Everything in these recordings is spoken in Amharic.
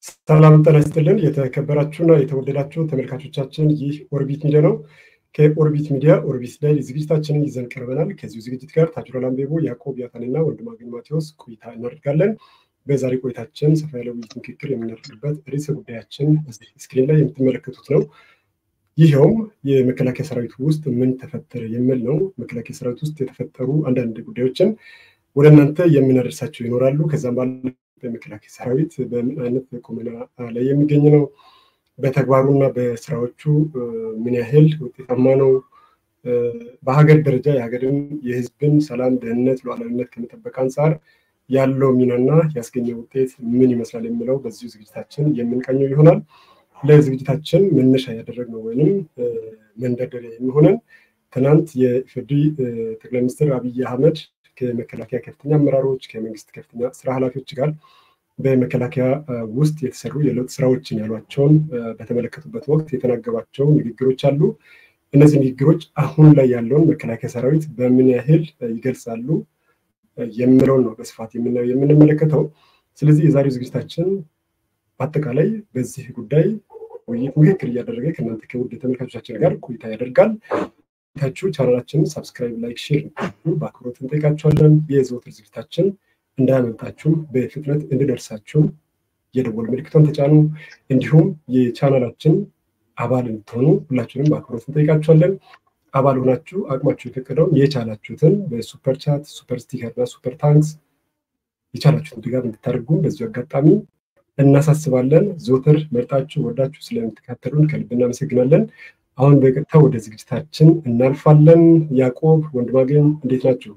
ሰላም ጤና ይስጥልን። የተከበራችሁና የተወደዳችሁ ተመልካቾቻችን ይህ ኦርቢት ሚዲያ ነው። ከኦርቢት ሚዲያ ኦርቢት ላይ ዝግጅታችንን ይዘን ቀርበናል። ከዚሁ ዝግጅት ጋር ታጅሮ ላምቤቦ፣ ያዕቆብ ያታንና ወንድማገኝ ማቴዎስ ቆይታ እናደርጋለን። በዛሬ ቆይታችን ሰፋ ያለ ውይይት ምክክር የምናደርግበት ርዕሰ ጉዳያችን እዚህ ስክሪን ላይ የምትመለከቱት ነው። ይኸውም የመከላከያ ሰራዊት ውስጥ ምን ተፈጠረ የሚል ነው። መከላከያ ሰራዊት ውስጥ የተፈጠሩ አንዳንድ ጉዳዮችን ወደ እናንተ የምናደርሳቸው ይኖራሉ። ከዛም ባለ በመከላከያ ሰራዊት በምን አይነት ቁመና ላይ የሚገኝ ነው፣ በተግባሩና በስራዎቹ ምን ያህል ውጤታማ ነው፣ በሀገር ደረጃ የሀገርን የህዝብን ሰላም፣ ደህንነት፣ ሉዓላዊነት ከመጠበቅ አንጻር ያለው ሚናና ያስገኘው ውጤት ምን ይመስላል የሚለው በዚሁ ዝግጅታችን የምንቃኘው ይሆናል። ለዝግጅታችን መነሻ ያደረግነው ወይም መንደርደሪያ የሚሆነን ትናንት የኢፌዴሪ ጠቅላይ ሚኒስትር አብይ አህመድ ከመከላከያ ከፍተኛ አመራሮች ከመንግስት ከፍተኛ ስራ ኃላፊዎች ጋር በመከላከያ ውስጥ የተሰሩ የለውጥ ስራዎችን ያሏቸውን በተመለከቱበት ወቅት የተናገሯቸው ንግግሮች አሉ። እነዚህ ንግግሮች አሁን ላይ ያለውን መከላከያ ሰራዊት በምን ያህል ይገልጻሉ የሚለውን ነው በስፋት የምናየው የምንመለከተው። ስለዚህ የዛሬው ዝግጅታችን በአጠቃላይ በዚህ ጉዳይ ውይይት ምክክር እያደረገ ከእናንተ ከውድ ተመልካቾቻችን ጋር ቆይታ ያደርጋል። ታችሁ ቻናላችንን ሳብስክራይብ፣ ላይክ፣ ሼር በአክብሮት እንጠይቃችኋለን። የዘወትር ዝግጅታችን እንዳያመልጣችሁ በፍጥነት እንድደርሳችሁ የደወል ምልክቷን ተጫኑ። እንዲሁም የቻናላችን አባል እንድትሆኑ ሁላችንም በአክብሮት እንጠይቃችኋለን። አባል ሆናችሁ አቅማችሁ የፈቀደውን የቻላችሁትን በሱፐር ቻት፣ ሱፐር ስቲከር እና ሱፐር ታንክስ የቻላችሁትን ድጋፍ እንድታደርጉ በዚሁ አጋጣሚ እናሳስባለን። ዘወትር መርጣችሁ ወዳችሁ ስለምትከታተሉን ከልብ እናመሰግናለን። አሁን በቀጥታ ወደ ዝግጅታችን እናልፋለን። ያዕቆብ ወንድማገኝ እንዴት ናችሁ?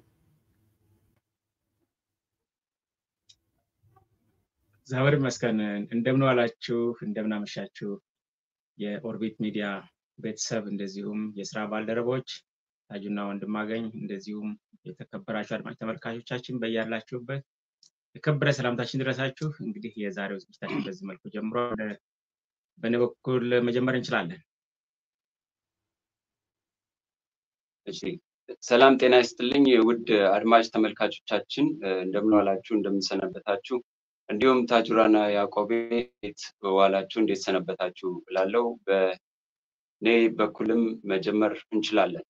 እግዚአብሔር ይመስገን። እንደምን ዋላችሁ? እንደምን አመሻችሁ? የኦርቢት ሚዲያ ቤተሰብ እንደዚሁም የስራ ባልደረቦች ታጁና ወንድማገኝ እንደዚሁም የተከበራችሁ አድማጭ ተመልካቾቻችን በያላችሁበት የከበረ ሰላምታችን ድረሳችሁ። እንግዲህ የዛሬው ዝግጅታችን በዚህ መልኩ ጀምሮ በእኔ በኩል መጀመር እንችላለን። እሺ ሰላም ጤና ይስጥልኝ ውድ አድማጭ ተመልካቾቻችን እንደምን ዋላችሁ እንደምንሰነበታችሁ እንዲሁም ታጁራና ያዕቆቤ እንዴት ዋላችሁ እንዴት ሰነበታችሁ ብላለው በእኔ በኩልም መጀመር እንችላለን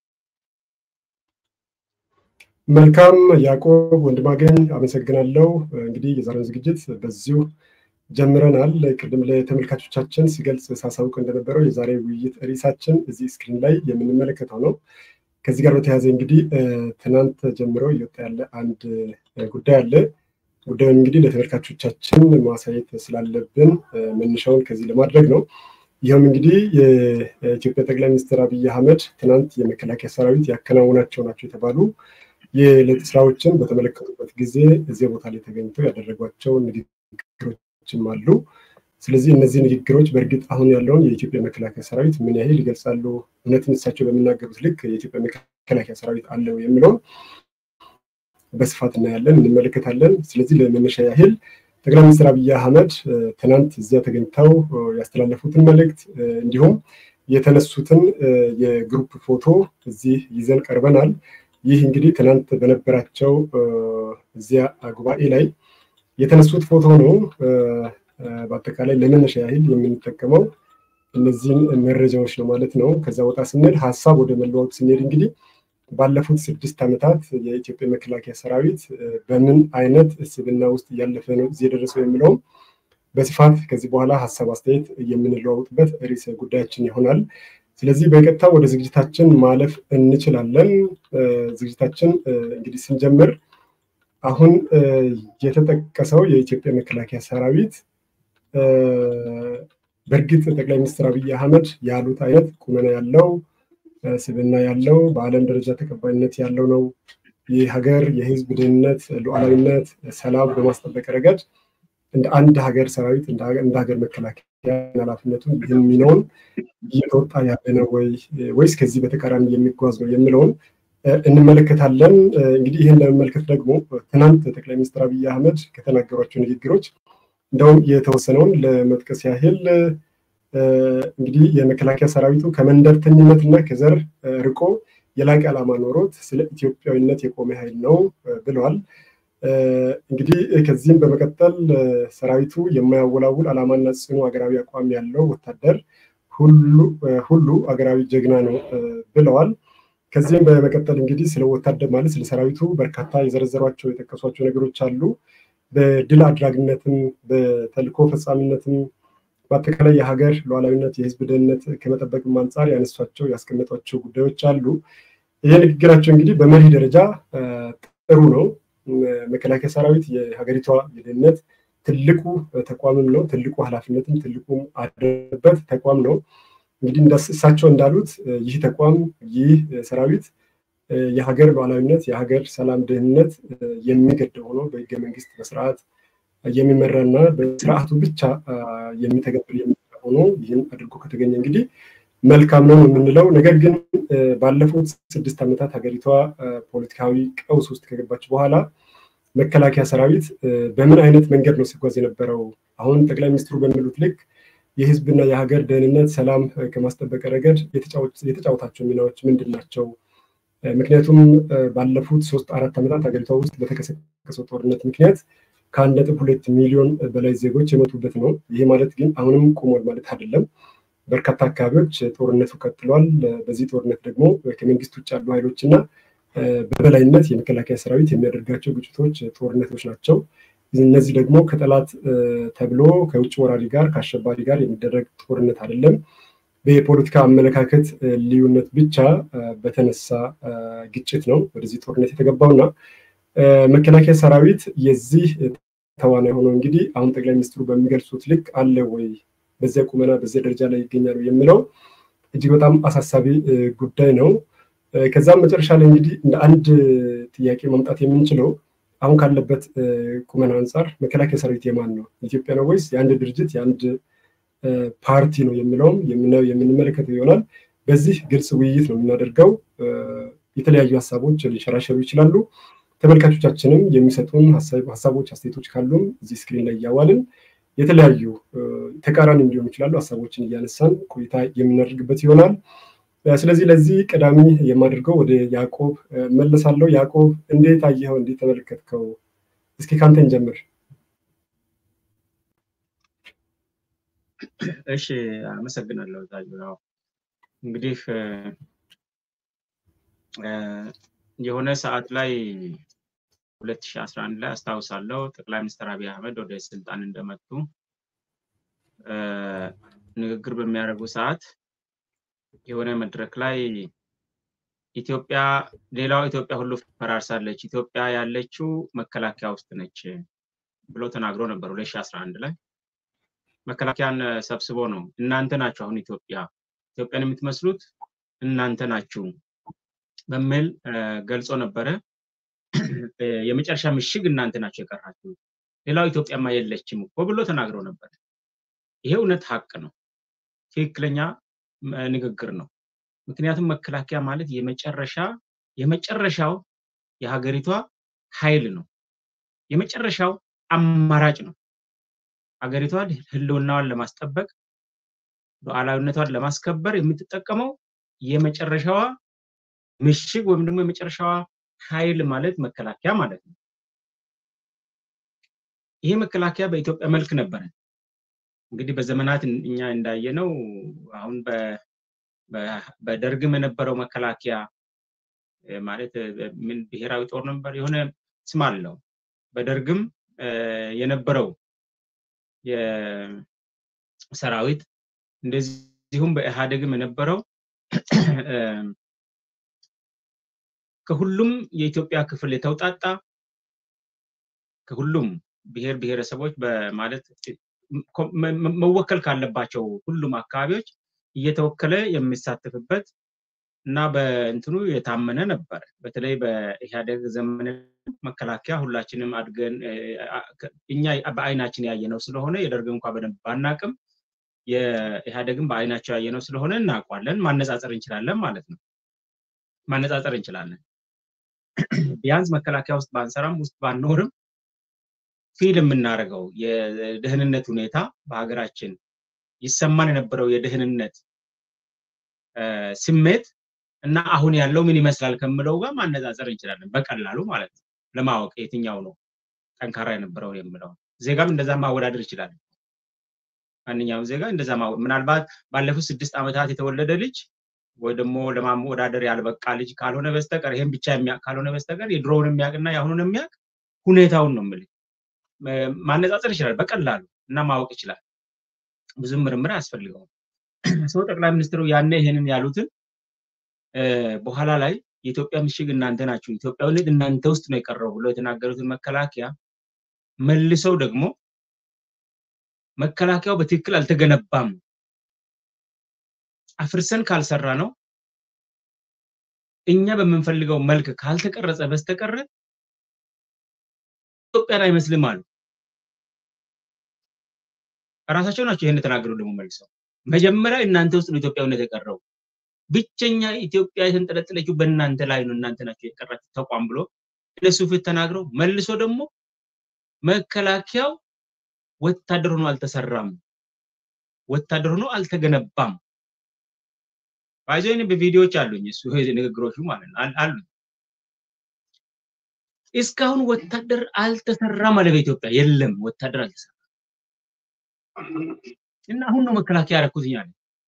መልካም ያዕቆብ ወንድማገኝ አመሰግናለሁ እንግዲህ የዛሬውን ዝግጅት በዚሁ ጀምረናል ቅድም ለተመልካቾቻችን ሲገልጽ ሳሳውቅ እንደነበረው የዛሬ ውይይት ርዕሳችን እዚህ ስክሪን ላይ የምንመለከተው ነው ከዚህ ጋር በተያያዘ እንግዲህ ትናንት ጀምሮ እየወጣ ያለ አንድ ጉዳይ አለ። ጉዳዩን እንግዲህ ለተመልካቾቻችን ማሳየት ስላለብን መነሻውን ከዚህ ለማድረግ ነው። ይህም እንግዲህ የኢትዮጵያ ጠቅላይ ሚኒስትር አብይ አህመድ ትናንት የመከላከያ ሰራዊት ያከናውናቸው ናቸው የተባሉ የለውጥ ስራዎችን በተመለከቱበት ጊዜ እዚያ ቦታ ላይ ተገኝተው ያደረጓቸው ንግግሮችም አሉ። ስለዚህ እነዚህ ንግግሮች በእርግጥ አሁን ያለውን የኢትዮጵያ መከላከያ ሰራዊት ምን ያህል ይገልጻሉ? እውነትን እሳቸው በሚናገሩት ልክ የኢትዮጵያ መከላከያ ሰራዊት አለው የሚለውን በስፋት እናያለን፣ እንመለከታለን። ስለዚህ ለመነሻ ያህል ጠቅላይ ሚኒስትር አብይ አህመድ ትናንት እዚያ ተገኝተው ያስተላለፉትን መልእክት እንዲሁም የተነሱትን የግሩፕ ፎቶ እዚህ ይዘን ቀርበናል። ይህ እንግዲህ ትናንት በነበራቸው እዚያ ጉባኤ ላይ የተነሱት ፎቶ ነው። በአጠቃላይ ለመነሻ ያህል የምንጠቀመው እነዚህን መረጃዎች ነው ማለት ነው። ከዛ ወጣ ስንሄድ ሀሳብ ወደ መለዋወጥ ስንሄድ እንግዲህ ባለፉት ስድስት ዓመታት የኢትዮጵያ መከላከያ ሰራዊት በምን አይነት እስብና ውስጥ እያለፈ ነው እዚህ የደረሰው የሚለውም በስፋት ከዚህ በኋላ ሀሳብ አስተያየት የምንለዋውጥበት ርዕሰ ጉዳያችን ይሆናል። ስለዚህ በቀጥታ ወደ ዝግጅታችን ማለፍ እንችላለን። ዝግጅታችን እንግዲህ ስንጀምር አሁን የተጠቀሰው የኢትዮጵያ መከላከያ ሰራዊት በእርግጥ ጠቅላይ ሚኒስትር አብይ አህመድ ያሉት አይነት ቁመና ያለው ስብና ያለው በዓለም ደረጃ ተቀባይነት ያለው ነው። የሀገር የህዝብ ደህንነት፣ ሉዓላዊነት፣ ሰላም በማስጠበቅ ረገድ እንደ አንድ ሀገር ሰራዊት እንደ ሀገር መከላከያ ኃላፊነቱን ይህን ሚናውን እየተወጣ ያለ ነው ወይ ወይስ ከዚህ በተቃራኒ የሚጓዝ ነው የሚለውን እንመለከታለን። እንግዲህ ይህን ለመመልከት ደግሞ ትናንት ጠቅላይ ሚኒስትር አብይ አህመድ ከተናገሯቸው ንግግሮች እንደውም የተወሰነውን ለመጥቀስ ያህል እንግዲህ የመከላከያ ሰራዊቱ ከመንደርተኝነት እና ከዘር ርቆ የላቀ ዓላማ ኖሮት ስለ ኢትዮጵያዊነት የቆመ ኃይል ነው ብለዋል። እንግዲህ ከዚህም በመቀጠል ሰራዊቱ የማያወላውል ዓላማና ጽኑ ሀገራዊ አቋም ያለው ወታደር ሁሉ ሀገራዊ ጀግና ነው ብለዋል። ከዚህም በመቀጠል እንግዲህ ስለ ወታደር ማለት ስለ ሰራዊቱ በርካታ የዘረዘሯቸው የጠቀሷቸው ነገሮች አሉ። በድል አድራጊነትም በተልእኮ ፈጻሚነትም በአጠቃላይ የሀገር ሉዓላዊነት የህዝብ ደህንነት ከመጠበቅም አንጻር ያነሷቸው ያስቀመጧቸው ጉዳዮች አሉ። ይህ ንግግራቸው እንግዲህ በመሪ ደረጃ ጥሩ ነው። መከላከያ ሰራዊት የሀገሪቷ የደህንነት ትልቁ ተቋምም ነው። ትልቁ ኃላፊነትም ትልቁም አለበት ተቋም ነው። እንግዲህ እሳቸው እንዳሉት ይህ ተቋም ይህ ሰራዊት የሀገር ሉዓላዊነት የሀገር ሰላም ደህንነት የሚገደው ሆኖ በህገ መንግስት በስርዓት የሚመራና በስርዓቱ ብቻ የሚተገብር የሚመራ ሆኖ ይህን አድርጎ ከተገኘ እንግዲህ መልካም ነው የምንለው። ነገር ግን ባለፉት ስድስት ዓመታት ሀገሪቷ ፖለቲካዊ ቀውስ ውስጥ ከገባች በኋላ መከላከያ ሰራዊት በምን አይነት መንገድ ነው ሲጓዝ የነበረው? አሁን ጠቅላይ ሚኒስትሩ በሚሉት ልክ የህዝብና የሀገር ደህንነት ሰላም ከማስጠበቅ ረገድ የተጫወታቸው ሚናዎች ምንድን ናቸው? ምክንያቱም ባለፉት ሶስት አራት ዓመታት ሀገሪቷ ውስጥ በተቀሰቀሰው ጦርነት ምክንያት ከአንድ ነጥብ ሁለት ሚሊዮን በላይ ዜጎች የሞቱበት ነው። ይሄ ማለት ግን አሁንም ቆሟል ማለት አይደለም። በርካታ አካባቢዎች ጦርነቱ ቀጥሏል። በዚህ ጦርነት ደግሞ ከመንግስት ውጭ ያሉ ኃይሎች እና በበላይነት የመከላከያ ሰራዊት የሚያደርጋቸው ግጭቶች፣ ጦርነቶች ናቸው። እነዚህ ደግሞ ከጠላት ተብሎ ከውጭ ወራሪ ጋር ከአሸባሪ ጋር የሚደረግ ጦርነት አይደለም። በፖለቲካ አመለካከት ልዩነት ብቻ በተነሳ ግጭት ነው ወደዚህ ጦርነት የተገባው እና መከላከያ ሰራዊት የዚህ ተዋናይ ሆኖ እንግዲህ አሁን ጠቅላይ ሚኒስትሩ በሚገልጹት ልክ አለ ወይ በዚያ ቁመና በዚያ ደረጃ ላይ ይገኛሉ የሚለው እጅግ በጣም አሳሳቢ ጉዳይ ነው። ከዛም መጨረሻ ላይ እንግዲህ እንደ አንድ ጥያቄ ማምጣት የምንችለው አሁን ካለበት ቁመና አንጻር መከላከያ ሰራዊት የማን ነው? ኢትዮጵያ ነው ወይስ የአንድ ድርጅት የአንድ ፓርቲ ነው የሚለውም የምንመለከተው ይሆናል። በዚህ ግልጽ ውይይት ነው የምናደርገው። የተለያዩ ሀሳቦች ሊሸራሸሩ ይችላሉ። ተመልካቾቻችንም የሚሰጡን ሀሳቦች፣ አስተያየቶች ካሉም እዚህ ስክሪን ላይ እያዋልን የተለያዩ ተቃራኒ እንዲሆኑ ይችላሉ ሀሳቦችን እያነሳን ቆይታ የምናደርግበት ይሆናል። ስለዚህ ለዚህ ቀዳሚ የማደርገው ወደ ያዕቆብ መለሳለሁ። ያዕቆብ እንዴት አየኸው? እንዴት ተመለከትከው? እስኪ ካንተን ጀምር። እሺ፣ አመሰግናለሁ ታጁ። ያው እንግዲህ የሆነ ሰዓት ላይ 2011 ላይ አስታውሳለሁ ጠቅላይ ሚኒስትር አብይ አህመድ ወደ ስልጣን እንደመጡ ንግግር በሚያደርጉ ሰዓት የሆነ መድረክ ላይ ኢትዮጵያ ሌላው ኢትዮጵያ ሁሉ ፈራርሳለች፣ ኢትዮጵያ ያለችው መከላከያ ውስጥ ነች ብሎ ተናግሮ ነበር 2011 ላይ መከላከያን ሰብስቦ ነው እናንተ ናችሁ አሁን ኢትዮጵያ ኢትዮጵያን የምትመስሉት እናንተ ናችሁ በሚል ገልጾ ነበረ። የመጨረሻ ምሽግ እናንተ ናቸው የቀራችሁ፣ ሌላው ኢትዮጵያማ የለችም እኮ ብሎ ተናግሮ ነበር። ይሄ እውነት ሀቅ ነው፣ ትክክለኛ ንግግር ነው። ምክንያቱም መከላከያ ማለት የመጨረሻ የመጨረሻው የሀገሪቷ ኃይል ነው፣ የመጨረሻው አማራጭ ነው። ሀገሪቷ ህልውናዋን ለማስጠበቅ ሉዓላዊነቷን ለማስከበር የምትጠቀመው የመጨረሻዋ ምሽግ ወይም ደግሞ የመጨረሻዋ ኃይል ማለት መከላከያ ማለት ነው። ይሄ መከላከያ በኢትዮጵያ መልክ ነበረ። እንግዲህ በዘመናት እኛ እንዳየነው አሁን በደርግም የነበረው መከላከያ ማለት ምን ብሔራዊ ጦር ነበር፣ የሆነ ስም አለው። በደርግም የነበረው የሰራዊት እንደዚሁም በኢህአዴግም የነበረው ከሁሉም የኢትዮጵያ ክፍል የተውጣጣ ከሁሉም ብሔር ብሔረሰቦች ማለት መወከል ካለባቸው ሁሉም አካባቢዎች እየተወከለ የሚሳተፍበት እና በእንትኑ የታመነ ነበር። በተለይ በኢህአዴግ ዘመን መከላከያ ሁላችንም አድገን እኛ በአይናችን ያየነው ስለሆነ የደርግ እንኳ በደንብ ባናቅም የኢህአዴግን በአይናቸው ያየነው ስለሆነ እናውቋለን፣ ማነጻጸር እንችላለን ማለት ነው። ማነጻጸር እንችላለን። ቢያንስ መከላከያ ውስጥ ባንሰራም ውስጥ ባንኖርም ፊል የምናደርገው የደህንነት ሁኔታ በሀገራችን ይሰማን የነበረው የደህንነት ስሜት እና አሁን ያለው ምን ይመስላል ከምለው ጋር ማነጻጸር እንችላለን በቀላሉ ማለት ነው። ለማወቅ የትኛው ነው ጠንካራ የነበረው የምለው ዜጋም እንደዛ ማወዳደር ይችላል። ማንኛውም ዜጋ እንደዛ ምናልባት ባለፉት ስድስት ዓመታት የተወለደ ልጅ ወይ ደግሞ ለማወዳደር ያልበቃ ልጅ ካልሆነ በስተቀር ይሄን ብቻ የሚያውቅ ካልሆነ በስተቀር የድሮውን የሚያውቅና የአሁኑን የሚያውቅ ሁኔታውን ነው የምልህ ማነጻጸር ይችላል በቀላሉ እና ማወቅ ይችላል። ብዙም ምርምር አያስፈልገውም። ሰው ጠቅላይ ሚኒስትሩ ያኔ ይሄንን ያሉትን በኋላ ላይ የኢትዮጵያ ምሽግ እናንተ ናችሁ፣ ኢትዮጵያዊነት እናንተ ውስጥ ነው የቀረው ብሎ የተናገሩትን መከላከያ መልሰው ደግሞ መከላከያው በትክክል አልተገነባም፣ አፍርሰን ካልሰራ ነው እኛ በምንፈልገው መልክ ካልተቀረጸ በስተቀረ ኢትዮጵያን አይመስልም አሉ። ራሳቸው ናቸው ይህን የተናገሩ ደግሞ መልሰው መጀመሪያ እናንተ ውስጥ ነው ኢትዮጵያዊነት የቀረው ብቸኛ ኢትዮጵያ የተንጠለጠለችው በእናንተ ላይ ነው፣ እናንተ ናቸው የቀራችሁ ተቋም ብሎ እነሱ ፊት ተናግረው መልሶ ደግሞ መከላከያው ወታደር ሆኖ አልተሰራም፣ ወታደር ሆኖ አልተገነባም። ባይዞኝ በቪዲዮዎች አሉኝ እሱ ንግግሮቹ ማለት ነው አሉ። እስካሁን ወታደር አልተሰራም አለ በኢትዮጵያ የለም ወታደር አልተሰራም። እና አሁን ነው መከላከያ ያደረኩት እያለ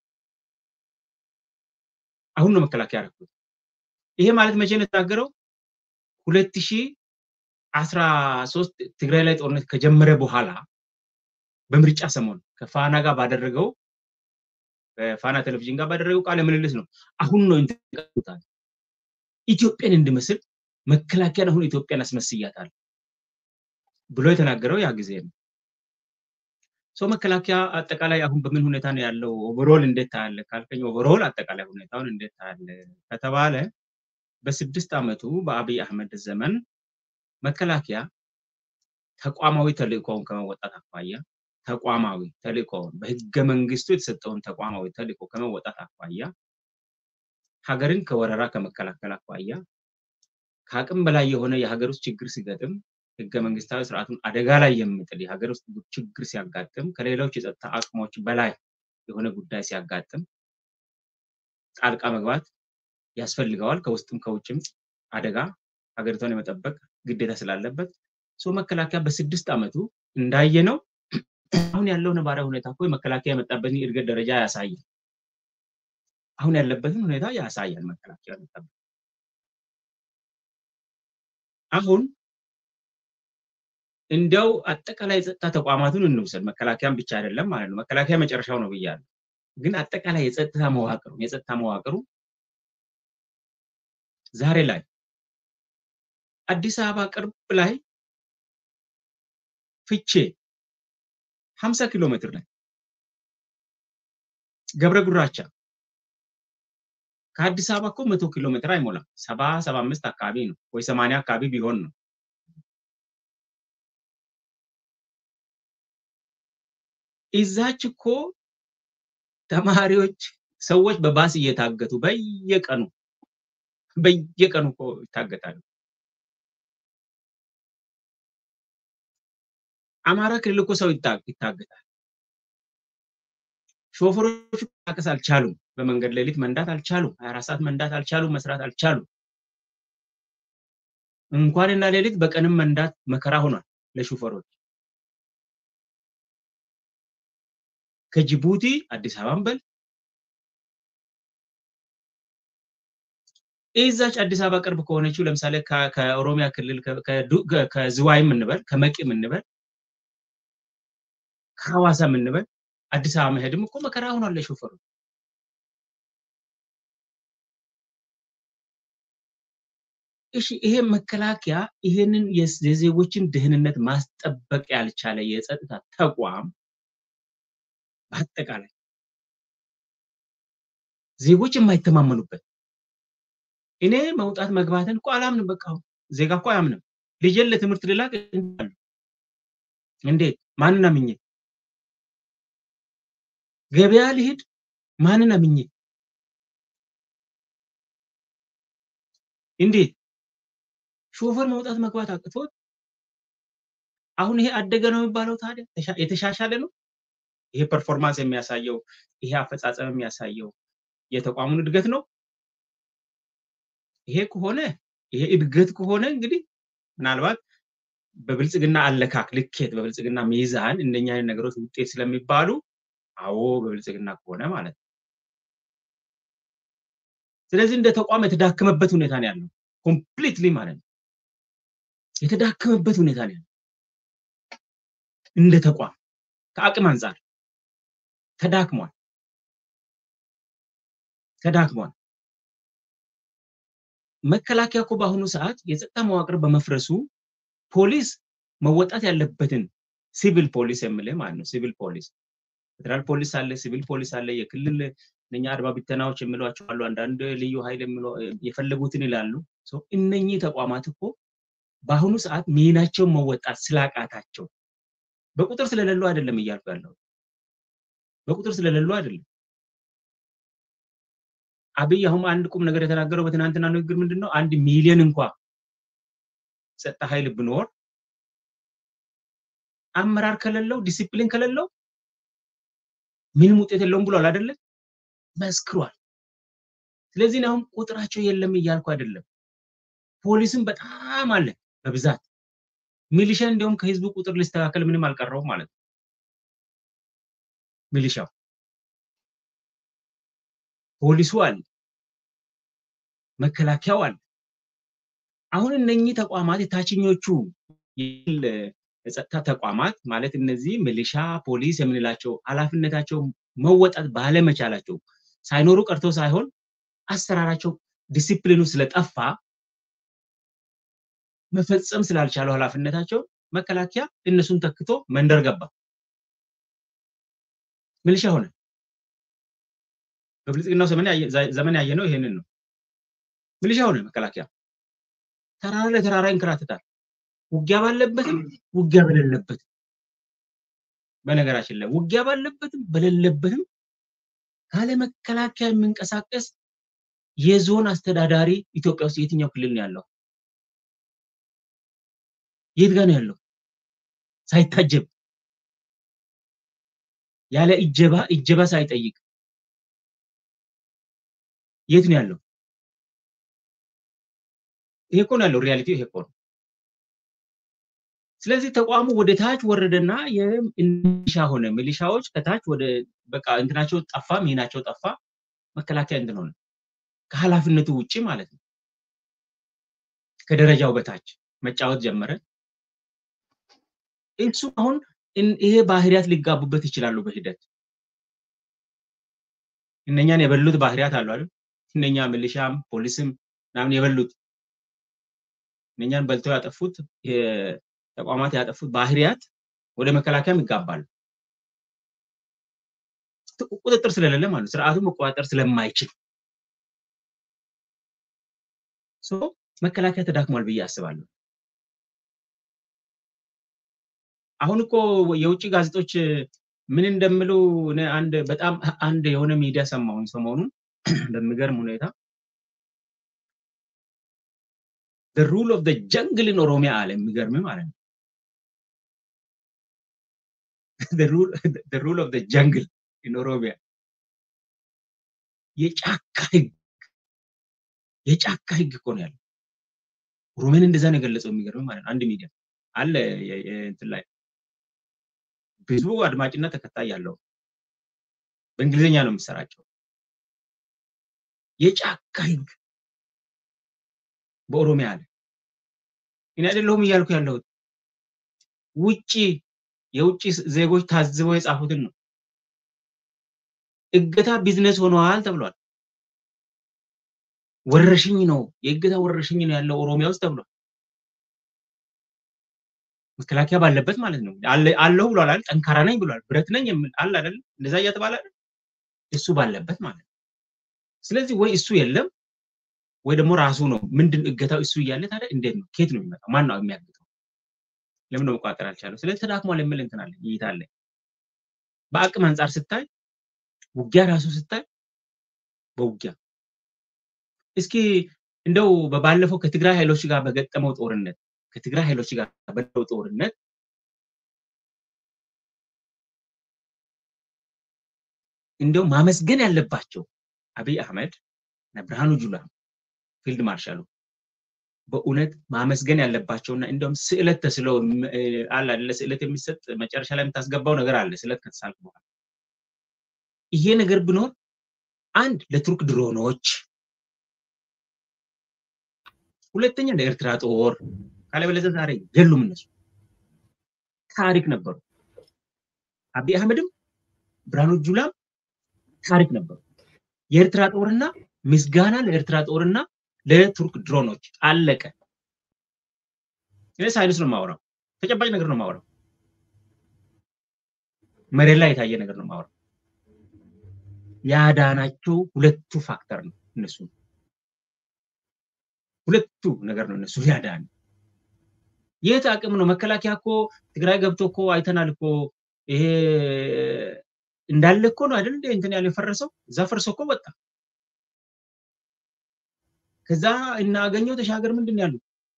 አሁን ነው መከላከያ ያደረኩት። ይሄ ማለት መቼ ነው የተናገረው? ሁለት ሺህ አስራ ሶስት ትግራይ ላይ ጦርነት ከጀመረ በኋላ በምርጫ ሰሞን ከፋና ጋር ባደረገው በፋና ቴሌቪዥን ጋር ባደረገው ቃለ ምልልስ ነው። አሁን ነው ኢንተቃታል ኢትዮጵያን እንድመስል መከላከያን አሁን ኢትዮጵያን አስመስያታል ብሎ የተናገረው ያ ጊዜ ነው። ሰው መከላከያ አጠቃላይ አሁን በምን ሁኔታ ነው ያለው? ኦቨሮል እንዴት ታያለ ካልከኝ፣ ኦቨሮል አጠቃላይ ሁኔታውን እንዴት ታያለ ከተባለ በስድስት ዓመቱ በአብይ አህመድ ዘመን መከላከያ ተቋማዊ ተልእኮውን ከመወጣት አኳያ ተቋማዊ ተልእኮውን በህገ መንግስቱ የተሰጠውን ተቋማዊ ተልእኮ ከመወጣት አኳያ ሀገርን ከወረራ ከመከላከል አኳያ ከአቅም በላይ የሆነ የሀገር ውስጥ ችግር ሲገጥም ህገ መንግስታዊ ስርዓቱን አደጋ ላይ የሚጥል የሀገር ውስጥ ችግር ሲያጋጥም ከሌሎች የጸጥታ አቅሞች በላይ የሆነ ጉዳይ ሲያጋጥም ጣልቃ መግባት ያስፈልገዋል። ከውስጥም ከውጭም አደጋ ሀገሪቷን የመጠበቅ ግዴታ ስላለበት ሰው መከላከያ በስድስት ዓመቱ እንዳየነው አሁን ያለው ነባራዊ ሁኔታ እኮ መከላከያ የመጣበትን የእድገት ደረጃ ያሳያል። አሁን ያለበትን ሁኔታ ያሳያል። መከላከያ መጣበት አሁን እንዲያው አጠቃላይ የጸጥታ ተቋማቱን እንውሰድ። መከላከያን ብቻ አይደለም ማለት ነው። መከላከያ መጨረሻው ነው ብያለሁ። ግን አጠቃላይ የጸጥታ መዋቅሩ የጸጥታ መዋቅሩ ዛሬ ላይ አዲስ አበባ ቅርብ ላይ ፍቼ 50 ኪሎ ሜትር ላይ ገብረ ጉራቻ ከአዲስ አበባ እኮ መቶ ኪሎ ሜትር አይሞላም። ሰባ ሰባ አምስት አካባቢ ነው ወይ ሰማንያ አካባቢ ቢሆን ነው። እዛች እኮ ተማሪዎች ሰዎች በባስ እየታገቱ በየቀኑ በየቀኑ እኮ ይታገታሉ። አማራ ክልል እኮ ሰው ይታገታል። ሾፌሮቹ መንቀሳቀስ አልቻሉም። በመንገድ ሌሊት መንዳት አልቻሉም። 24 ሰዓት መንዳት አልቻሉም። መስራት አልቻሉም። እንኳንና ሌሊት በቀንም መንዳት መከራ ሆኗል ለሾፌሮች። ከጅቡቲ አዲስ አበባን በል እዛች አዲስ አበባ ቅርብ ከሆነችው ለምሳሌ ከኦሮሚያ ክልል ከዝዋይም እንበል ከመቂም እንበል ከሐዋሳም እንበል አዲስ አበባ መሄድም እኮ መከራ ሆኗል ለሾፌሩ። እሺ ይሄ መከላከያ ይሄንን የዜጎችን ደህንነት ማስጠበቅ ያልቻለ የጸጥታ ተቋም በአጠቃላይ ዜጎች የማይተማመኑበት እኔ መውጣት መግባትን እኮ አላምንም። በቃ ዜጋ እኮ አያምንም። ልጄን ለትምህርት ልላክ እንዴት ማንን አምኜ ገበያ ልሂድ ማንን አምኜ እንዴት ሾፈር መውጣት መግባት አቅቶት አሁን ይሄ አደገ ነው የሚባለው ታዲያ የተሻሻለ ነው ይሄ ፐርፎርማንስ የሚያሳየው ይሄ አፈጻጸም የሚያሳየው የተቋሙን እድገት ነው ይሄ ከሆነ ይሄ እድገት ከሆነ እንግዲህ ምናልባት በብልጽግና አለካክ ልኬት በብልጽግና ሚዛን እንደኛ አይነት ነገሮች ውጤት ስለሚባሉ አዎ በብልጽግና ከሆነ ማለት ነው። ስለዚህ እንደ ተቋም የተዳከመበት ሁኔታ ነው ያለው ኮምፕሊትሊ ማለት ነው። የተዳከመበት ሁኔታ ነው ያለው እንደ ተቋም ከአቅም አንጻር ተዳክሟል ተዳክሟል። መከላከያ እኮ በአሁኑ ሰዓት የጸጥታ መዋቅር በመፍረሱ ፖሊስ መወጣት ያለበትን ሲቪል ፖሊስ የምልህ ማለት ነው። ሲቪል ፖሊስ ፌደራል ፖሊስ አለ፣ ሲቪል ፖሊስ አለ፣ የክልል እነኛ አድማ ብተናዎች የሚሏቸው አሉ፣ አንዳንድ ልዩ ኃይል የፈለጉትን ይላሉ። እነኚህ ተቋማት እኮ በአሁኑ ሰዓት ሚናቸውን መወጣት ስላቃታቸው በቁጥር ስለሌሉ አይደለም እያልኩ ያለው በቁጥር ስለሌሉ አይደለም። አብይ አሁን አንድ ቁም ነገር የተናገረው በትናንትና ንግግር ምንድን ነው? አንድ ሚሊዮን እንኳ ጸጥታ ኃይል ብኖር አመራር ከሌለው ዲሲፕሊን ከሌለው ምንም ውጤት የለውም ብሏል አይደለም? መስክሯል። ስለዚህ አሁን ቁጥራቸው የለም እያልኩ አይደለም። ፖሊስም በጣም አለ በብዛት ሚሊሻ እንዲሁም ከህዝቡ ቁጥር ሊስተካከል ምንም አልቀረውም ማለት ነው። ሚሊሻው ፖሊሱ አለ፣ መከላከያው አለ። አሁን እነኚህ ተቋማት የታችኞቹ የጸጥታ ተቋማት ማለት እነዚህ ሚሊሻ፣ ፖሊስ የምንላቸው ኃላፊነታቸው መወጣት ባለመቻላቸው ሳይኖሩ ቀርቶ ሳይሆን አሰራራቸው ዲሲፕሊኑ ስለጠፋ መፈጸም ስላልቻሉ ኃላፊነታቸው መከላከያ እነሱን ተክቶ መንደር ገባ፣ ሚሊሻ ሆነ። በብልጽግናው ዘመን ያየነው ይሄንን ነው። ሚሊሻ ሆነ መከላከያ። ተራራ ለተራራ ይንከራተታል። ውጊያ ባለበትም ውጊያ በሌለበትም። በነገራችን ላይ ውጊያ ባለበትም በሌለበትም ካለ መከላከያ የሚንቀሳቀስ የዞን አስተዳዳሪ ኢትዮጵያ ውስጥ የትኛው ክልል ነው ያለው? የት ጋር ነው ያለው? ሳይታጀብ ያለ እጀባ እጀባ ሳይጠይቅ የት ነው ያለው? ይሄ እኮ ነው ያለው። ሪያሊቲ ይሄ እኮ ነው። ስለዚህ ተቋሙ ወደ ታች ወረደና የሚሊሻ ሆነ። ሚሊሻዎች ከታች ወደ በቃ እንትናቸው ጠፋ፣ ሚናቸው ጠፋ። መከላከያ እንትን ሆነ፣ ከኃላፊነቱ ውጪ ማለት ነው። ከደረጃው በታች መጫወት ጀመረ። እሱ አሁን ይሄ ባህሪያት ሊጋቡበት ይችላሉ በሂደት እነኛን የበሉት ባህሪያት አሉ አይደል? እነኛ ሚሊሻም ፖሊስም ምናምን የበሉት እነኛን በልተው ያጠፉት ተቋማት ያጠፉት ባህሪያት ወደ መከላከያም ይጋባሉ። ቁጥጥር ስለሌለ ማለት ስርዓቱን መቆጣጠር ስለማይችል መከላከያ ተዳክሟል ብዬ አስባለሁ። አሁን እኮ የውጭ ጋዜጦች ምን እንደሚሉ አንድ በጣም አንድ የሆነ ሚዲያ ሰማሁኝ ሰሞኑን በሚገርም ሁኔታ the rule of the jungle in ኦሮሚያ አለ። የሚገርም ማለት ነው። the rule the rule of the jungle in ኦሮሚያ የጫካ ህግ የጫካ ህግ እኮ ነው ያለው። ኦሮሚያን እንደዛ ነው የገለጸው። የሚገርም ማለት ነው። አንድ ሚዲያ አለ እንትን ላይ ብዙ አድማጭና ተከታይ ያለው በእንግሊዝኛ ነው የሚሰራጨው። የጫካ ህግ በኦሮሚያ አለ። እኔ አይደለሁም እያልኩ ያለሁት ውጪ የውጭ ዜጎች ታዝበው የጻፉትን ነው። እገታ ቢዝነስ ሆነዋል ተብሏል። ወረርሽኝ ነው፣ የእገታ ወረርሽኝ ነው ያለው ኦሮሚያ ውስጥ ተብሏል። መከላከያ ባለበት ማለት ነው። አለሁ ብሏል አይደል? ጠንካራ ነኝ ብሏል። ብረት ነኝ የሚል አለ አይደል? እንደዛ እያተባለ አይደል? እሱ ባለበት ማለት ነው። ስለዚህ ወይ እሱ የለም ወይ ደግሞ ራሱ ነው። ምንድን እገታው እሱ እያለ ታዲያ እንዴት ነው? ከየት ነው የሚመጣው? ማን ነው የሚያግተው? ለምን ነው መቆጣጠር አልቻለው? ስለዚህ ተዳክሟል የሚል እንትን አለ እይታ አለ። በአቅም አንጻር ስታይ ውጊያ ራሱ ስታይ በውጊያ እስኪ እንደው በባለፈው ከትግራይ ኃይሎች ጋር በገጠመው ጦርነት ከትግራይ ኃይሎች ጋር በለው ጦርነት እንደው ማመስገን ያለባቸው አብይ አህመድ እና ብርሃኑ ጁላ ፊልድ ማርሻሉ በእውነት ማመስገን ያለባቸውና እንደውም ስዕለት ተስለው አለ ለስዕለት የሚሰጥ መጨረሻ ላይ የምታስገባው ነገር አለ። ስዕለት ከተሳልክ በኋላ ይሄ ነገር ብኖር አንድ ለቱርክ ድሮኖች፣ ሁለተኛ ለኤርትራ ጦር ካለበለዚያ ዛሬ የሉም እነሱ ታሪክ ነበሩ። አብይ አህመድም ብርሃኑ ጁላም ታሪክ ነበሩ። የኤርትራ ጦርና ምስጋና ለኤርትራ ጦርና ለቱርክ ድሮኖች አለቀ። እኔ ሳይንስ ነው የማወራው፣ ተጨባጭ ነገር ነው የማወራው፣ መሬት ላይ የታየ ነገር ነው የማወራው። ያዳናቸው ሁለቱ ፋክተር ነው እነሱ ሁለቱ ነገር ነው እነሱ ያዳን የት አቅም ነው? መከላከያ እኮ ትግራይ ገብቶ እኮ አይተናል እኮ ይሄ እንዳለ እኮ ነው አይደል? እንትን ያለ የፈረሰው እዛ ፈርሶ እኮ ወጣ። ከዛ እናገኘው ተሻገር ምንድን ያሉ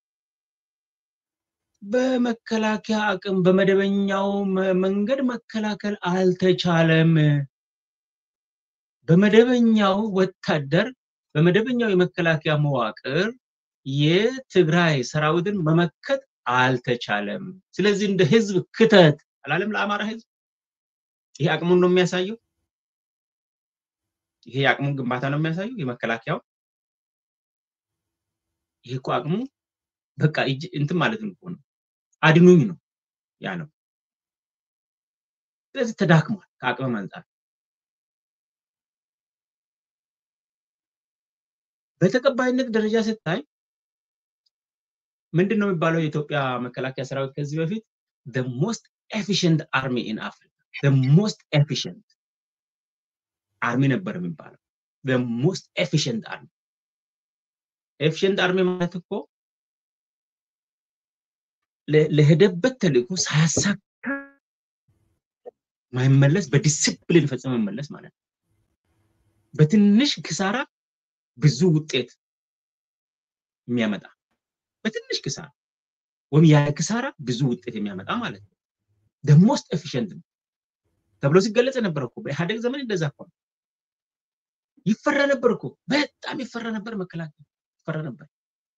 በመከላከያ አቅም በመደበኛው መንገድ መከላከል አልተቻለም። በመደበኛው ወታደር በመደበኛው የመከላከያ መዋቅር የትግራይ ሰራዊትን መመከት አልተቻለም። ስለዚህ እንደ ህዝብ ክተት አላለም ለአማራ ህዝብ። ይሄ አቅሙን ነው የሚያሳየው። ይሄ የአቅሙን ግንባታ ነው የሚያሳየው የመከላከያው። ይሄ እኮ አቅሙ በቃ እጅ እንትን ማለት ነው ነው አድኑኝ ነው ያለው። ስለዚህ ተዳክሟል ከአቅም አንጻር። በተቀባይነት ደረጃ ስታይ ምንድን ነው የሚባለው? የኢትዮጵያ መከላከያ ሰራዊት ከዚህ በፊት the most efficient army in Africa the most efficient አርሚ ነበር የሚባለው the most efficient army ኤፊሽንት አርሚ ማለት እኮ ለሄደበት ተልእኮ ሳያሳካ ማይመለስ በዲስፕሊን ፈጽሞ መመለስ ማለት ነው። በትንሽ ክሳራ ብዙ ውጤት የሚያመጣ በትንሽ ክሳራ ወይም ያለ ክሳራ ብዙ ውጤት የሚያመጣ ማለት ነው። ደሞስት ኤፊሽንት ነው ተብሎ ሲገለጽ ነበር እኮ በኢህአዴግ ዘመን እንደዛ እኮ ነው። ይፈራ ነበር እኮ በጣም ይፈራ ነበር፣ መከላከያ ይፈራ ነበር።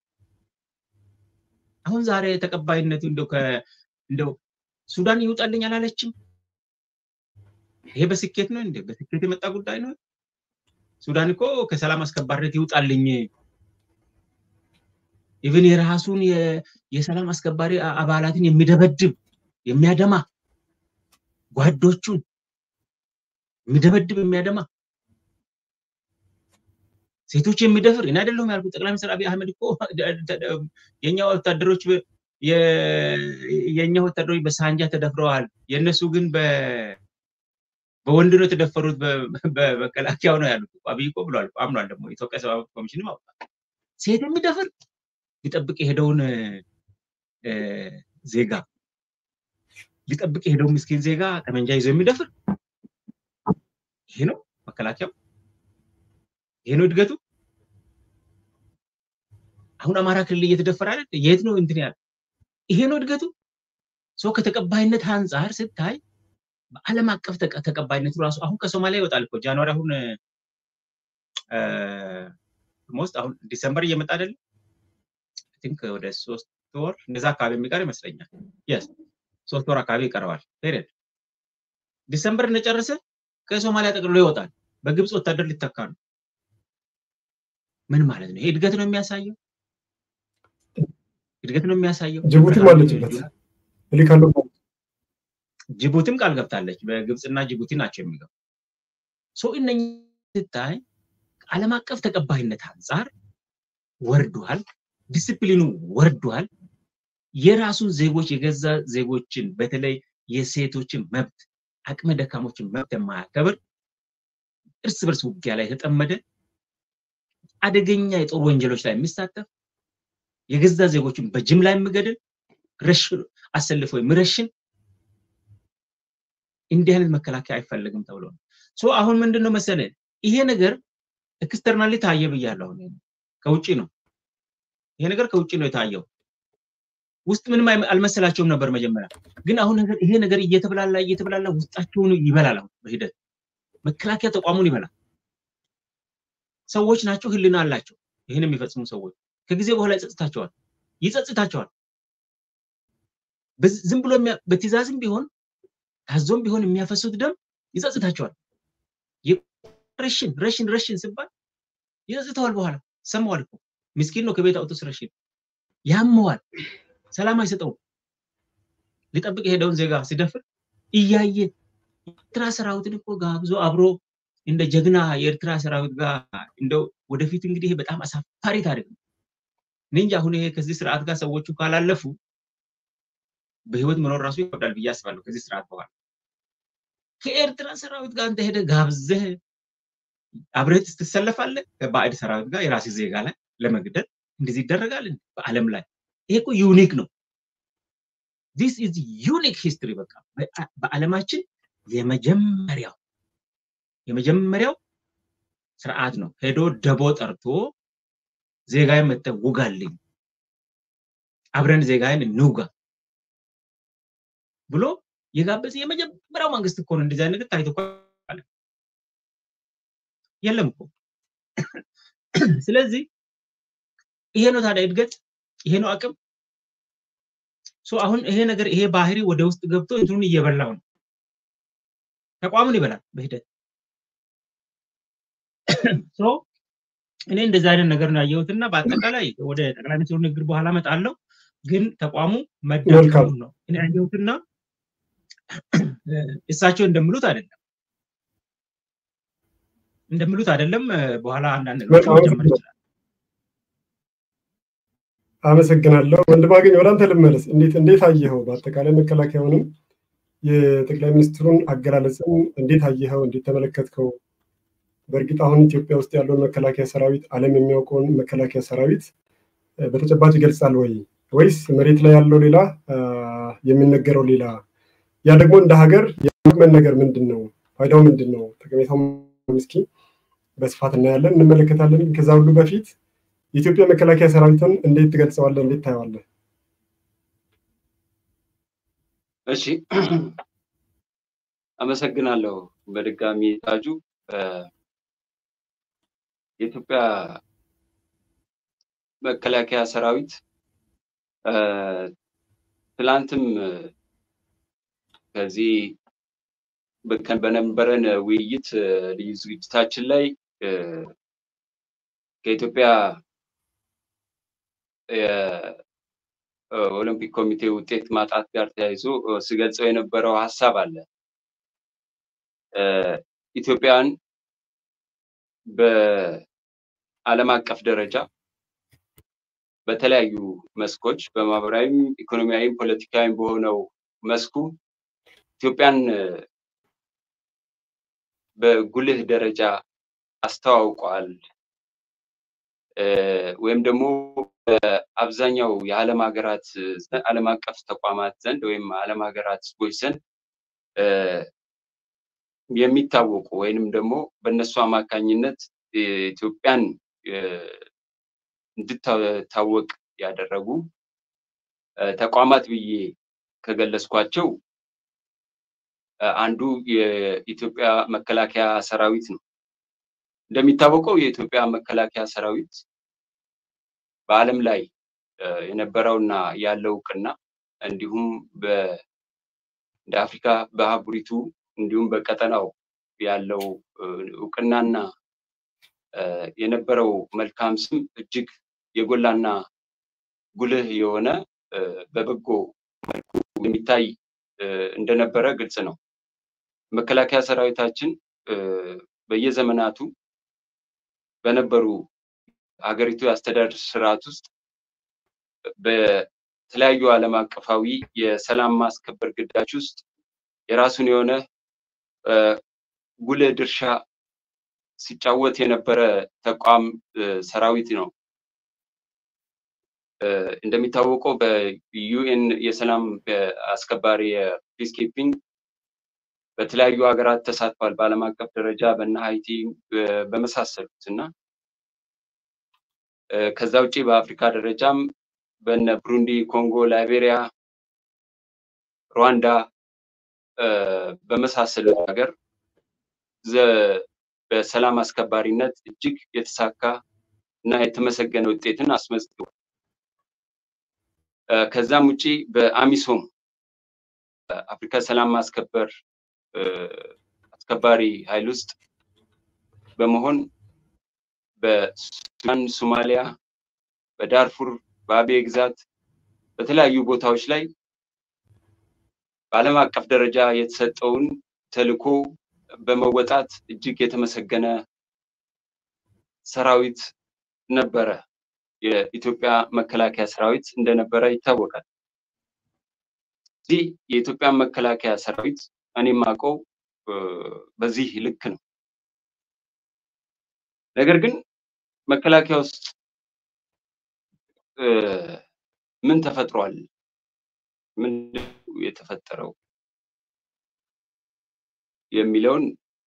አሁን ዛሬ ተቀባይነቱ እንደው እንደው ሱዳን ይውጣልኝ አላለችም። ይሄ በስኬት ነው እንዴ? በስኬት የመጣ ጉዳይ ነው። ሱዳን እኮ ከሰላም አስከባሪነት ይውጣልኝ ኢቭን የራሱን የሰላም አስከባሪ አባላትን የሚደበድብ የሚያደማ ጓዶቹን የሚደበድብ የሚያደማ ሴቶች የሚደፍር እኔ አይደለሁም ያልኩት። ጠቅላይ ሚኒስትር አብይ አህመድ እኮ የኛ ወታደሮች የኛ ወታደሮች በሳንጃ ተደፍረዋል፣ የእነሱ ግን በወንድ ነው የተደፈሩት በመከላከያው ነው ያሉት። አብይ እኮ ብሏል፣ አምኗል። ደግሞ የኢትዮጵያ ሰብዓዊ መብት ኮሚሽንም አውቋል። ሴት የሚደፍር ሊጠብቅ የሄደውን ዜጋ ሊጠብቅ የሄደውን ምስኪን ዜጋ ጠመንጃ ይዞ የሚደፍር ይሄ ነው መከላከያው። ይሄ ነው እድገቱ። አሁን አማራ ክልል እየተደፈረ አይደል? የት ነው እንትን ያለ? ይሄ ነው እድገቱ። ሰው ከተቀባይነት አንጻር ስታይ በዓለም አቀፍ ተቀባይነቱ ራሱ አሁን ከሶማሊያ ይወጣል እኮ ጃንዋሪ አሁን ሞስት አሁን ዲሰምበር እየመጣ አይደለም ቲንክ ወደ ሶስት ወር እንደዛ አካባቢ የሚቀር ይመስለኛል። የስ ሶስት ወር አካባቢ ይቀረዋል። ፔሪድ ዲሰምበር እንደጨረሰ ከሶማሊያ ጠቅልሎ ይወጣል። በግብፅ ወታደር ሊተካ ነው። ምን ማለት ነው? ይሄ እድገት ነው የሚያሳየው? እድገት ነው የሚያሳየው። ጅቡቲም አለችበት እልካለሁ። ጅቡቲም ቃል ገብታለች። በግብፅና ጅቡቲ ናቸው የሚገቡ ሰው እነኝ ስታይ ዓለም አቀፍ ተቀባይነት አንጻር ወርዷል። ዲስፕሊኑ ወርዷል። የራሱን ዜጎች የገዛ ዜጎችን በተለይ የሴቶችን መብት አቅመ ደካሞችን መብት የማያከብር እርስ በርስ ውጊያ ላይ የተጠመደ አደገኛ የጦር ወንጀሎች ላይ የሚሳተፍ የገዛ ዜጎችን በጅምላ የሚገድል አሰልፎ የሚረሽን እንዲህ አይነት መከላከያ አይፈለግም ተብሎ ነው። ሶ አሁን ምንድን ነው መሰለ ይሄ ነገር ኤክስተርናሊ ታየ ብያለሁ። ከውጭ ነው ይሄ ነገር ከውጭ ነው የታየው። ውስጥ ምንም አልመሰላቸውም ነበር መጀመሪያ። ግን አሁን ነገር ይሄ ነገር እየተብላላ እየተብላላ ውስጣቸውን ይበላል። አሁን በሂደት መከላከያ ተቋሙን ይበላል። ሰዎች ናቸው፣ ህልና አላቸው። ይህን የሚፈጽሙ ሰዎች ከጊዜ በኋላ ይጸጽታቸዋል ይጸጽታቸዋል። ዝም ብሎ በትእዛዝም ቢሆን ታዞም ቢሆን የሚያፈሱት ደም ይጸጽታቸዋል። ረሽን ረሽን ረሽን ሲባል ይጸጽተዋል። በኋላ ሰማዋል እኮ ምስኪን ነው ከቤት አውጥቶ ረሽን ያመዋል። ሰላም አይሰጠውም። ሊጠብቅ የሄደውን ዜጋ ሲደፍር እያየ ኤርትራ ሰራዊትን እኮ ጋብዞ አብሮ እንደ ጀግና የኤርትራ ሰራዊት ጋር እንደው ወደፊት እንግዲህ በጣም አሳፋሪ ታሪክ ነው። እኔ እንጂ አሁን ይሄ ከዚህ ስርዓት ጋር ሰዎቹ ካላለፉ በህይወት መኖር ራሱ ይከብዳል ብዬ አስባለሁ። ከዚህ ስርዓት በኋላ ከኤርትራ ሰራዊት ጋር አንተ ሄደህ ጋብዘህ አብረህ ትሰለፋለህ ከባዕድ ሰራዊት ጋር የራስህ ዜጋ ላይ ለመግደል እንደዚህ ይደረጋል በዓለም ላይ ይሄ እኮ ዩኒክ ነው። ዲስ ኢዝ ዩኒክ ሂስትሪ በቃ በዓለማችን የመጀመሪያው የመጀመሪያው ስርዓት ነው። ሄዶ ደቦ ጠርቶ ዜጋዬን መጥተህ ውጋልኝ፣ አብረን ዜጋዬን እንውጋ ብሎ የጋበዘ የመጀመሪያው መንግስት እኮ ነው። እንደዚህ አይነት ነገር ታይቶ የለም እኮ። ስለዚህ ይሄ ነው ታዲያ እድገት፣ ይሄ ነው አቅም። አሁን ይሄ ነገር ይሄ ባህሪ ወደ ውስጥ ገብቶ እንትኑን እየበላው ነው። ተቋሙን ይበላል በሂደት እኔ እንደዚህ አይነት ነገር ነው ያየሁት እና በአጠቃላይ ወደ ጠቅላይ ሚኒስትሩ ንግግር በኋላ እመጣለሁ። ግን ተቋሙ መዳከሙ ነው እኔ ያየሁትና እሳቸው እንደሚሉት አይደለም እንደሚሉት አይደለም። በኋላ አንዳንድ ነገሮች መጨመር ይችላል። አመሰግናለሁ ወንድማገኝ፣ ወደ አንተ ልመለስ። እንዴት እንዴት አየኸው? በአጠቃላይ መከላከያውንም የጠቅላይ ሚኒስትሩን አገላለጽን እንዴት አየኸው? እንዴት ተመለከትከው? በእርግጥ አሁን ኢትዮጵያ ውስጥ ያለውን መከላከያ ሰራዊት ዓለም የሚያውቀውን መከላከያ ሰራዊት በተጨባጭ ይገልጻል ወይ ወይስ መሬት ላይ ያለው ሌላ የሚነገረው ሌላ? ያ ደግሞ እንደ ሀገር የሚመን ነገር ምንድን ነው? ፋይዳው ምንድን ነው? ጠቀሜታው ምስኪ በስፋት እናያለን፣ እንመለከታለን። ከዛ ሁሉ በፊት የኢትዮጵያ መከላከያ ሰራዊትን እንዴት ትገልጸዋለህ? እንዴት ታየዋለህ? እሺ፣ አመሰግናለሁ በድጋሚ ታጁ። የኢትዮጵያ መከላከያ ሰራዊት ትላንትም ከዚህ በነበረን ውይይት ልዩ ዝግጅታችን ላይ ከኢትዮጵያ የኦሎምፒክ ኮሚቴ ውጤት ማጣት ጋር ተያይዞ ስገልጸው የነበረው ሀሳብ አለ። ኢትዮጵያን በዓለም አቀፍ ደረጃ በተለያዩ መስኮች በማህበራዊም፣ ኢኮኖሚያዊም፣ ፖለቲካዊም በሆነው መስኩ ኢትዮጵያን በጉልህ ደረጃ አስተዋውቋል ወይም ደግሞ በአብዛኛው የዓለም ሀገራት ዓለም አቀፍ ተቋማት ዘንድ ወይም ዓለም ሀገራት ህዝቦች ዘንድ የሚታወቁ ወይንም ደግሞ በእነሱ አማካኝነት ኢትዮጵያን እንድታወቅ ያደረጉ ተቋማት ብዬ ከገለጽኳቸው አንዱ የኢትዮጵያ መከላከያ ሰራዊት ነው። እንደሚታወቀው የኢትዮጵያ መከላከያ ሰራዊት በዓለም ላይ የነበረውና ያለው እውቅና እንዲሁም እንደ አፍሪካ በአህጉሪቱ እንዲሁም በቀጠናው ያለው እውቅናና የነበረው መልካም ስም እጅግ የጎላና ጉልህ የሆነ በበጎ መልኩ የሚታይ እንደነበረ ግልጽ ነው። መከላከያ ሰራዊታችን በየዘመናቱ በነበሩ ሀገሪቱ የአስተዳደር ስርዓት ውስጥ በተለያዩ ዓለም አቀፋዊ የሰላም ማስከበር ግዳጅ ውስጥ የራሱን የሆነ ጉልህ ድርሻ ሲጫወት የነበረ ተቋም ሰራዊት ነው። እንደሚታወቀው በዩኤን የሰላም አስከባሪ የፒስ ኪፒንግ በተለያዩ ሀገራት ተሳትፏል። በዓለም አቀፍ ደረጃ በነ ሀይቲ በመሳሰሉት እና ከዛ ውጭ በአፍሪካ ደረጃም በነ ብሩንዲ፣ ኮንጎ፣ ላይቤሪያ፣ ሩዋንዳ በመሳሰሉት ሀገር በሰላም አስከባሪነት እጅግ የተሳካ እና የተመሰገነ ውጤትን አስመዝግቧል። ከዛም ውጪ በአሚሶም አፍሪካ ሰላም ማስከበር አስከባሪ ኃይል ውስጥ በመሆን በሱዳን፣ ሶማሊያ፣ በዳርፉር፣ በአቤ ግዛት በተለያዩ ቦታዎች ላይ በዓለም አቀፍ ደረጃ የተሰጠውን ተልዕኮ በመወጣት እጅግ የተመሰገነ ሰራዊት ነበረ። የኢትዮጵያ መከላከያ ሰራዊት እንደነበረ ይታወቃል። እዚህ የኢትዮጵያ መከላከያ ሰራዊት እኔ የማውቀው በዚህ ልክ ነው። ነገር ግን መከላከያ ውስጥ ምን ተፈጥሯል? ምንድን የተፈጠረው የሚለውን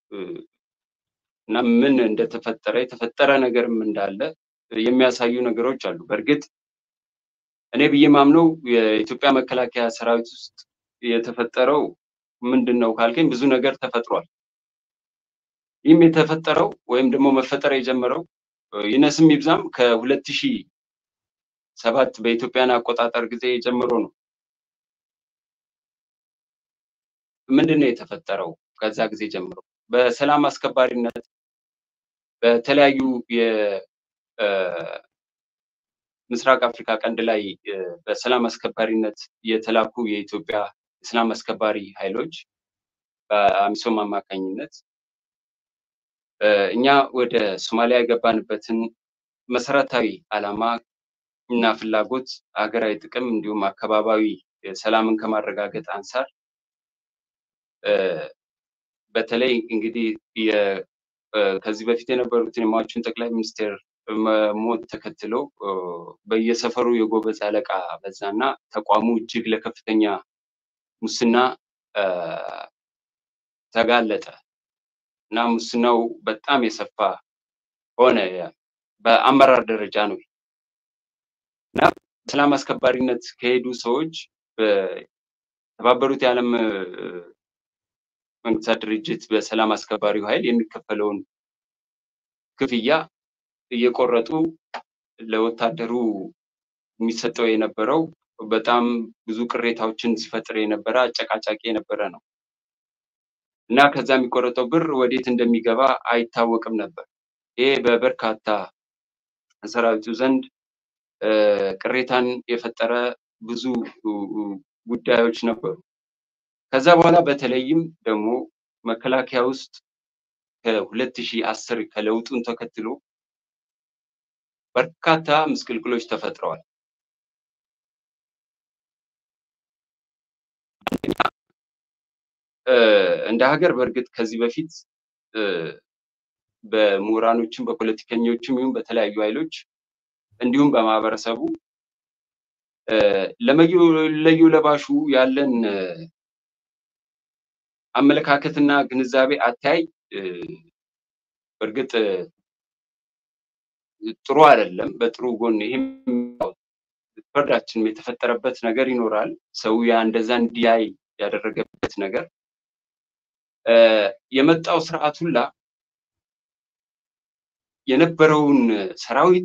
እና ምን እንደተፈጠረ የተፈጠረ ነገርም እንዳለ የሚያሳዩ ነገሮች አሉ። በእርግጥ እኔ ብዬ ማምነው የኢትዮጵያ መከላከያ ሰራዊት ውስጥ የተፈጠረው ምንድን ነው ካልከኝ ብዙ ነገር ተፈጥሯል። ይህም የተፈጠረው ወይም ደግሞ መፈጠር የጀመረው ይነስም ይብዛም ከሁለት ሺህ ሰባት በኢትዮጵያን አቆጣጠር ጊዜ ጀምሮ ነው። ምንድን ነው የተፈጠረው? ከዛ ጊዜ ጀምሮ በሰላም አስከባሪነት በተለያዩ የምስራቅ አፍሪካ ቀንድ ላይ በሰላም አስከባሪነት የተላኩ የኢትዮጵያ የሰላም አስከባሪ ኃይሎች በአሚሶም አማካኝነት እኛ ወደ ሶማሊያ የገባንበትን መሰረታዊ ዓላማ እና ፍላጎት ሀገራዊ ጥቅም እንዲሁም አካባቢያዊ ሰላምን ከማረጋገጥ አንጻር በተለይ እንግዲህ ከዚህ በፊት የነበሩትን የሟቹን ጠቅላይ ሚኒስትር ሞት ተከትሎ በየሰፈሩ የጎበዝ አለቃ በዛና ተቋሙ እጅግ ለከፍተኛ ሙስና ተጋለጠ እና ሙስናው በጣም የሰፋ ሆነ። በአመራር ደረጃ ነው እና ሰላም አስከባሪነት ከሄዱ ሰዎች በተባበሩት የዓለም መንግስታት ድርጅት በሰላም አስከባሪው ኃይል የሚከፈለውን ክፍያ እየቆረጡ ለወታደሩ የሚሰጠው የነበረው በጣም ብዙ ቅሬታዎችን ሲፈጥር የነበረ አጨቃጫቂ የነበረ ነው እና ከዛ የሚቆረጠው ብር ወዴት እንደሚገባ አይታወቅም ነበር። ይሄ በበርካታ ሰራዊቱ ዘንድ ቅሬታን የፈጠረ ብዙ ጉዳዮች ነበሩ። ከዛ በኋላ በተለይም ደግሞ መከላከያ ውስጥ ከሁለት ሺህ አስር ከለውጡን ተከትሎ በርካታ ምስቅልቅሎች ተፈጥረዋል። እንደ ሀገር በእርግጥ ከዚህ በፊት በምሁራኖችም በፖለቲከኞችም ይሁን በተለያዩ ኃይሎች እንዲሁም በማህበረሰቡ ለመለዩ ለባሹ ያለን አመለካከትና ግንዛቤ አታይ በእርግጥ ጥሩ አይደለም። በጥሩ ጎን ይህም ፍርዳችንም የተፈጠረበት ነገር ይኖራል። ሰው ያ እንደዛ እንዲያይ ያደረገበት ነገር የመጣው ስርዓት ሁላ የነበረውን ሰራዊት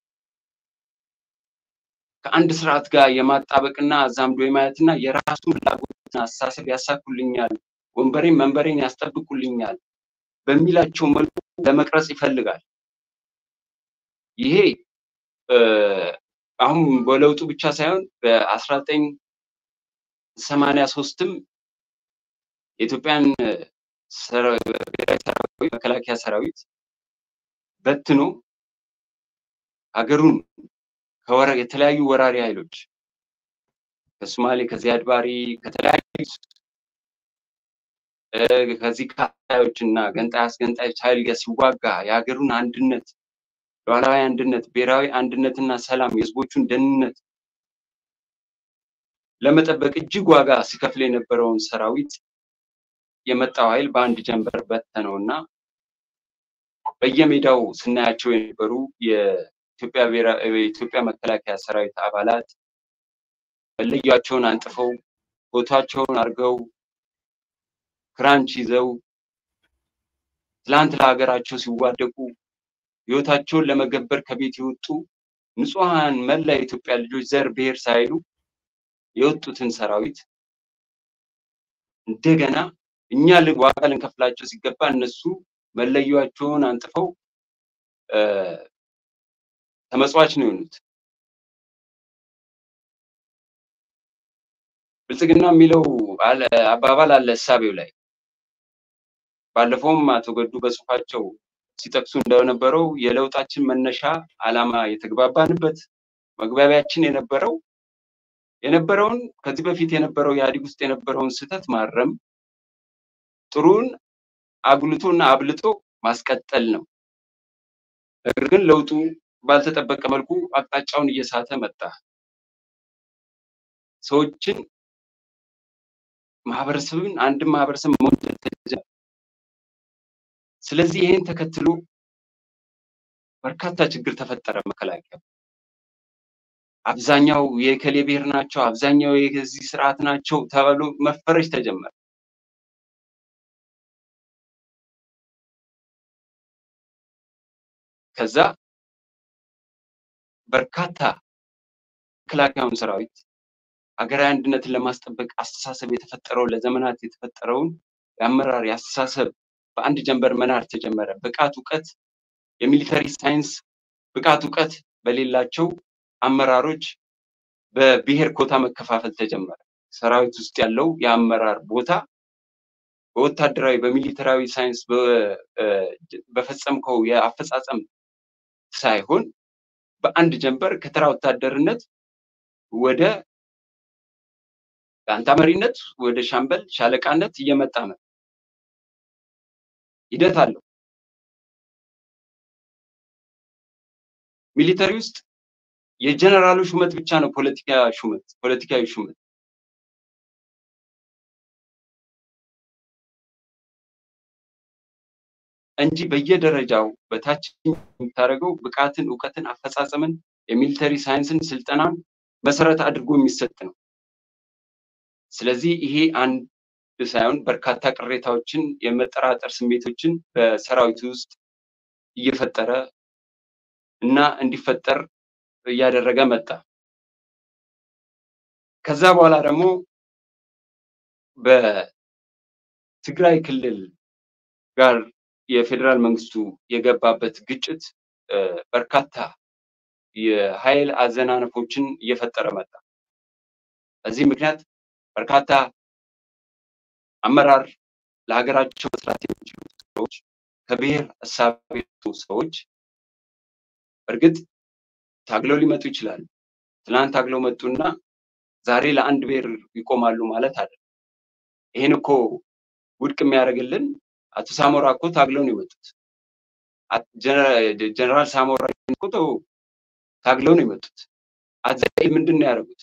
ከአንድ ስርዓት ጋር የማጣበቅና አዛምዶ የማየትና የራሱን ፍላጎትና አስተሳሰብ ያሳኩልኛል፣ ወንበሬን መንበሬን ያስጠብቁልኛል በሚላቸው መልኩ ለመቅረጽ ይፈልጋል። ይሄ አሁን በለውጡ ብቻ ሳይሆን በአስራ ዘጠኝ ሰማንያ ሶስትም የኢትዮጵያን መከላከያ ሰራዊት በትኖ ሀገሩን የተለያዩ ወራሪ ኃይሎች ከሶማሌ ከዚያድ ባሬ ከተለያዩ ከዚህ ከሀዮች እና ገንጣይ አስገንጣዮች ኃይል ጋር ሲዋጋ የሀገሩን አንድነት ሉዓላዊ አንድነት ብሔራዊ አንድነትና ሰላም የህዝቦቹን ደህንነት ለመጠበቅ እጅግ ዋጋ ሲከፍል የነበረውን ሰራዊት የመጣው ኃይል በአንድ ጀንበር በተነው እና በየሜዳው ስናያቸው የነበሩ የኢትዮጵያ መከላከያ ሰራዊት አባላት መለያቸውን አንጥፈው ፎቷቸውን አድርገው ክራንች ይዘው ትላንት ለሀገራቸው ሲዋደቁ ህይወታቸውን ለመገበር ከቤት የወጡ ንጹሐን መላ የኢትዮጵያ ልጆች ዘር ብሔር ሳይሉ የወጡትን ሰራዊት እንደገና እኛ ዋጋ ልንከፍላቸው ሲገባ እነሱ መለያቸውን አንጥፈው ተመጽዋች ነው የሆኑት። ብልጽግና የሚለው አባባል አለ እሳቤው ላይ ባለፈውም አቶ ገዱ በጽሁፋቸው ሲጠቅሱ እንደነበረው የለውጣችን መነሻ ዓላማ የተግባባንበት መግባቢያችን የነበረው የነበረውን ከዚህ በፊት የነበረው ኢህአዴግ ውስጥ የነበረውን ስህተት ማረም ጥሩን አጉልቶና አብልጦ ማስቀጠል ነው። ነገር ግን ለውጡ ባልተጠበቀ መልኩ አቅጣጫውን እየሳተ መጣ። ሰዎችን ማህበረሰብን አንድን ማህበረሰብ መውደድ ተጀመረ። ስለዚህ ይህን ተከትሎ በርካታ ችግር ተፈጠረ። መከላከያ አብዛኛው የከሌ ብሔር ናቸው፣ አብዛኛው የዚህ ስርዓት ናቸው ተብሎ መፈረጅ ተጀመረ። ከዛ በርካታ መከላከያውን ሰራዊት ሀገራዊ አንድነትን ለማስጠበቅ አስተሳሰብ የተፈጠረው ለዘመናት የተፈጠረውን የአመራር የአስተሳሰብ በአንድ ጀንበር መናር ተጀመረ። ብቃት እውቀት፣ የሚሊተሪ ሳይንስ ብቃት እውቀት በሌላቸው አመራሮች በብሔር ኮታ መከፋፈል ተጀመረ። ሰራዊት ውስጥ ያለው የአመራር ቦታ በወታደራዊ በሚሊተራዊ ሳይንስ በፈጸምከው የአፈጻጸም ሳይሆን በአንድ ጀንበር ከተራ ወታደርነት ወደ ጋንታ መሪነት ወደ ሻምበል ሻለቃነት እየመጣ ነው። ሂደት አለው። ሚሊተሪ ውስጥ የጀነራሉ ሹመት ብቻ ነው ፖለቲካ ሹመት ፖለቲካዊ ሹመት። እንጂ በየደረጃው በታች የምታደርገው ብቃትን፣ እውቀትን፣ አፈጻጸምን፣ የሚሊተሪ ሳይንስን፣ ስልጠናን መሰረት አድርጎ የሚሰጥ ነው። ስለዚህ ይሄ አንድ ሳይሆን በርካታ ቅሬታዎችን፣ የመጠራጠር ስሜቶችን በሰራዊቱ ውስጥ እየፈጠረ እና እንዲፈጠር እያደረገ መጣ። ከዛ በኋላ ደግሞ በትግራይ ክልል ጋር የፌዴራል መንግስቱ የገባበት ግጭት በርካታ የኃይል አዘናነፎችን እየፈጠረ መጣ። በዚህ ምክንያት በርካታ አመራር ለሀገራቸው መስራት የሚችሉ ሰዎች ከብሔር እሳቤ ሰዎች እርግጥ ታግለው ሊመጡ ይችላሉ። ትናንት ታግለው መጡና ዛሬ ለአንድ ብሔር ይቆማሉ ማለት አይደለም። ይህን እኮ ውድቅ የሚያደርግልን አቶ ሳሞራ እኮ ታግለው ነው የመጡት። ጀነራል ሳሞራ እኮ ታግለው ነው የመጡት። አዛይ ምንድን ነው ያደረጉት?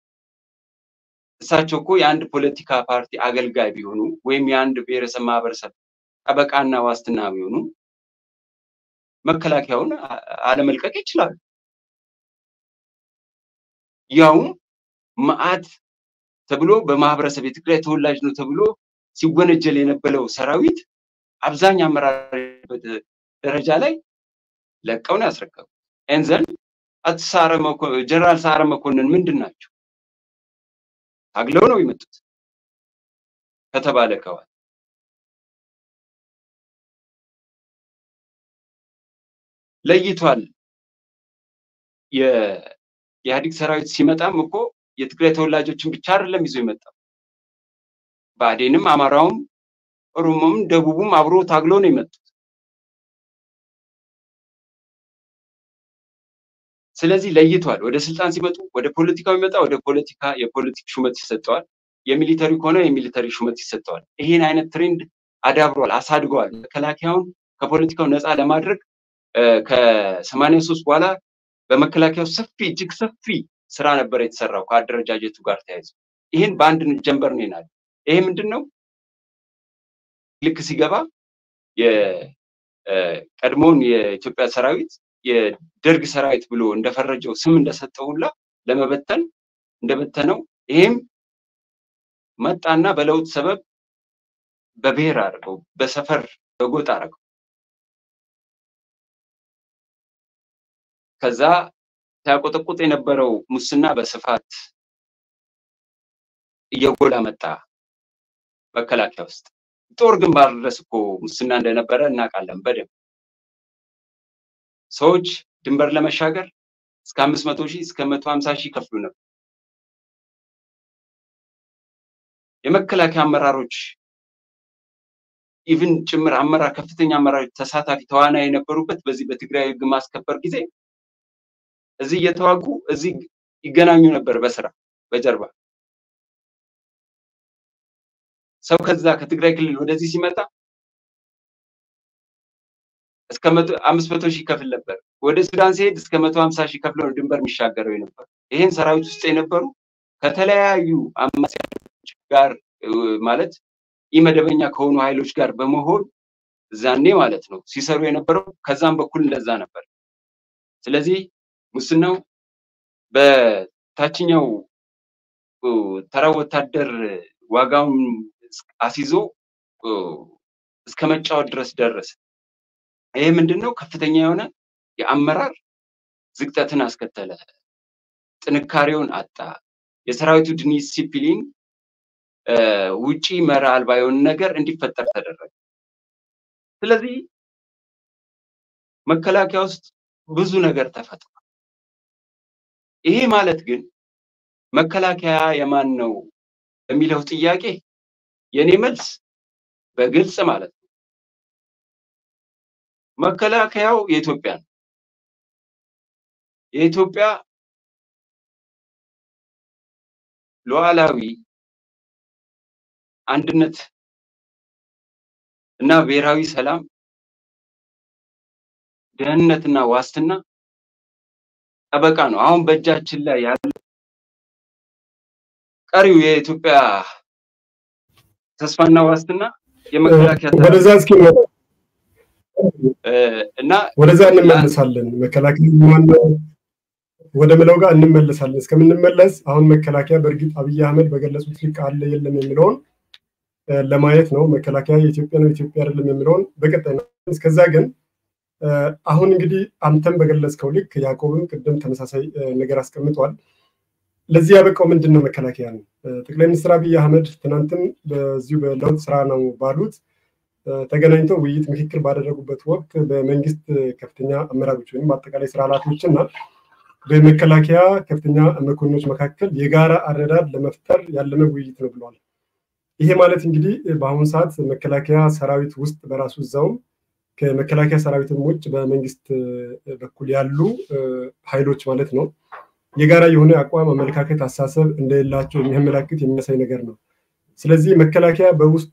እሳቸው እኮ የአንድ ፖለቲካ ፓርቲ አገልጋይ ቢሆኑ ወይም የአንድ ብሔረሰብ ማህበረሰብ ጠበቃና ዋስትና ቢሆኑ መከላከያውን አለመልቀቅ ይችላሉ። ያውም መዓት ተብሎ በማህበረሰብ የትግራይ ተወላጅ ነው ተብሎ ሲወነጀል የነበረው ሰራዊት አብዛኛው አመራር ደረጃ ላይ ለቀው ነው ያስረከቡት። ኤንዘን ጀነራል ሰዓረ መኮንን ምንድን ናቸው? ታግለው ነው የመጡት ከተባለ ከዋል ለይቷል። የኢህአዴግ ሰራዊት ሲመጣም እኮ የትግራይ ተወላጆችን ብቻ አይደለም ይዞ የመጣው ብአዴንም፣ አማራውም፣ ኦሮሞም፣ ደቡቡም አብሮ ታግሎ ነው የመጡት። ስለዚህ ለይቷል። ወደ ስልጣን ሲመጡ ወደ ፖለቲካው ይመጣ ወደ ፖለቲካ የፖለቲክ ሹመት ይሰጠዋል። የሚሊተሪ ከሆነ የሚሊተሪ ሹመት ይሰጠዋል። ይሄን አይነት ትሬንድ አዳብሯል፣ አሳድገዋል። መከላከያውን ከፖለቲካው ነፃ ለማድረግ ከሰማንያ ሶስት በኋላ በመከላከያው ሰፊ እጅግ ሰፊ ስራ ነበር የተሰራው ከአደረጃጀቱ ጋር ተያይዞ። ይህን በአንድ ጀንበር ነው ይናል። ይሄ ምንድን ነው? ልክ ሲገባ የቀድሞውን የኢትዮጵያ ሰራዊት የደርግ ሰራዊት ብሎ እንደፈረጀው ስም እንደሰጠው ሁላ ለመበተን እንደበተነው ይሄም መጣና በለውጥ ሰበብ በብሔር አድርገው በሰፈር በጎጥ አድርገው ከዛ ሲያቆጠቁጥ የነበረው ሙስና በስፋት እየጎላ መጣ። መከላከያ ውስጥ ጦር ግንባር ድረስ እኮ ሙስና እንደነበረ እናውቃለን በደንብ ሰዎች ድንበር ለመሻገር እስከ አምስት መቶ ሺህ እስከ መቶ ሀምሳ ሺህ ከፍሉ ነበር። የመከላከያ አመራሮች ኢቭን ጭምር አመራር ከፍተኛ አመራሮች ተሳታፊ ተዋናይ የነበሩበት በዚህ በትግራይ ህግ ማስከበር ጊዜ እዚህ እየተዋጉ እዚህ ይገናኙ ነበር በስራ በጀርባ ሰው ከዛ ከትግራይ ክልል ወደዚህ ሲመጣ እስከ አምስት መቶ ሺህ ከፍል ነበር። ወደ ሱዳን ሲሄድ እስከ መቶ ሀምሳ ሺህ ከፍለው ነው ድንበር የሚሻገረው የነበሩ። ይህን ሰራዊት ውስጥ የነበሩ ከተለያዩ አማጺዎች ጋር ማለት ኢመደበኛ ከሆኑ ኃይሎች ጋር በመሆን እዛኔ ማለት ነው ሲሰሩ የነበረው። ከዛም በኩል እንደዛ ነበር። ስለዚህ ሙስናው በታችኛው ተራ ወታደር ዋጋውን አስይዞ እስከ መጫወት ድረስ ደረሰ። ይሄ ምንድን ነው? ከፍተኛ የሆነ የአመራር ዝቅጠትን አስከተለ። ጥንካሬውን አጣ። የሰራዊቱ ዲሲፕሊን ውጪ መራ አልባ የሆነ ነገር እንዲፈጠር ተደረገ። ስለዚህ መከላከያ ውስጥ ብዙ ነገር ተፈጥሯል። ይሄ ማለት ግን መከላከያ የማን ነው የሚለው ጥያቄ የኔ መልስ በግልጽ ማለት ነው መከላከያው የኢትዮጵያ ነው። የኢትዮጵያ ሉዓላዊ አንድነት እና ብሔራዊ ሰላም፣ ደህንነትና ዋስትና ጠበቃ ነው። አሁን በእጃችን ላይ ያለ ቀሪው የኢትዮጵያ ተስፋና ዋስትና የመከላከያ ወደዛ እስኪ እና ወደዛ እንመለሳለን። መከላከያ ማነው ወደ ምለው ጋር እንመለሳለን። እስከምንመለስ አሁን መከላከያ በእርግጥ አብይ አህመድ በገለጹት ልክ አለ የለም የሚለውን ለማየት ነው። መከላከያ የኢትዮጵያ ነው የኢትዮጵያ አይደለም የሚለውን በቀጣይ ነው። እስከዛ ግን አሁን እንግዲህ አንተም በገለጽከው ልክ ያዕቆብም ቅድም ተመሳሳይ ነገር አስቀምጧል። ለዚህ ያበቃው ምንድን ነው? መከላከያ ነው። ጠቅላይ ሚኒስትር አብይ አህመድ ትናንትም በዚሁ በለውጥ ስራ ነው ባሉት ተገናኝተው ውይይት ምክክር ባደረጉበት ወቅት በመንግስት ከፍተኛ አመራሮች ወይም አጠቃላይ ስራ ኃላፊዎች እና በመከላከያ ከፍተኛ መኮንኖች መካከል የጋራ አረዳድ ለመፍጠር ያለመ ውይይት ነው ብለዋል። ይሄ ማለት እንግዲህ በአሁኑ ሰዓት መከላከያ ሰራዊት ውስጥ በራሱ እዛውም ከመከላከያ ሰራዊትም ውጭ በመንግስት በኩል ያሉ ኃይሎች ማለት ነው የጋራ የሆነ አቋም፣ አመለካከት፣ አሳሰብ እንደሌላቸው የሚያመላክት የሚያሳይ ነገር ነው። ስለዚህ መከላከያ በውስጡ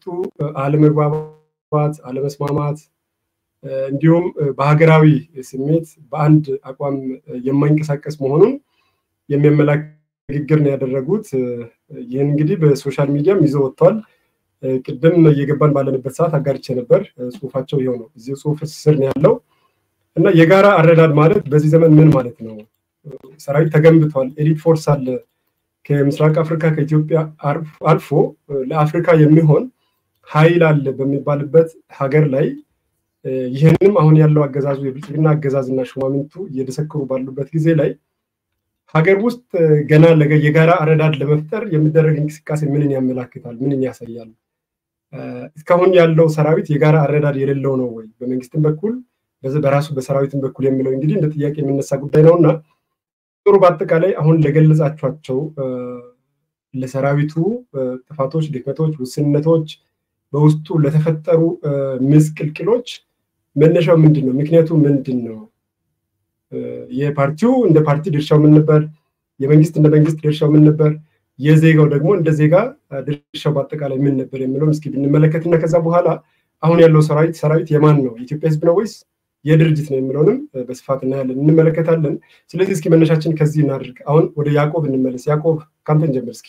አለመግባባት፣ አለመስማማት እንዲሁም በሀገራዊ ስሜት በአንድ አቋም የማይንቀሳቀስ መሆኑን የሚያመላክት ንግግር ነው ያደረጉት። ይህን እንግዲህ በሶሻል ሚዲያም ይዘው ወጥተዋል። ቅድም እየገባን ባለንበት ሰዓት አጋርቼ ነበር። ጽሁፋቸው ይኸው ነው፣ እዚህ ጽሁፍ ስር ነው ያለው እና የጋራ አረዳድ ማለት በዚህ ዘመን ምን ማለት ነው? ሰራዊት ተገንብቷል። ኤሊት ፎርስ አለ። ከምስራቅ አፍሪካ ከኢትዮጵያ አልፎ ለአፍሪካ የሚሆን ኃይል አለ በሚባልበት ሀገር ላይ ይህንም አሁን ያለው አገዛዙ የብልጽግና አገዛዝና ሹማምንቱ እየደሰከሩ ባሉበት ጊዜ ላይ ሀገር ውስጥ ገና የጋራ አረዳድ ለመፍጠር የሚደረግ እንቅስቃሴ ምንን ያመላክታል? ምንን ያሳያል? እስካሁን ያለው ሰራዊት የጋራ አረዳድ የሌለው ነው ወይ በመንግስትም በኩል በራሱ በሰራዊትም በኩል የሚለው እንግዲህ እንደ ጥያቄ የሚነሳ ጉዳይ ነው እና ጥሩ በአጠቃላይ አሁን ለገለጻቸኋቸው ለሰራዊቱ ጥፋቶች፣ ድክመቶች፣ ውስንነቶች በውስጡ ለተፈጠሩ ምስቅልቅሎች መነሻው ምንድን ነው? ምክንያቱ ምንድን ነው? የፓርቲው እንደ ፓርቲ ድርሻው ምን ነበር? የመንግስት እንደ መንግስት ድርሻው ምን ነበር? የዜጋው ደግሞ እንደ ዜጋ ድርሻው በአጠቃላይ ምን ነበር የሚለውን እስኪ ብንመለከትና ከዛ በኋላ አሁን ያለው ሰራዊት ሰራዊት የማን ነው? የኢትዮጵያ ህዝብ ነው ወይስ የድርጅት ነው የሚለውንም በስፋት እናያለን እንመለከታለን። ስለዚህ እስኪ መነሻችን ከዚህ እናድርግ። አሁን ወደ ያዕቆብ እንመለስ። ያዕቆብ ከአንተን ጀምር እስኪ።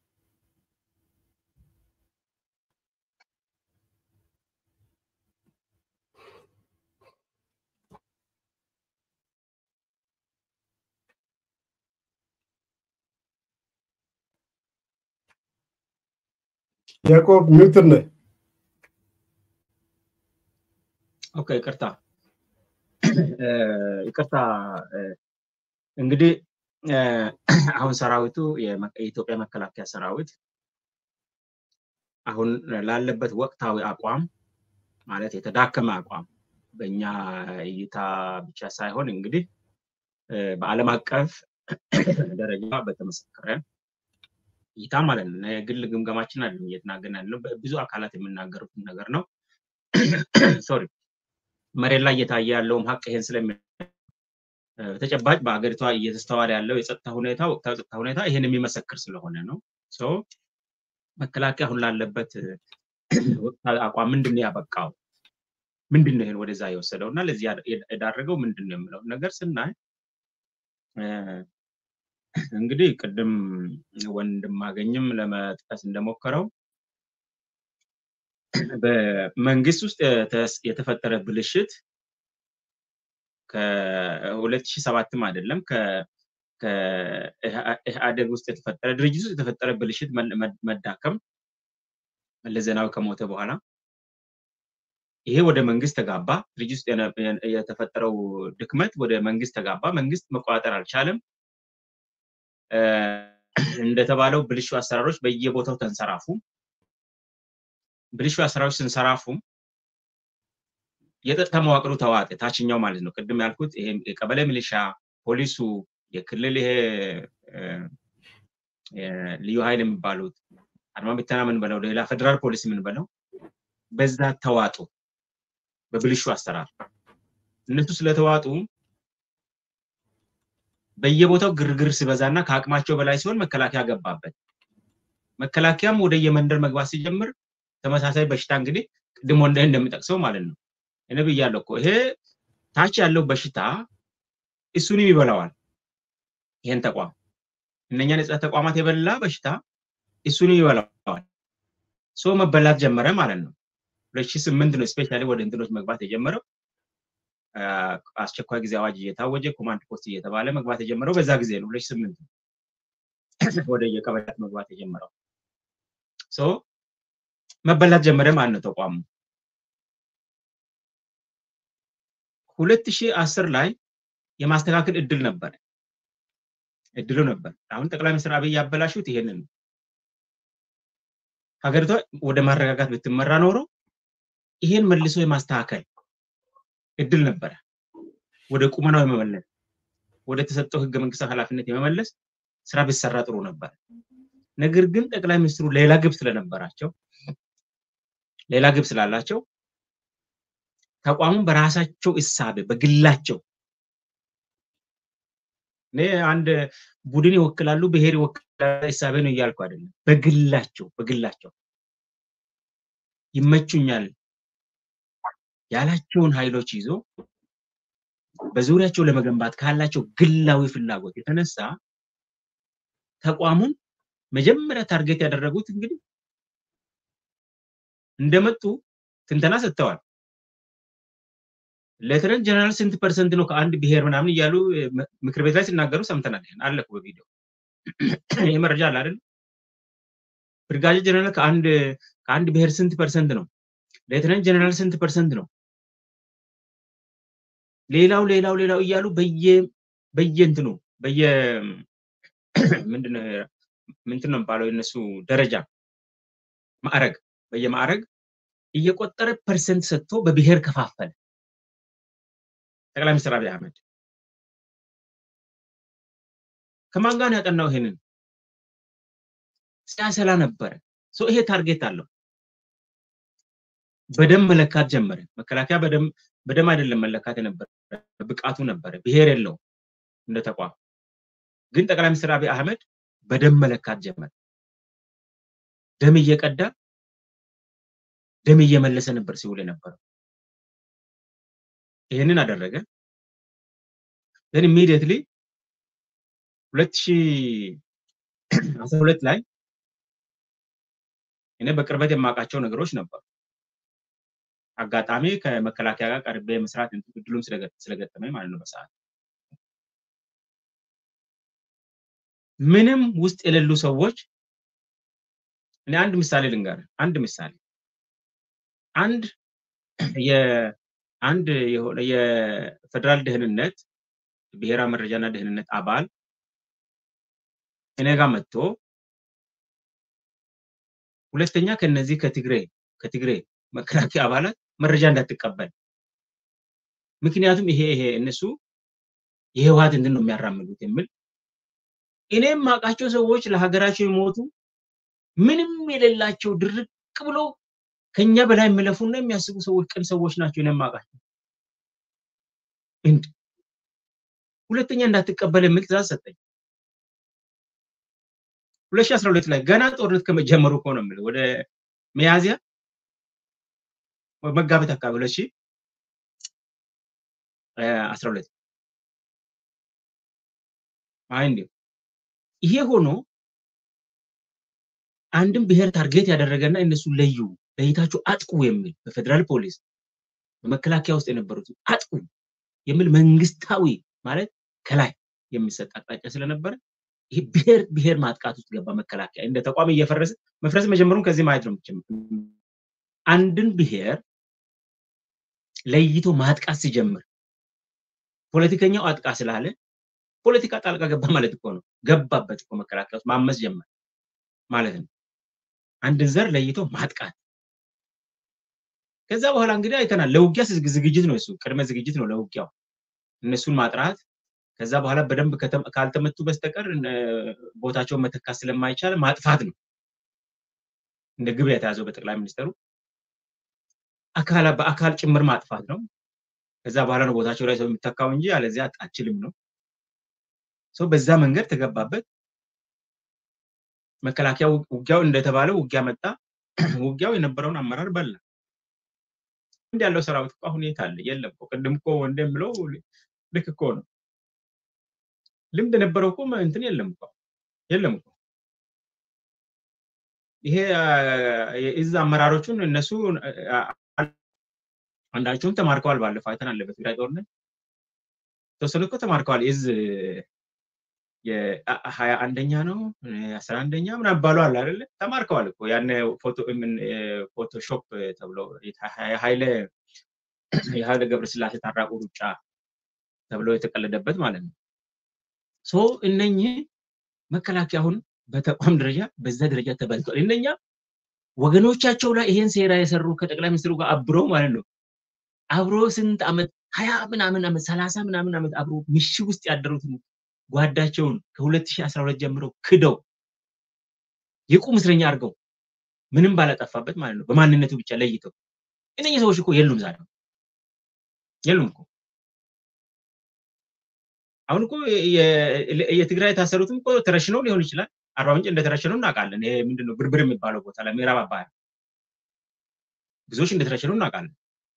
ያዕቆብ ሚውትር ነህ። ኦኬ፣ ይቅርታ ይቅርታ እንግዲህ አሁን ሰራዊቱ የኢትዮጵያ መከላከያ ሰራዊት አሁን ላለበት ወቅታዊ አቋም ማለት የተዳከመ አቋም በእኛ እይታ ብቻ ሳይሆን እንግዲህ በዓለም አቀፍ ደረጃ በተመሰከረ እይታ ማለት ነው። የግል ግምገማችን አይደለም እየተናገርን ያለው ብዙ አካላት የሚናገሩትን ነገር ነው። ሶሪ መሬት ላይ እየታየ ያለውም ሀቅ ይሄን ስለሚ ተጨባጭ በሀገሪቷ እየተስተዋለ ያለው የጸጥታ ሁኔታ ወቅታዊ ጸጥታ ሁኔታ ይሄን የሚመሰክር ስለሆነ ነው። መከላከያ አሁን ላለበት ወቅታዊ አቋም ምንድን ነው ያበቃው? ምንድን ነው ይሄን ወደዛ የወሰደው እና ለዚህ የዳረገው ምንድን ነው የምለው ነገር ስናይ እንግዲህ ቅድም ወንድማገኝም ለመጥቀስ እንደሞከረው በመንግስት ውስጥ የተፈጠረ ብልሽት ከሁለት ሺህ ሰባትም አይደለም ከኢህአዴግ ውስጥ የተፈጠረ ድርጅት ውስጥ የተፈጠረ ብልሽት መዳከም መለስ ዜናዊ ከሞተ በኋላ ይሄ ወደ መንግስት ተጋባ። ድርጅት ውስጥ የተፈጠረው ድክመት ወደ መንግስት ተጋባ። መንግስት መቆጣጠር አልቻለም። እንደተባለው ብልሹ አሰራሮች በየቦታው ተንሰራፉ። ብልሹ አሰራሮች ስንሰራፉ የጸጥታ መዋቅሩ ተዋጠ። ታችኛው ማለት ነው። ቅድም ያልኩት ይሄ የቀበሌ ሚሊሻ፣ ፖሊሱ፣ የክልል ይሄ ልዩ ኃይል የሚባሉት አድማ ብተና ምን በለው ሌላ ፌደራል ፖሊስ ምን በለው በዛ ተዋጡ። በብልሹ አሰራር እነሱ ስለተዋጡ በየቦታው ግርግር ሲበዛና ከአቅማቸው በላይ ሲሆን መከላከያ ገባበት። መከላከያም ወደ የመንደር መግባት ሲጀምር ተመሳሳይ በሽታ እንግዲህ ቅድም ወንደ እንደሚጠቅሰው ማለት ነው እኔ ብያለሁ እኮ ይሄ ታች ያለው በሽታ እሱንም ይበላዋል። ይሄን ተቋም እነኛን የጸጥታ ተቋማት የበላ በሽታ እሱንም ይበላዋል። ሰው መበላት ጀመረ ማለት ነው። ሁለት ሺህ ስምንት ነው ስፔሻሊ ወደ እንትኖች መግባት የጀመረው አስቸኳይ ጊዜ አዋጅ እየታወጀ ኮማንድ ፖስት እየተባለ መግባት የጀመረው በዛ ጊዜ ነው። ሁለት ሺህ ስምንት ወደ የቀበሌያት መግባት የጀመረው መበላት ጀመረ ማለት ነው ተቋሙ። ሁለት ሺህ አስር ላይ የማስተካከል እድል ነበረ እድሉ ነበር። አሁን ጠቅላይ ሚኒስትር አብይ ያበላሹት ይሄንን ነው። ሀገሪቷ ወደ ማረጋጋት ብትመራ ኖሮ ይሄን መልሶ የማስተካከል እድል ነበረ። ወደ ቁመናው የመመለስ ወደ ተሰጠው ህገ መንግስታዊ ኃላፊነት የመመለስ ስራ ቢሰራ ጥሩ ነበር። ነገር ግን ጠቅላይ ሚኒስትሩ ሌላ ግብ ስለነበራቸው ሌላ ግብ ስላላቸው ተቋሙን በራሳቸው እሳቤ በግላቸው እኔ አንድ ቡድን ይወክላሉ፣ ብሔር ይወክላሉ እሳቤ ነው እያልኩ አይደለም። በግላቸው በግላቸው ይመቹኛል ያላቸውን ኃይሎች ይዞ በዙሪያቸው ለመገንባት ካላቸው ግላዊ ፍላጎት የተነሳ ተቋሙን መጀመሪያ ታርጌት ያደረጉት እንግዲህ እንደመጡ ትንተና ሰጥተዋል። ሌተናንት ጀነራል ስንት ፐርሰንት ነው ከአንድ ብሔር ምናምን እያሉ ምክር ቤት ላይ ሲናገሩ ሰምተናል። አለ እኮ በቪዲዮ ይህ መረጃ አለ አይደል? ብርጋዴር ጀነራል ከአንድ ከአንድ ብሔር ስንት ፐርሰንት ነው? ሌተናንት ጀነራል ስንት ፐርሰንት ነው? ሌላው ሌላው ሌላው እያሉ በየ በየእንትኑ በየ ምንድነው ምንድን ነው የሚባለው የነሱ ደረጃ ማዕረግ በየማዕረግ እየቆጠረ ፐርሰንት ሰጥቶ በብሔር ከፋፈለ ጠቅላይ ሚኒስትር አብይ አህመድ ከማን ጋር ያጠናው? ይሄንን ሲያሰላ ነበረ። ይሄ ታርጌት አለው። በደም መለካት ጀመረ። መከላከያ በደም በደም አይደለም መለካት የነበረ ብቃቱ ነበረ። ብሔር የለው እንደ ተቋም። ግን ጠቅላይ ሚኒስትር አብይ አህመድ በደም መለካት ጀመረ። ደም እየቀዳ ደም እየመለሰ ነበር ሲውል የነበረው። ይህንን አደረገ። then immediately ሁለት ሺህ አስራ ሁለት ላይ እኔ በቅርበት የማውቃቸው ነገሮች ነበሩ። አጋጣሚ ከመከላከያ ጋር ቀርቤ መስራት እድሉም ስለገጠመኝ ማለት ነው። በሰዓት ምንም ውስጥ የሌሉ ሰዎች እኔ አንድ ምሳሌ ልንገር። አንድ ምሳሌ አንድ አንድ የሆነ የፌደራል ደህንነት ብሔራዊ መረጃና ደህንነት አባል እኔ ጋር መጥቶ ሁለተኛ ከነዚህ ከትግሬ ከትግሬ መከላከያ አባላት መረጃ እንዳትቀበል ምክንያቱም ይሄ ይሄ እነሱ የህወሓት እንትን ነው የሚያራምዱት የሚል እኔም ማውቃቸው ሰዎች ለሀገራቸው የሞቱ ምንም የሌላቸው ድርቅ ብሎ ከኛ በላይ የሚለፉና የሚያስቡ ሰዎች ቅን ሰዎች ናቸው። እኔም ማውቃቸው እንድ ሁለተኛ እንዳትቀበል የሚል ትእዛዝ ሰጠኝ። 2012 ላይ ገና ጦርነት ከመጀመሩ እኮ ነው የምልህ ወደ ሚያዝያ መጋቢት አካባቢ 2012 አይ እንዲሁ ይሄ ሆኖ አንድም ብሔር ታርጌት ያደረገና እነሱ ለዩ ለይታችሁ አጥቁ የሚል በፌደራል ፖሊስ በመከላከያ ውስጥ የነበሩት አጥቁ የሚል መንግስታዊ ማለት ከላይ የሚሰጥ አቅጣጫ ስለነበረ ይሄ ብሔር ብሔር ማጥቃት ውስጥ ገባ። መከላከያ እንደ ተቋም እየፈረሰ መፍረስ መጀመሩን ከዚህ ማየት ነው የምችለው። አንድን ብሔር ለይቶ ማጥቃት ሲጀምር ፖለቲከኛው አጥቃ ስላለ ፖለቲካ ጣልቃ ገባ ማለት እኮ ነው። ገባበት እኮ መከላከያ ውስጥ ማመስ ጀመር ማለት ነው። አንድን ዘር ለይቶ ማጥቃት። ከዛ በኋላ እንግዲህ አይተናል። ለውጊያ ዝግጅት ነው እሱ፣ ቅድመ ዝግጅት ነው ለውጊያው። እነሱን ማጥራት ከዛ በኋላ በደንብ ካልተመቱ በስተቀር ቦታቸውን መተካት ስለማይቻል ማጥፋት ነው እንደ ግብ የተያዘው በጠቅላይ ሚኒስትሩ። በአካል ጭምር ማጥፋት ነው። ከዛ በኋላ ነው ቦታቸው ላይ ሰው የሚተካው እንጂ አለዚያ አችልም ነው። ሰው በዛ መንገድ ተገባበት። መከላከያ ውጊያው እንደተባለው ውጊያ መጣ። ውጊያው የነበረውን አመራር በላ። እንዲ ያለው ሰራዊት እኮ ሁኔታ አለ የለም እኮ ቅድም እኮ ወንድ የምለው ልክ እኮ ነው። ልምድ የነበረው እኮ እንትን የለም እኮ የለም እኮ ይሄ የእዝ አመራሮቹን እነሱ አንዳቸውም ተማርከዋል። ባለፈው አይተናል። በትግራይ ጦርነት የተወሰኑ እኮ ተማርከዋል። የእዝ የሀያ አንደኛ ነው አስራ አንደኛ ምናምን ባሉ አለ አይደለ? ተማርከዋል እኮ ያን ፎቶሾፕ ተብሎ የሀይለ የሀይለ ገብረስላሴ ታራቁ ሩጫ ተብሎ የተቀለደበት ማለት ነው። ሶ እነኚህ መከላከያ አሁን በተቋም ደረጃ በዛ ደረጃ ተበልቷል። እነኛ ወገኖቻቸው ላይ ይሄን ሴራ የሰሩ ከጠቅላይ ሚኒስትሩ ጋር አብሮ ማለት ነው አብሮ ስንት ዓመት ሀያ ምናምን ዓመት ሰላሳ ምናምን ዓመት አብሮ ምሽግ ውስጥ ያደሩትን ጓዳቸውን ከ2012 ጀምሮ ክደው የቁም እስረኛ አድርገው ምንም ባላጠፋበት ማለት ነው በማንነቱ ብቻ ለይተው እነኚህ ሰዎች እኮ የሉም ዛሬ የሉም እኮ አሁን እኮ የትግራይ የታሰሩትም እኮ ተረሽነው ሊሆን ይችላል። አርባ ምንጭ እንደተረሸኑ እናውቃለን። ይሄ ምንድነው ብርብር የሚባለው ቦታ ላይ ምዕራብ አባያ ብዙዎች እንደተረሸኑ እናውቃለን።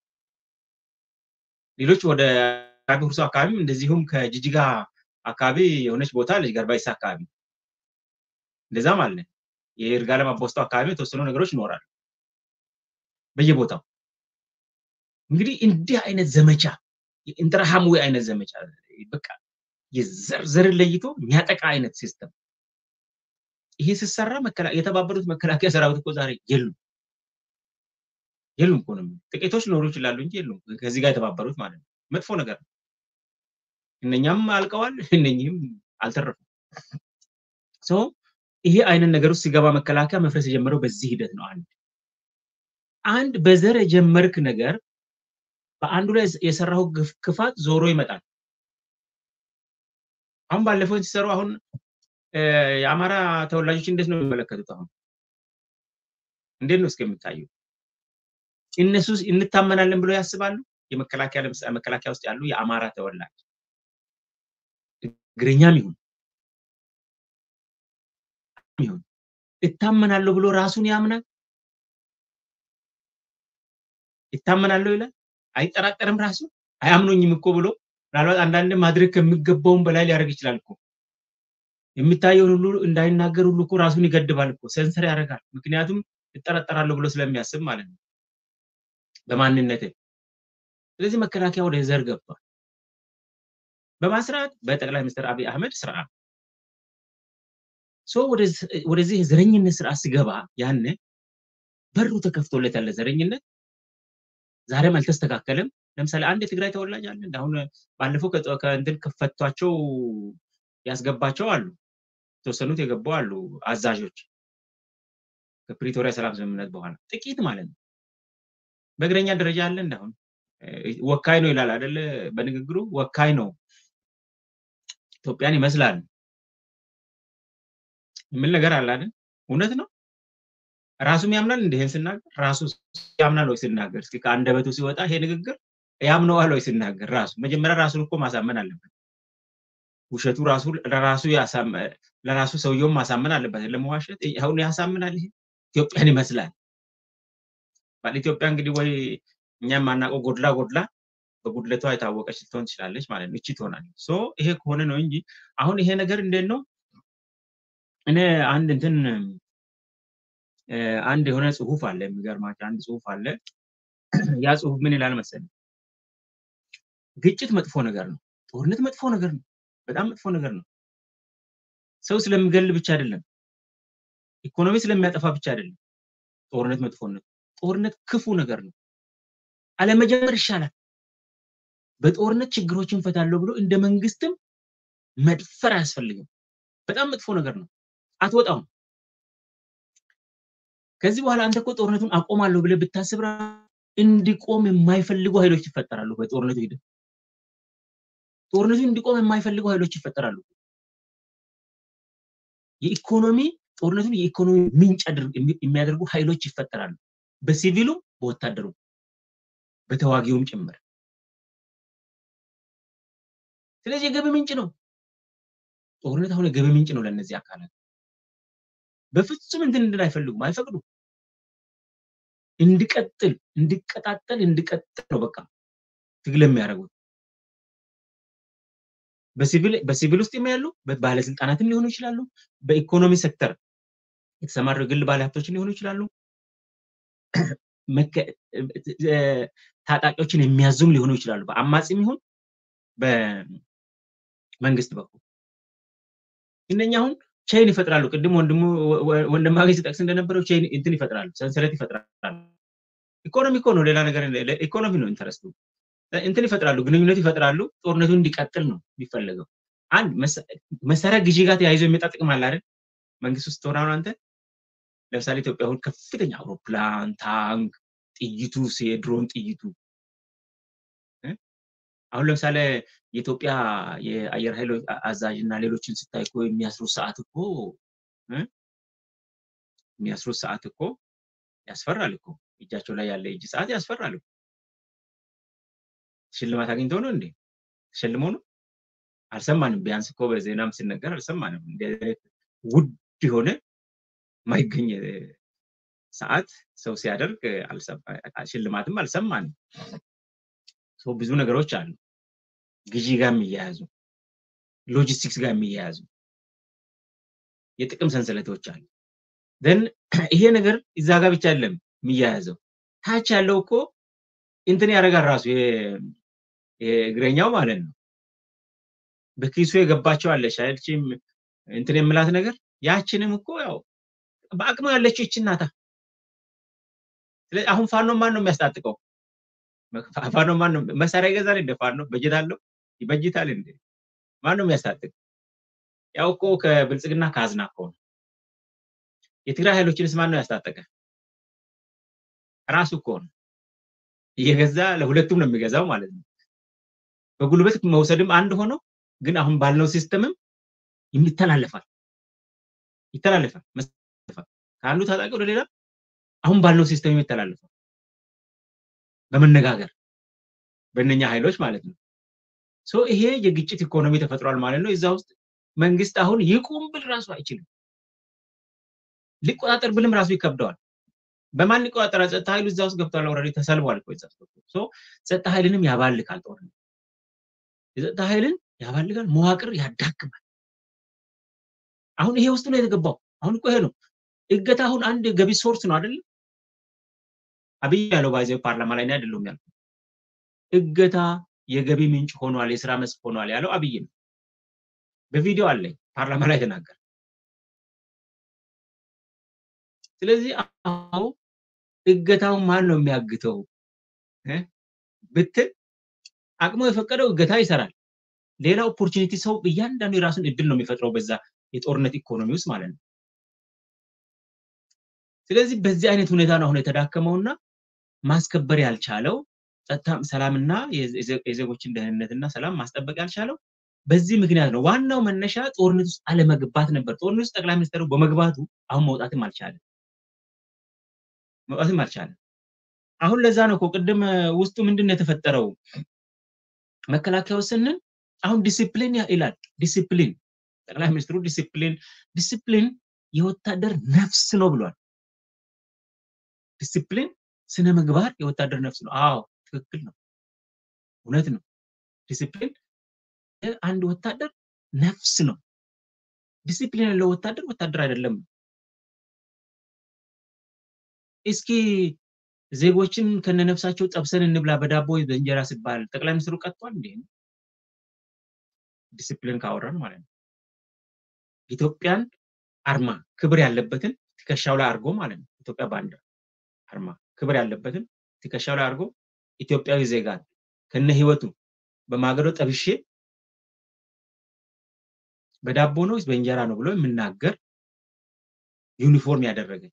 ሌሎች ወደ ጋቢ ሁርሶ አካባቢም እንደዚሁም ከጅጅጋ አካባቢ የሆነች ቦታ ልጅ ገርባይሳ አካባቢ እንደዛም አለ። የይርጋለም አቦስቶ አካባቢ የተወሰኑ ነገሮች ይኖራሉ በየቦታው። እንግዲህ እንዲህ አይነት ዘመቻ የኢንተርሃምዌ አይነት ዘመቻ በቃ የዘርን ለይቶ የሚያጠቃ አይነት ሲስተም ይሄ ሲሰራ የተባበሩት መከላከያ ሰራዊት እኮ ዛሬ የሉም የሉም እኮ ነው። ጥቂቶች ሊኖሩ ይችላሉ እንጂ የሉም። ከዚህ ጋር የተባበሩት ማለት ነው። መጥፎ ነገር ነው። እነኛም አልቀዋል፣ እነኚህም አልተረፉም። ሶ ይሄ አይነት ነገር ውስጥ ሲገባ መከላከያ መፍረስ የጀመረው በዚህ ሂደት ነው። አንድ አንድ በዘር የጀመርክ ነገር በአንዱ ላይ የሰራው ክፋት ዞሮ ይመጣል። አሁን ባለፈው ሲሰሩ አሁን የአማራ ተወላጆች እንዴት ነው የሚመለከቱት? አሁን እንዴት ነው እስከ የሚታየው? እነሱ እንታመናለን ብለው ያስባሉ? የመከላከያ ለምሳሌ መከላከያ ውስጥ ያሉ የአማራ ተወላጅ እግረኛም ይሁን ይሁን እታመናለሁ ብሎ ራሱን ያምናል? ይታመናለሁ ይላል? አይጠራጠርም? ራሱ አያምኖኝም እኮ ብሎ ምናልባት አንዳንድ ማድረግ ከሚገባውን በላይ ሊያደርግ ይችላል እኮ የሚታየውን ሁሉ እንዳይናገር ሁሉ እኮ ራሱን ይገድባል እኮ ሰንሰር ያደርጋል። ምክንያቱም እጠረጠራለሁ ብሎ ስለሚያስብ ማለት ነው በማንነቴ። ስለዚህ መከላከያ ወደ ዘር ገብቷል። በማስራት በጠቅላይ ሚኒስትር አብይ አህመድ ስርዓት ሶ ወደዚህ የዘረኝነት ስርዓት ሲገባ ያነ በሩ ተከፍቶለት ያለ ዘረኝነት ዛሬም አልተስተካከለም። ለምሳሌ አንድ የትግራይ ተወላጅ አለ አሁን ባለፈው ከእንትን ከፈቷቸው ያስገባቸው አሉ የተወሰኑት የገቡ አሉ አዛዦች ከፕሪቶሪያ ሰላም ስምምነት በኋላ ጥቂት ማለት ነው በእግረኛ ደረጃ አለ እንዳሁን ወካይ ነው ይላል አደለ በንግግሩ ወካይ ነው ኢትዮጵያን ይመስላል የሚል ነገር አለ አይደል እውነት ነው ራሱም ያምናል እንዲህን ስናገር ራሱ ያምናል ወይ ስናገር እስኪ ከአንደበቱ ሲወጣ ይሄ ንግግር ያምነዋል ወይ ስናገር ራሱ መጀመሪያ ራሱን እኮ ማሳመን አለበት ውሸቱ ራሱ ለራሱ ለራሱ ሰውየውም ማሳመን አለበት ለመዋሸት አሁን ያሳምናል ይሄ ኢትዮጵያን ይመስላል ባል ኢትዮጵያ እንግዲህ ወይ እኛ የማናውቀው ጎድላ ጎድላ በጉድለቷ የታወቀች ልትሆን ትችላለች ማለት ነው እቺ ትሆናለች ሶ ይሄ ከሆነ ነው እንጂ አሁን ይሄ ነገር እንዴት ነው እኔ አንድ እንትን አንድ የሆነ ጽሁፍ አለ የሚገርማቸው አንድ ጽሁፍ አለ ያ ጽሁፍ ምን ይላል መሰለኝ ግጭት መጥፎ ነገር ነው ጦርነት መጥፎ ነገር ነው በጣም መጥፎ ነገር ነው ሰው ስለሚገል ብቻ አይደለም ኢኮኖሚ ስለሚያጠፋ ብቻ አይደለም ጦርነት መጥፎነት ጦርነት ክፉ ነገር ነው አለመጀመር ይሻላል በጦርነት ችግሮችን ፈታለሁ ብሎ እንደ መንግስትም መድፈር አያስፈልግም በጣም መጥፎ ነገር ነው አትወጣውም ከዚህ በኋላ አንተ እኮ ጦርነቱን አቆማለሁ ብለህ ብታስብ እንዲቆም የማይፈልጉ ኃይሎች ይፈጠራሉ በጦርነቱ ሂደት ጦርነቱ እንዲቆም የማይፈልጉ ኃይሎች ይፈጠራሉ የኢኮኖሚ ጦርነቱን የኢኮኖሚ ምንጭ የሚያደርጉ ኃይሎች ይፈጠራሉ በሲቪሉም በወታደሩ በተዋጊውም ጭምር ስለዚህ የገቢ ምንጭ ነው ጦርነት አሁን የገቢ ምንጭ ነው ለእነዚህ አካላት በፍጹም እንትን እንድን አይፈልጉም አይፈቅዱም እንዲቀጥል እንዲቀጣጠል እንዲቀጥል ነው በቃ ትግል የሚያደርጉት በሲቪል ውስጥ ያሉ ባለስልጣናትም ሊሆኑ ይችላሉ በኢኮኖሚ ሴክተር የተሰማሩ ግል ባለሀብቶችን ሊሆኑ ይችላሉ ታጣቂዎችን የሚያዙም ሊሆኑ ይችላሉ በአማጺም ይሁን በመንግስት በኩል እነኛ አሁን ቼይን ይፈጥራሉ ቅድም ወንድሙ ወንድማገኝ ሲጠቅስ እንደነበረው ቼይን እንትን ይፈጥራሉ ሰንሰለት ይፈጥራሉ ኢኮኖሚ እኮ ነው ሌላ ነገር ኢኮኖሚ ነው ኢንተረስቱ እንትን ይፈጥራሉ ግንኙነት ይፈጥራሉ ጦርነቱ እንዲቀጥል ነው የሚፈለገው አንድ መሳሪያ ግዢ ጋር ተያይዞ የሚመጣ ጥቅም አለ አይደል መንግስት ውስጥ ሆነ አንተ ለምሳሌ ኢትዮጵያ አሁን ከፍተኛ አውሮፕላን ታንክ ጥይቱ የድሮን ጥይቱ አሁን ለምሳሌ የኢትዮጵያ የአየር ኃይል አዛዥ እና ሌሎችን ስታይ እኮ የሚያስሩት ሰዓት እኮ የሚያስሩት ሰዓት እኮ ያስፈራል እኮ እጃቸው ላይ ያለ እጅ ሰዓት ያስፈራል እኮ ሽልማት አግኝተው ነው እንዴ ተሸልመው ነው አልሰማንም ቢያንስ እኮ በዜናም ሲነገር አልሰማንም ውድ የሆነ ማይገኝ ሰዓት ሰው ሲያደርግ ሽልማትም አልሰማንም ብዙ ነገሮች አሉ ግዢ ጋር የሚያያዙ ሎጂስቲክስ ጋር የሚያያዙ የጥቅም ሰንሰለቶች አሉ ደን ይሄ ነገር እዛ ጋር ብቻ አይደለም የሚያያዘው ታች ያለው እኮ እንትን ያደርጋል ራሱ እግረኛው ማለት ነው በኪሱ የገባቸው አለች አይደችም እንትን የምላት ነገር ያችንም እኮ ያው በአቅሙ ያለችው ይችን ናታ አሁን ፋኖ ማን ነው የሚያስታጥቀው ፋኖ ማን ነው መሳሪያ ይገዛል እንደ ፋኖ በጀት አለው ይበጅታል እንደ ማን ነው የሚያስታጥቅ ያው እኮ ከብልጽግና ካዝና እኮ ነው የትግራይ ኃይሎችንስ ማን ነው ያስታጠቀ ራሱ እኮ ነው እየገዛ ለሁለቱም ነው የሚገዛው ማለት ነው በጉልበት መውሰድም አንድ ሆነው ግን አሁን ባልነው ሲስተምም ይተላለፋል ይተላለፋል ከአንዱ ታጣቂ ወደ ሌላ አሁን ባልነው ሲስተም የሚተላለፋል በመነጋገር በእነኛ ኃይሎች ማለት ነው ሶ ይሄ የግጭት ኢኮኖሚ ተፈጥሯል ማለት ነው እዛ ውስጥ መንግስት አሁን ይቁም ብል ራሱ አይችልም ሊቆጣጠር ብልም ራሱ ይከብደዋል በማን ሊቆጣጠር ጸጥታ ኃይሉ እዛ ውስጥ ገብቷል ኦልሬዲ ተሰልቧል እኮ እዛ ሶ ጸጥታ ኃይልንም ያባልካል ጦርነት የጸጥታ ኃይልን ያባልጋል መዋቅር ያዳክማል አሁን ይሄ ውስጥ ነው የተገባው አሁን እኮ ይሄ ነው እገታ አሁን አንድ ገቢ ሶርስ ነው አይደለም አብይ ያለው ባይዘ ፓርላማ ላይ አይደለም ያልኩት እገታ የገቢ ምንጭ ሆኗል የስራ መስክ ሆኗል ያለው አብይ ነው በቪዲዮ አለኝ ፓርላማ ላይ ተናገር ስለዚህ አሁ እገታው ማን ነው የሚያግተው ብትል አቅሙ የፈቀደው እገታ ይሰራል። ሌላ ኦፖርቹኒቲ ሰው እያንዳንዱ የራሱን እድል ነው የሚፈጥረው በዛ የጦርነት ኢኮኖሚ ውስጥ ማለት ነው። ስለዚህ በዚህ አይነት ሁኔታ ነው አሁን የተዳከመውና ማስከበር ያልቻለው ጸጥታ፣ ሰላምና የዜጎችን ደህንነትና ሰላም ማስጠበቅ ያልቻለው በዚህ ምክንያት ነው። ዋናው መነሻ ጦርነት ውስጥ አለመግባት ነበር። ጦርነት ውስጥ ጠቅላይ ሚኒስትሩ በመግባቱ አሁን መውጣትም አልቻለም፣ መውጣትም አልቻለም። አሁን ለዛ ነው እኮ ቅድም ውስጡ ምንድን ነው የተፈጠረው መከላከያው ስንል አሁን ዲሲፕሊን ይላል። ዲሲፕሊን ጠቅላይ ሚኒስትሩ ዲሲፕሊን ዲሲፕሊን የወታደር ነፍስ ነው ብሏል። ዲሲፕሊን ስነ ምግባር የወታደር ነፍስ ነው። አዎ ትክክል ነው፣ እውነት ነው። ዲሲፕሊን አንድ ወታደር ነፍስ ነው። ዲሲፕሊን ያለው ወታደር ወታደር አይደለም። እስኪ ዜጎችን ከነነፍሳቸው ጠብሰን እንብላ በዳቦ በእንጀራ ሲባል ጠቅላይ ሚኒስትሩ ቀጥቷል እንዴ? ዲሲፕሊን ካወራን ማለት ነው። ኢትዮጵያን አርማ ክብር ያለበትን ትከሻው ላይ አድርጎ ማለት ነው። ኢትዮጵያ ባንዲራ አርማ ክብር ያለበትን ትከሻው ላይ አድርጎ ኢትዮጵያዊ ዜጋ ከነ ህይወቱ በማገዶ ጠብሼ በዳቦ ነው በእንጀራ ነው ብሎ የምናገር ዩኒፎርም ያደረገ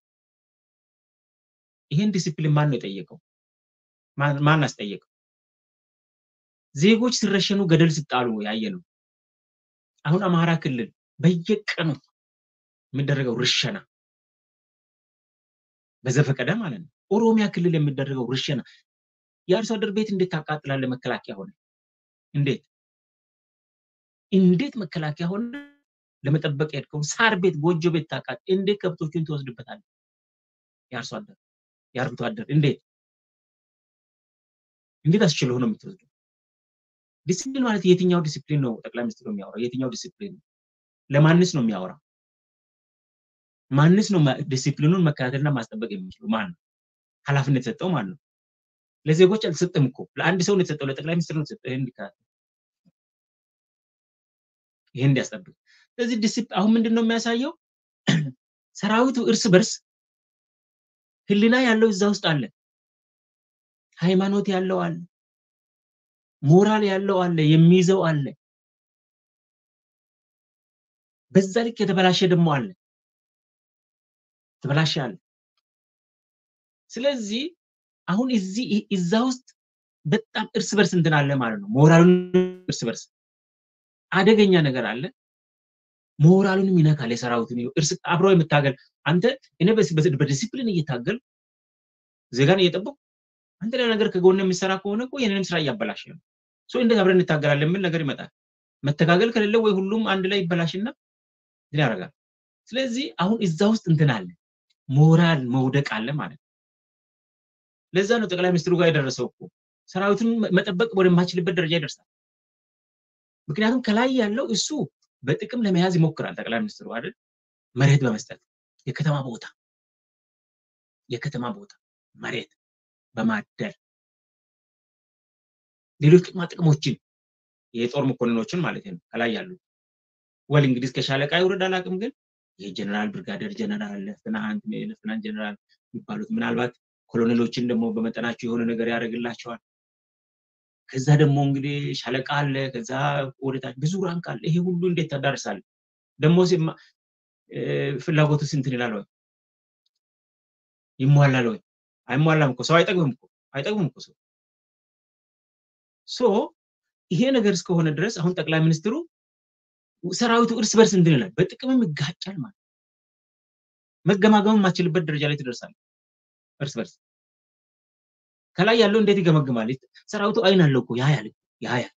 ይህን ዲሲፕሊን ማን ነው የጠየቀው? ማን አስጠየቀው? ዜጎች ሲረሸኑ ገደል ሲጣሉ ያየ ነው። አሁን አማራ ክልል በየቀኑ የሚደረገው ርሸና በዘፈቀደ ማለት ነው። ኦሮሚያ ክልል የሚደረገው ርሸና የአርሶ አደር ቤት እንዴት ታቃጥላለ? መከላከያ ሆነ እንዴት እንዴት መከላከያ ሆነ ለመጠበቅ የሄድከውን ሳር ቤት ጎጆ ቤት ታቃጥ እንዴት ከብቶችን ትወስድበታል? የአርሶ አደር የአርብቶ አደር እንዴት እንዴት አስችሎ ነው የምትወስደው? ዲሲፕሊን ማለት የትኛው ዲሲፕሊን ነው ጠቅላይ ሚኒስትሩ የሚያወራው? የትኛው ዲሲፕሊን ነው? ለማንስ ነው የሚያወራው? ማንስ ነው ዲሲፕሊኑን መከታተልና ማስጠበቅ የሚችለው? ማን ነው? ኃላፊነት የሰጠው ማን ነው? ለዜጎች አልተሰጠም እኮ ለአንድ ሰው ነው የተሰጠው፣ ለጠቅላይ ሚኒስትር ነው የተሰጠው። ይሄን እንዲከታተል ይሄን እንዲያስጠብቅ። ስለዚህ ዲሲፕሊን አሁን ምንድን ነው የሚያሳየው? ሰራዊቱ እርስ በርስ ህሊና ያለው እዛ ውስጥ አለ፣ ሃይማኖት ያለው አለ፣ ሞራል ያለው አለ፣ የሚይዘው አለ። በዛ ልክ የተበላሸ ደግሞ አለ፣ የተበላሸ አለ። ስለዚህ አሁን እዚህ እዛ ውስጥ በጣም እርስ በርስ እንትን አለ ማለት ነው። ሞራሉን እርስ በርስ አደገኛ ነገር አለ። ሞራሉንም ይነካል። የሰራዊቱን እርስ አብሮ የምታገል አንተ እኔ በዲሲፕሊን እየታገል ዜጋን እየጠበቁ አንተ ሌላ ነገር ከጎን የሚሰራ ከሆነ እኮ የኔንም ስራ እያበላሽ ነው። እንዴት አብረን እንታገላለን የሚል ነገር ይመጣል። መተጋገል ከሌለ ወይ ሁሉም አንድ ላይ ይበላሽና እንትን ያደርጋል። ስለዚህ አሁን እዛ ውስጥ እንትን አለ፣ ሞራል መውደቅ አለ ማለት ነው። ለዛ ነው ጠቅላይ ሚኒስትሩ ጋር የደረሰው እኮ ሰራዊቱን መጠበቅ ወደማችልበት ደረጃ ይደርሳል። ምክንያቱም ከላይ ያለው እሱ በጥቅም ለመያዝ ይሞክራል ጠቅላይ ሚኒስትሩ አይደል? መሬት በመስጠት የከተማ ቦታ የከተማ ቦታ መሬት በማደል ሌሎች ጥቅማ ጥቅሞችን የጦር መኮንኖችን ማለት ነው ከላይ ያሉ ወል እንግዲህ እስከ ሻለቃ ይውረድ አላውቅም፣ ግን የጀነራል ብርጋዴር ጀነራል፣ ሌፍትናንት ሌፍትናንት ጀነራል የሚባሉት ምናልባት ኮሎኔሎችን ደግሞ በመጠናቸው የሆነ ነገር ያደርግላቸዋል። ከዛ ደግሞ እንግዲህ ሻለቃ አለ፣ ከዛ ወደታች ብዙ ራንክ አለ። ይሄ ሁሉ እንዴት ታዳርሳለ? ደግሞ ፍላጎቱ ስንትን ይላል ወይ ይሟላል ወይ? አይሟላም እኮ ሰው አይጠግብም እኮ አይጠግብም እኮ ሰው ሶ ይሄ ነገር እስከሆነ ድረስ አሁን ጠቅላይ ሚኒስትሩ ሰራዊቱ እርስ በርስ እንትን ይላል፣ በጥቅምም ይጋጫል ማለት መገማገም የማችልበት ደረጃ ላይ ትደርሳል። እርስ በርስ ከላይ ያለው እንዴት ይገመግማል? ሰራዊቱ አይን አለው እኮ ያያል ያያል።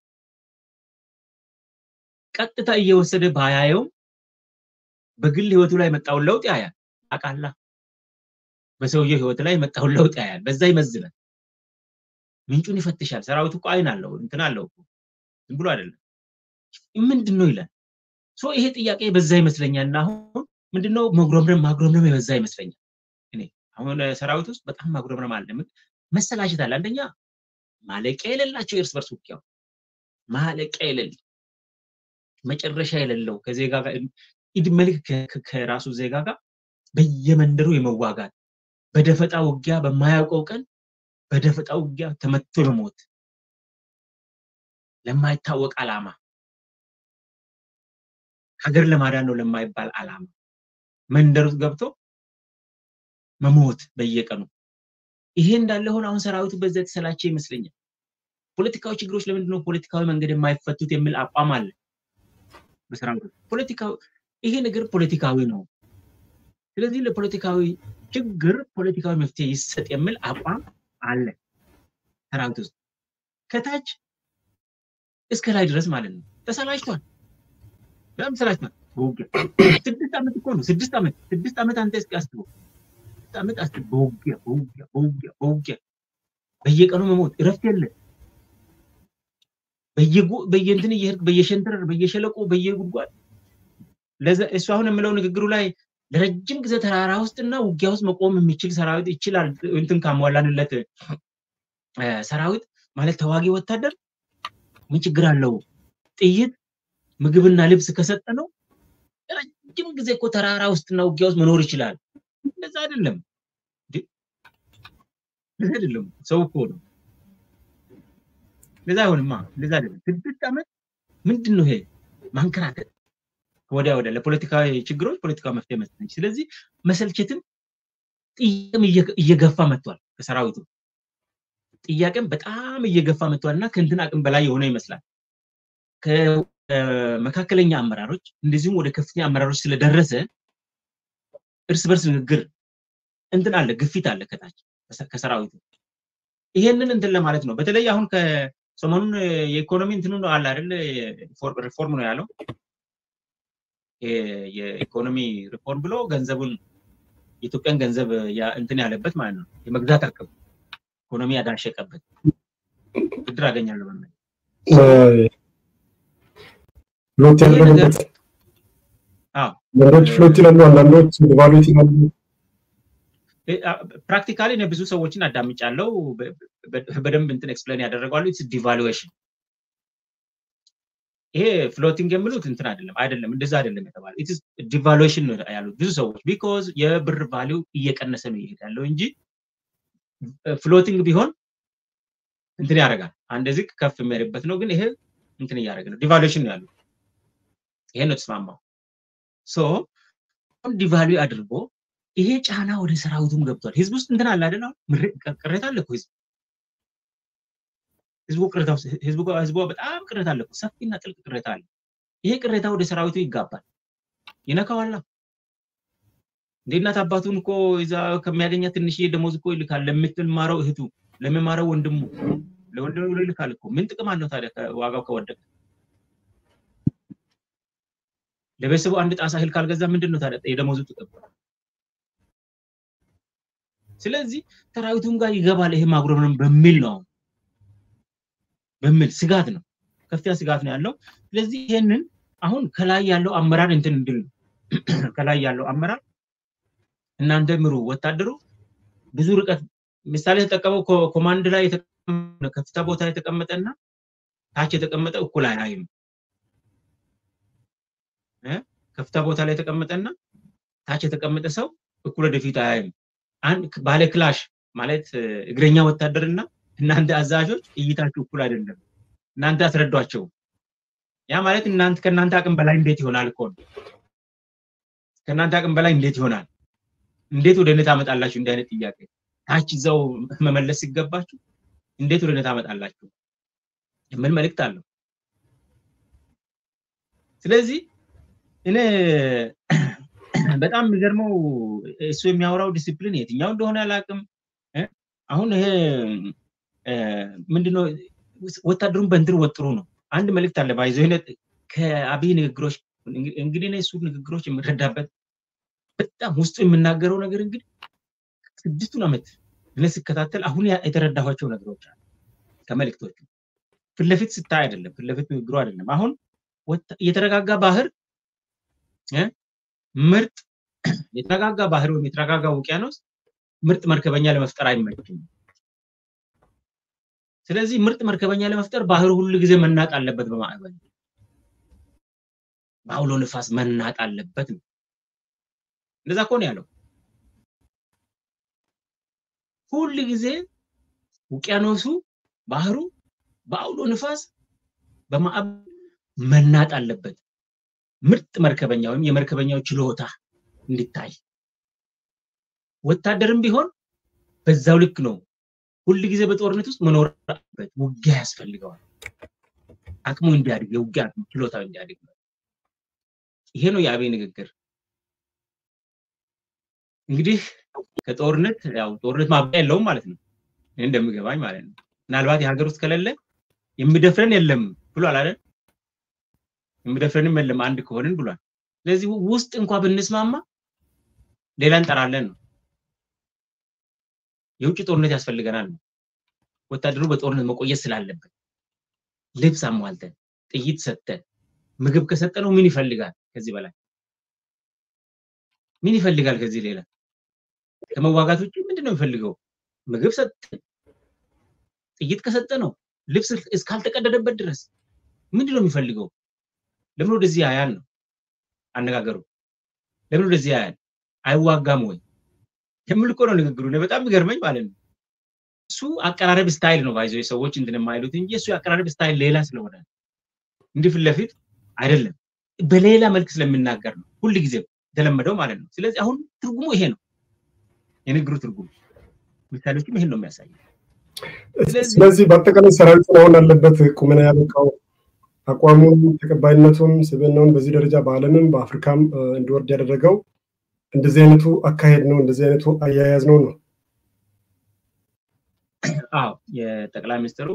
ቀጥታ እየወሰደ ባያየውም በግል ህይወቱ ላይ የመጣውን ለውጥ ያያል። አቃላ በሰውየው ህይወት ላይ የመጣውን ለውጥ ያያል። በዛ ይመዝናል። ምንጩን ይፈትሻል። ሰራዊቱ እኮ አይን አለው እንትን አለው እኮ ዝም ብሎ አይደለም። ምንድን ነው ይላል። ሶ ይሄ ጥያቄ በዛ ይመስለኛል። እና አሁን ምንድነው መጉረምረም ማጉረምረም የበዛ ይመስለኛል። እኔ አሁን ሰራዊት ውስጥ በጣም ማጉረምረም አለ፣ መሰላቸት አለ። አንደኛ ማለቂያ የሌላቸው የእርስ በርስ ውጊያው ማለቂያ የሌለ መጨረሻ የሌለው ከዜጋ ጋር ኢድሜ ልክ ከራሱ ዜጋ ጋር በየመንደሩ የመዋጋት በደፈጣ ውጊያ በማያውቀው ቀን በደፈጣ ውጊያ ተመቶ የመሞት ለማይታወቅ ዓላማ ሀገር ለማዳን ነው ለማይባል ዓላማ መንደር ውስጥ ገብቶ መሞት በየቀኑ ይሄ እንዳለ ሆነ አሁን ሰራዊቱ በዛ የተሰላቸ ይመስለኛል። ፖለቲካዊ ችግሮች ለምንድን ነው ፖለቲካዊ መንገድ የማይፈቱት የሚል አቋም አለ በሰራዊቱ። ፖለቲካዊ ይሄ ነገር ፖለቲካዊ ነው። ስለዚህ ለፖለቲካዊ ችግር ፖለቲካዊ መፍትሄ ይሰጥ የሚል አቋም አለ ሰራዊት ውስጥ ከታች እስከ ላይ ድረስ ማለት ነው። ተሰላችቷል፣ በጣም ተሰላችቷል። በውጊያ ስድስት ዓመት እኮ ነው። ስድስት ዓመት ስድስት ዓመት አንተ እስኪ አስበው። ስድስት ዓመት አስበው። በውጊያ በውጊያ በውጊያ በውጊያ በየቀኑ መሞት እረፍት የለ። በየእንትን እየሄድክ በየሸንተረር በየሸለቆ በየጉድጓድ እሱ አሁን የምለው ንግግሩ ላይ ለረጅም ጊዜ ተራራ ውስጥና ውጊያ ውስጥ መቆም የሚችል ሰራዊት ይችላል። እንትን ካሟላንለት ሰራዊት ማለት ተዋጊ ወታደር ምን ችግር አለው? ጥይት ምግብና ልብስ ከሰጠ ነው ረጅም ጊዜ እኮ ተራራ ውስጥና ውጊያ ውስጥ መኖር ይችላል። እንደዛ አይደለም፣ እንደዛ አይደለም። ሰው እኮ ነው። እንደዛ አይሆንማ። እንደዛ አይደለም። ስድስት ዓመት ምንድን ነው ይሄ ማንከራተት ወዲያ ወዲያ ለፖለቲካዊ ችግሮች ፖለቲካዊ መፍትሄ መስጠት። ስለዚህ መሰልቸትም ጥያቄም እየገፋ መጥቷል። ከሰራዊቱ ጥያቄም በጣም እየገፋ መጥቷል እና ከእንትን አቅም በላይ የሆነ ይመስላል። ከመካከለኛ አመራሮች እንደዚሁም ወደ ከፍተኛ አመራሮች ስለደረሰ እርስ በርስ ንግግር እንትን አለ፣ ግፊት አለ ከታች ከሰራዊቱ። ይሄንን እንትን ለማለት ነው። በተለይ አሁን ከሰሞኑን የኢኮኖሚ እንትኑ አለ አይደል ሪፎርም ነው ያለው የኢኮኖሚ ሪፎርም ብሎ ገንዘቡን የኢትዮጵያን ገንዘብ እንትን ያለበት ማለት ነው። የመግዛት አቅም ኢኮኖሚ ያዳሸቀበት ብድር አገኛለሁ በሚል ፍሎት ያደረገበት አንዳንዶች ፍሎት ይላሉ፣ አንዳንዶች ዲቫሉዌት ይላሉ። ፕራክቲካሊ እኔ ብዙ ሰዎችን አዳምጫለሁ። በደንብ እንትን ኤክስፕሌን ያደረጓሉ። ኢትስ ዲቫሉዌሽን ይሄ ፍሎቲንግ የሚሉት እንትን አይደለም አይደለም እንደዛ አይደለም የተባለው ኢትስ ዲቫሉዌሽን ነው ያሉት ብዙ ሰዎች ቢኮዝ የብር ቫሊው እየቀነሰ ነው ይሄድ ያለው እንጂ ፍሎቲንግ ቢሆን እንትን ያደርጋል አንድ ዝቅ ከፍ የሚያደርግበት ነው ግን ይሄ እንትን እያደረገ ነው ዲቫሉዌሽን ነው ያሉት ይሄ ነው ተስማማው ሶ ዲቫሉዌ አድርጎ ይሄ ጫና ወደ ሰራዊቱም ገብቷል ህዝብ ውስጥ እንትን አለ አይደል ቅሬታ አለ እኮ ህዝብ ህዝቡ ቅሬታ ህዝቡ ህዝቡ በጣም ቅሬታ አለ ሰፊና ጥልቅ ቅሬታ አለ። ይሄ ቅሬታ ወደ ሰራዊቱ ይጋባል፣ ይነካዋላ። እንደ እናት አባቱን እኮ እዛ ከሚያገኛ ትንሽዬ ደሞዝ እኮ ይልካል ለምትማረው እህቱ፣ ለሚማረው ወንድሙ፣ ለወንድሙ ብሎ ይልካል እኮ። ምን ጥቅም አለው ታዲያ ዋጋው ከወደቀ? ለቤተሰቡ አንድ ጣሳ እህል ካልገዛ ምንድን ነው ታዲያ የደሞዙ ጥቅም? ስለዚህ ሰራዊቱም ጋር ይገባል ይሄ ማጉረምረም በሚል ነው በሚል ስጋት ነው፣ ከፍተኛ ስጋት ነው ያለው። ስለዚህ ይሄንን አሁን ከላይ ያለው አመራር እንትን እንድል ከላይ ያለው አመራር እናንተ ምሩ፣ ወታደሩ ብዙ ርቀት ምሳሌ የተጠቀመው ኮማንድ ላይ ከፍታ ቦታ የተቀመጠና ታች የተቀመጠ እኩል አያይም። ከፍታ ቦታ ላይ የተቀመጠና ታች የተቀመጠ ሰው እኩል ወደፊት አያይም። ባለ ክላሽ ማለት እግረኛ ወታደርና እናንተ አዛዦች እይታችሁ እኩል አይደለም። እናንተ አስረዷቸው። ያ ማለት እናንተ ከእናንተ አቅም በላይ እንዴት ይሆናል እኮ ነው። ከእናንተ አቅም በላይ እንዴት ይሆናል? እንዴት ወደ እኔ ታመጣላችሁ? እንዲህ አይነት ጥያቄ ታች እዛው መመለስ ሲገባችሁ እንዴት ወደ እኔ ታመጣላችሁ? ምን መልእክት አለው? ስለዚህ እኔ በጣም የሚገርመው እሱ የሚያወራው ዲሲፕሊን የትኛው እንደሆነ አላውቅም። አሁን ይሄ ምንድነው ወታደሩን በእንትን ወጥሩ ነው። አንድ መልእክት አለ ባይዞ ከአብይ ንግግሮች እንግዲህ እሱ ንግግሮች የምረዳበት በጣም ውስጡ የምናገረው ነገር እንግዲህ ስድስቱን ዓመት እኔ ስከታተል አሁን የተረዳኋቸው ነገሮች አሉ ከመልእክቶቹ ፊት ለፊት ስታይ አይደለም፣ ፊት ለፊት ንግግሩ አይደለም። አሁን የተረጋጋ ባህር ምርጥ የተረጋጋ ባህር ወይም የተረጋጋ ውቅያኖስ ምርጥ መርከበኛ ለመፍጠር አይመችም። ስለዚህ ምርጥ መርከበኛ ለመፍጠር ባህር ሁሉ ጊዜ መናጥ አለበት፣ በማዕበል በአውሎ ንፋስ መናጥ አለበት ነው። እንደዛ እኮ ነው ያለው። ሁል ጊዜ ውቅያኖሱ ባህሩ በአውሎ ንፋስ በማዕበል መናጥ አለበት። ምርጥ መርከበኛ ወይም የመርከበኛው ችሎታ እንዲታይ ወታደርም ቢሆን በዛው ልክ ነው። ሁል ጊዜ በጦርነት ውስጥ መኖር አለበት። ውጊያ ያስፈልገዋል። አቅሙ እንዲያድግ የውጊያ አቅሙ ችሎታው እንዲያድግ ነው። ይሄ ነው የአብይ ንግግር። እንግዲህ ከጦርነት ያው ጦርነት ማብቂያ የለውም ማለት ነው። እኔ እንደሚገባኝ ማለት ነው። ምናልባት የሀገር ውስጥ ከሌለ የሚደፍረን የለም ብሏል አይደል? የሚደፍረንም የለም አንድ ከሆንን ብሏል። ስለዚህ ውስጥ እንኳ ብንስማማ ሌላ እንጠራለን ነው። የውጭ ጦርነት ያስፈልገናል ነው። ወታደሩ በጦርነት መቆየት ስላለበት ልብስ አሟልተን ጥይት ሰጥተን ምግብ ከሰጠነው ምን ይፈልጋል? ከዚህ በላይ ምን ይፈልጋል? ከዚህ ሌላ ከመዋጋት ውጭ ምንድን ነው የሚፈልገው? ምግብ ሰጠን ጥይት ከሰጠነው ልብስ እስካልተቀደደበት ድረስ ምንድን ነው የሚፈልገው? ለምን ወደዚህ ያያል ነው አነጋገሩ። ለምን ወደዚህ ያያል? አይዋጋም ወይ የሚል እኮ ነው ንግግሩ። በጣም የሚገርመኝ ማለት ነው። እሱ አቀራረብ ስታይል ነው ባይዘው ሰዎች እንትን የማይሉት እንጂ እሱ የአቀራረብ ስታይል ሌላ ስለሆነ እንዲህ ፊት ለፊት አይደለም፣ በሌላ መልክ ስለሚናገር ነው ሁል ጊዜ የተለመደው ማለት ነው። ስለዚህ አሁን ትርጉሙ ይሄ ነው የንግግሩ ትርጉም። ምሳሌዎችም ይሄን ነው የሚያሳየው። ስለዚህ በአጠቃላይ ሰራዊቱን አሁን አለበት ቁመና ያበቃው አቋሙን፣ ተቀባይነቱን፣ ስብዕናውን በዚህ ደረጃ በዓለምም በአፍሪካም እንዲወርድ ያደረገው እንደዚህ አይነቱ አካሄድ ነው፣ እንደዚህ አይነቱ አያያዝ ነው ነው። አዎ የጠቅላይ ሚኒስትሩ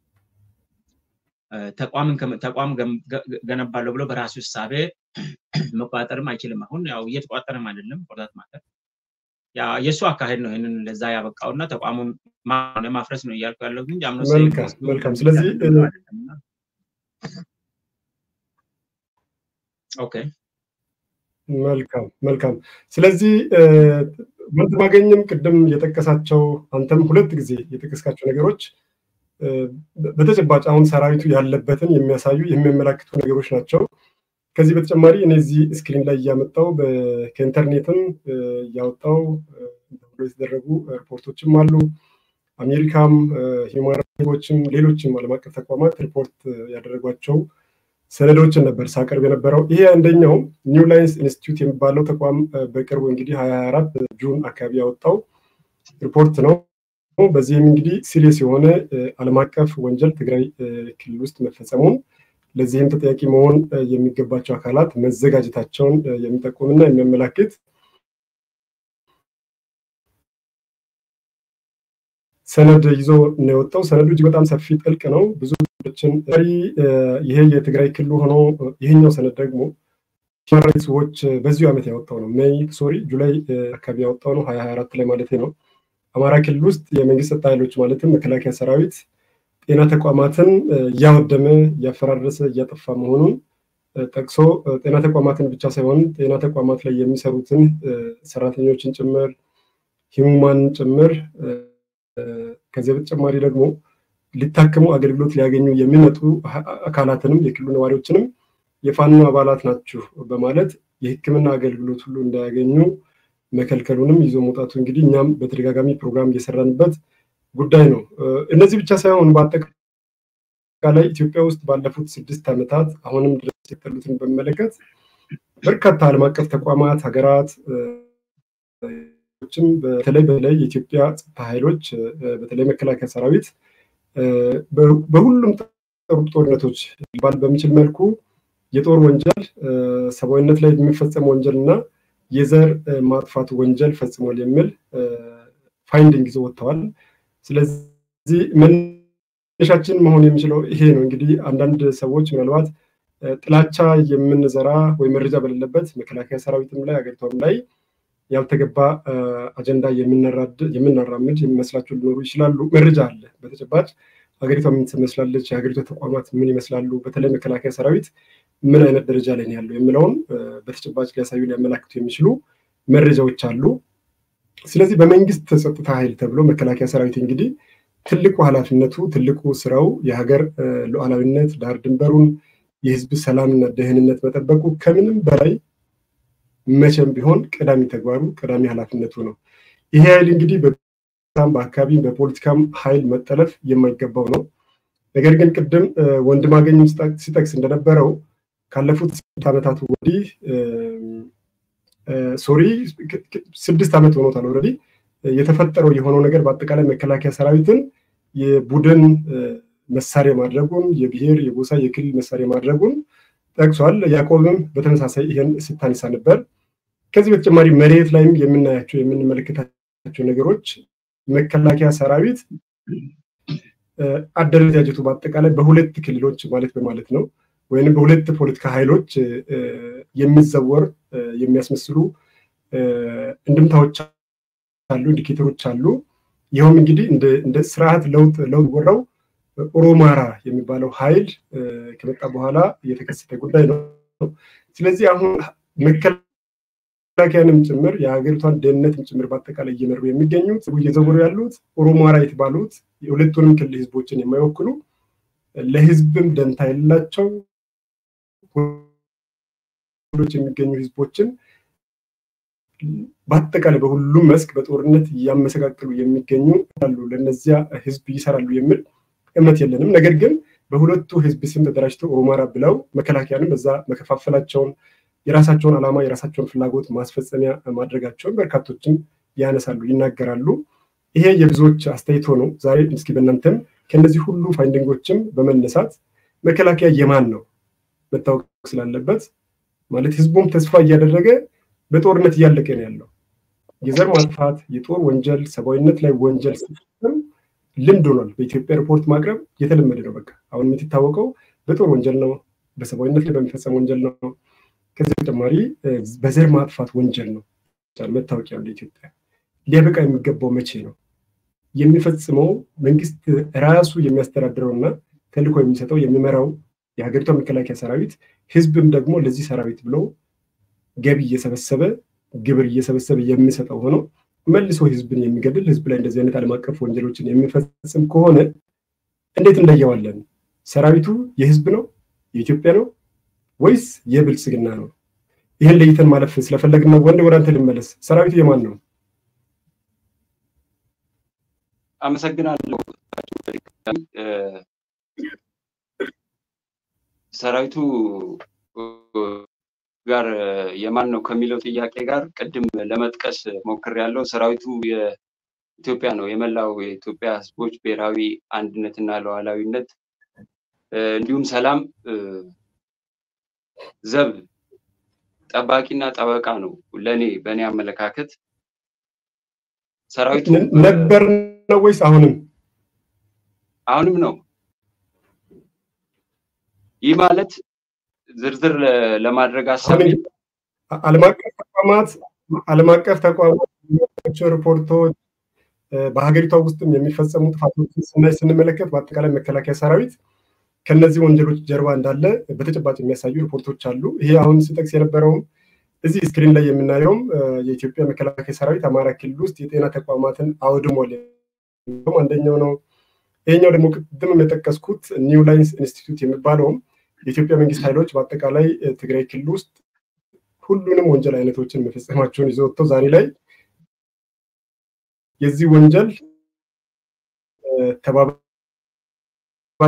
ተቋምን ተቋም ገነባለሁ ብሎ በራሱ እሳቤ መቆጣጠርም አይችልም። አሁን ያው እየተቆጣጠርም አይደለም። ቆርጣት ማለት የእሱ አካሄድ ነው ይህንን ለዛ ያበቃው እና ተቋሙን ማፍረስ ነው እያልኩ ያለው እንጂ አምኖ መልካም። ስለዚህ ኦኬ መልካም መልካም። ስለዚህ ወንድማገኝም ቅድም የጠቀሳቸው አንተም ሁለት ጊዜ የጠቀስካቸው ነገሮች በተጨባጭ አሁን ሰራዊቱ ያለበትን የሚያሳዩ የሚያመላክቱ ነገሮች ናቸው። ከዚህ በተጨማሪ እነዚህ ስክሪን ላይ እያመጣው ከኢንተርኔትም እያወጣው የተደረጉ ሪፖርቶችም አሉ። አሜሪካም፣ ሂውማን ራይትስም ሌሎችም ዓለም አቀፍ ተቋማት ሪፖርት ያደረጓቸው ሰነዶችን ነበር ሳቀርብ የነበረው። ይሄ አንደኛው ኒው ላይንስ ኢንስቲትዩት የሚባለው ተቋም በቅርቡ እንግዲህ ሀያ አራት ጁን አካባቢ ያወጣው ሪፖርት ነው። በዚህም እንግዲህ ሲሪየስ የሆነ ዓለም አቀፍ ወንጀል ትግራይ ክልል ውስጥ መፈጸሙን ለዚህም ተጠያቂ መሆን የሚገባቸው አካላት መዘጋጀታቸውን የሚጠቁምና የሚያመላክት ሰነድ ይዞ ነው የወጣው። ሰነዱ እጅግ በጣም ሰፊ ጥልቅ ነው። ብዙ ችን ይሄ የትግራይ ክልል ሆኖ ይሄኛው ሰነድ ደግሞ ሂውማን ራይትስ ዎች በዚሁ ዓመት ያወጣው ነው። ሜይ ሶሪ ጁላይ አካባቢ ያወጣው ነው ሀያ አራት ላይ ማለት ነው። አማራ ክልል ውስጥ የመንግስት ጸጥታ ኃይሎች ማለትም መከላከያ ሰራዊት ጤና ተቋማትን እያወደመ እያፈራረሰ እያጠፋ መሆኑን ጠቅሶ ጤና ተቋማትን ብቻ ሳይሆን ጤና ተቋማት ላይ የሚሰሩትን ሰራተኞችን ጭምር ሂሙማንን ጭምር ከዚያ በተጨማሪ ደግሞ ሊታከሙ አገልግሎት ሊያገኙ የሚመጡ አካላትንም የክልሉ ነዋሪዎችንም የፋኖ አባላት ናችሁ በማለት የሕክምና አገልግሎት ሁሉ እንዳያገኙ መከልከሉንም ይዞ መውጣቱ እንግዲህ እኛም በተደጋጋሚ ፕሮግራም እየሰራንበት ጉዳይ ነው። እነዚህ ብቻ ሳይሆን በአጠቃላይ ኢትዮጵያ ውስጥ ባለፉት ስድስት ዓመታት አሁንም ድረስ የቀጠሉትን በሚመለከት በርካታ ዓለም አቀፍ ተቋማት፣ ሀገራት በተለይ በተለይ የኢትዮጵያ ጸጥታ ኃይሎች በተለይ መከላከያ ሰራዊት በሁሉም ጦርነቶች ሊባል በሚችል መልኩ የጦር ወንጀል፣ ሰብአዊነት ላይ የሚፈጸም ወንጀል እና የዘር ማጥፋት ወንጀል ፈጽሟል የሚል ፋይንዲንግ ይዘው ወጥተዋል። ስለዚህ መነሻችን መሆን የሚችለው ይሄ ነው። እንግዲህ አንዳንድ ሰዎች ምናልባት ጥላቻ የምንዘራ ወይ መረጃ በሌለበት መከላከያ ሰራዊትም ላይ ሀገሪቷም ላይ ያልተገባ አጀንዳ የምናራምድ የሚመስላቸው ሊኖሩ ይችላሉ። መረጃ አለ በተጨባጭ ሀገሪቷ ምን ትመስላለች፣ የሀገሪቷ ተቋማት ምን ይመስላሉ፣ በተለይ መከላከያ ሰራዊት ምን አይነት ደረጃ ላይ ነው ያለው የሚለውን በተጨባጭ ሊያሳዩ ሊያመላክቱ የሚችሉ መረጃዎች አሉ። ስለዚህ በመንግስት ጸጥታ ኃይል ተብሎ መከላከያ ሰራዊት እንግዲህ ትልቁ ኃላፊነቱ ትልቁ ስራው የሀገር ሉዓላዊነት ዳር ድንበሩን የህዝብ ሰላምና ደህንነት መጠበቁ ከምንም በላይ መቼም ቢሆን ቀዳሚ ተግባሩ ቀዳሚ ኃላፊነቱ ነው። ይሄ ኃይል እንግዲህ በጣም በአካባቢ በፖለቲካም ኃይል መጠለፍ የማይገባው ነው። ነገር ግን ቅድም ወንድማገኝም ሲጠቅስ እንደነበረው ካለፉት ስድስት ዓመታት ወዲህ ሶሪ ስድስት ዓመት ሆኖታል ኦልሬዲ የተፈጠረው የሆነው ነገር በአጠቃላይ መከላከያ ሰራዊትን የቡድን መሳሪያ ማድረጉን የብሔር የጎሳ የክልል መሳሪያ ማድረጉን ጠቅሷል። ያዕቆብም በተመሳሳይ ይህን ስታነሳ ነበር። ከዚህ በተጨማሪ መሬት ላይም የምናያቸው የምንመለከታቸው ነገሮች መከላከያ ሰራዊት አደረጃጀቱ በአጠቃላይ በሁለት ክልሎች ማለት በማለት ነው ወይም በሁለት ፖለቲካ ኃይሎች የሚዘወር የሚያስመስሉ እንድምታዎች አሉ፣ ኢንዲኬተሮች አሉ። ይኸውም እንግዲህ እንደ ስርዓት ለውጥ ለውጥ ወራው ኦሮማራ የሚባለው ኃይል ከመጣ በኋላ የተከሰተ ጉዳይ ነው። ስለዚህ አሁን መከላከያንም ጭምር የሀገሪቷን ደህንነትም ጭምር በአጠቃላይ እየመሩ የሚገኙት እየዘወሩ ያሉት ኦሮማራ የተባሉት የሁለቱንም ክልል ህዝቦችን የማይወክሉ ለህዝብም ደንታ የሌላቸው የሚገኙ ህዝቦችን በአጠቃላይ በሁሉም መስክ በጦርነት እያመሰቃቀሉ የሚገኙ አሉ። ለእነዚያ ህዝብ ይሰራሉ የሚል እምነት የለንም። ነገር ግን በሁለቱ ህዝብ ስም ተደራጅተው ኦሮማራ ብለው መከላከያንም በዛ መከፋፈላቸውን የራሳቸውን ዓላማ የራሳቸውን ፍላጎት ማስፈጸሚያ ማድረጋቸውን በርካቶችም ያነሳሉ፣ ይናገራሉ። ይሄ የብዙዎች አስተያየት ሆኖ ዛሬ እስኪ በእናንተም ከእነዚህ ሁሉ ፋይንዲንጎችም በመነሳት መከላከያ የማን ነው መታወቅ ስላለበት ማለት ህዝቡም ተስፋ እያደረገ በጦርነት እያለቀ ነው ያለው። የዘር ማጥፋት፣ የጦር ወንጀል፣ ሰብአዊነት ላይ ወንጀል ሲፈጸም ልምድ ሆኗል። በኢትዮጵያ ሪፖርት ማቅረብ የተለመደ ነው። በቃ አሁን የምትታወቀው በጦር ወንጀል ነው፣ በሰብአዊነት ላይ በሚፈጸም ወንጀል ነው። ከዚህ በተጨማሪ በዘር ማጥፋት ወንጀል ነው መታወቂያ ያለው ኢትዮጵያ። ሊያበቃ የሚገባው መቼ ነው? የሚፈጽመው መንግስት ራሱ የሚያስተዳድረውና ተልዕኮ የሚሰጠው የሚመራው የሀገሪቷ መከላከያ ሰራዊት ህዝብም ደግሞ ለዚህ ሰራዊት ብሎ ገቢ እየሰበሰበ ግብር እየሰበሰበ የሚሰጠው ሆኖ መልሶ ህዝብን የሚገድል ህዝብ ላይ እንደዚህ አይነት ዓለም አቀፍ ወንጀሎችን የሚፈጽም ከሆነ እንዴት እንለየዋለን? ሰራዊቱ የህዝብ ነው የኢትዮጵያ ነው ወይስ የብልጽግና ነው? ይህን ለይተን ማለፍ ስለፈለግን ነው። ወንድ ወደ አንተ ልመለስ። ሰራዊቱ የማን ነው? አመሰግናለሁ። ሰራዊቱ ጋር የማን ነው ከሚለው ጥያቄ ጋር ቅድም ለመጥቀስ ሞክሬያለሁ። ሰራዊቱ የኢትዮጵያ ነው። የመላው የኢትዮጵያ ህዝቦች ብሔራዊ አንድነትና ሉዓላዊነት እንዲሁም ሰላም ዘብ ጠባቂና ጠበቃ ነው። ለእኔ በእኔ አመለካከት ሰራዊቱ ነበር ነው ወይስ አሁንም? አሁንም ነው። ይህ ማለት ዝርዝር ለማድረግ አሰብ ዓለም አቀፍ ተቋማት ዓለም አቀፍ ተቋማት ሪፖርቶች በሀገሪቷ ውስጥም የሚፈጸሙ ጥፋቶችን ስናይ ስንመለከት በአጠቃላይ መከላከያ ሰራዊት ከነዚህ ወንጀሎች ጀርባ እንዳለ በተጨባጭ የሚያሳዩ ሪፖርቶች አሉ። ይሄ አሁን ስጠቅስ የነበረውም እዚህ ስክሪን ላይ የምናየውም የኢትዮጵያ መከላከያ ሰራዊት አማራ ክልል ውስጥ የጤና ተቋማትን አውድሟል አንደኛው ነው። ይሄኛው ደግሞ ቅድም የጠቀስኩት ኒው ላይንስ ኢንስቲትዩት የሚባለውም የኢትዮጵያ መንግስት ኃይሎች በአጠቃላይ ትግራይ ክልል ውስጥ ሁሉንም ወንጀል አይነቶችን መፈጸማቸውን ይዘው ወጥተው ዛሬ ላይ የዚህ ወንጀል ተባባሪ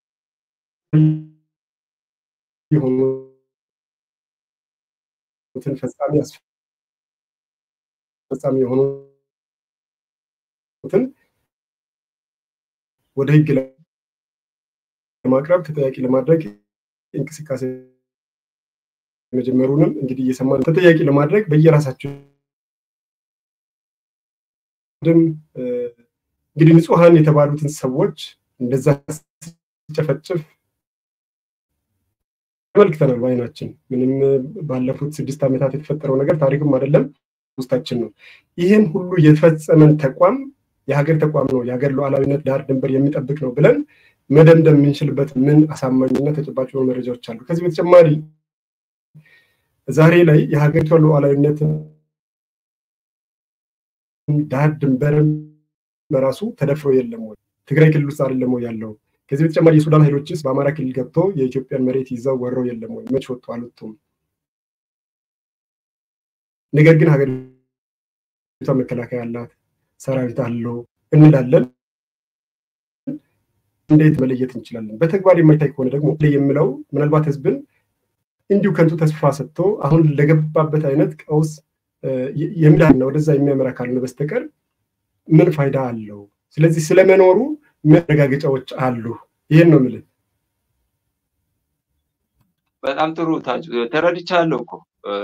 የሆኑትን ፈጻሚ አስፈጻሚ የሆኑትን ወደ ህግ ለማቅረብ ተጠያቂ ለማድረግ እንቅስቃሴ መጀመሩንም እንግዲህ እየሰማን ተጠያቂ ለማድረግ በየራሳቸው እንግዲህ ንጹሐን የተባሉትን ሰዎች እንደዛ ሲጨፈጭፍ ተመልክተናል በአይናችን። ምንም ባለፉት ስድስት ዓመታት የተፈጠረው ነገር ታሪክም አይደለም ውስጣችን ነው። ይህን ሁሉ የተፈጸመን ተቋም የሀገር ተቋም ነው፣ የሀገር ሉዓላዊነት ዳር ድንበር የሚጠብቅ ነው ብለን መደምደም የምንችልበት ምን አሳማኝና ተጨባጭ የሆኑ መረጃዎች አሉ? ከዚህ በተጨማሪ ዛሬ ላይ የሀገሪቷ ሉዓላዊነት ዳር ድንበርም በራሱ ተደፍሮ የለም ወይ? ትግራይ ክልል ውስጥ አይደለም ወይ ያለው? ከዚህ በተጨማሪ የሱዳን ኃይሎችስ በአማራ ክልል ገብቶ የኢትዮጵያን መሬት ይዘው ወረው የለም ወይ? መች ወጡ? አልወጡም። ነገር ግን ሀገሪቷ መከላከያ አላት፣ ሰራዊት አለው እንላለን። እንዴት መለየት እንችላለን? በተግባር የማይታይ ከሆነ ደግሞ የምለው ምናልባት ህዝብን እንዲሁ ከንቱ ተስፋ ሰጥቶ አሁን ለገባበት አይነት ቀውስ የሚዳና ወደዛ የሚያመራ ካልሆነ በስተቀር ምን ፋይዳ አለው? ስለዚህ ስለመኖሩ መረጋገጫዎች አሉ። ይህን ነው የምልህ። በጣም ጥሩ ተረድቻለሁ እኮ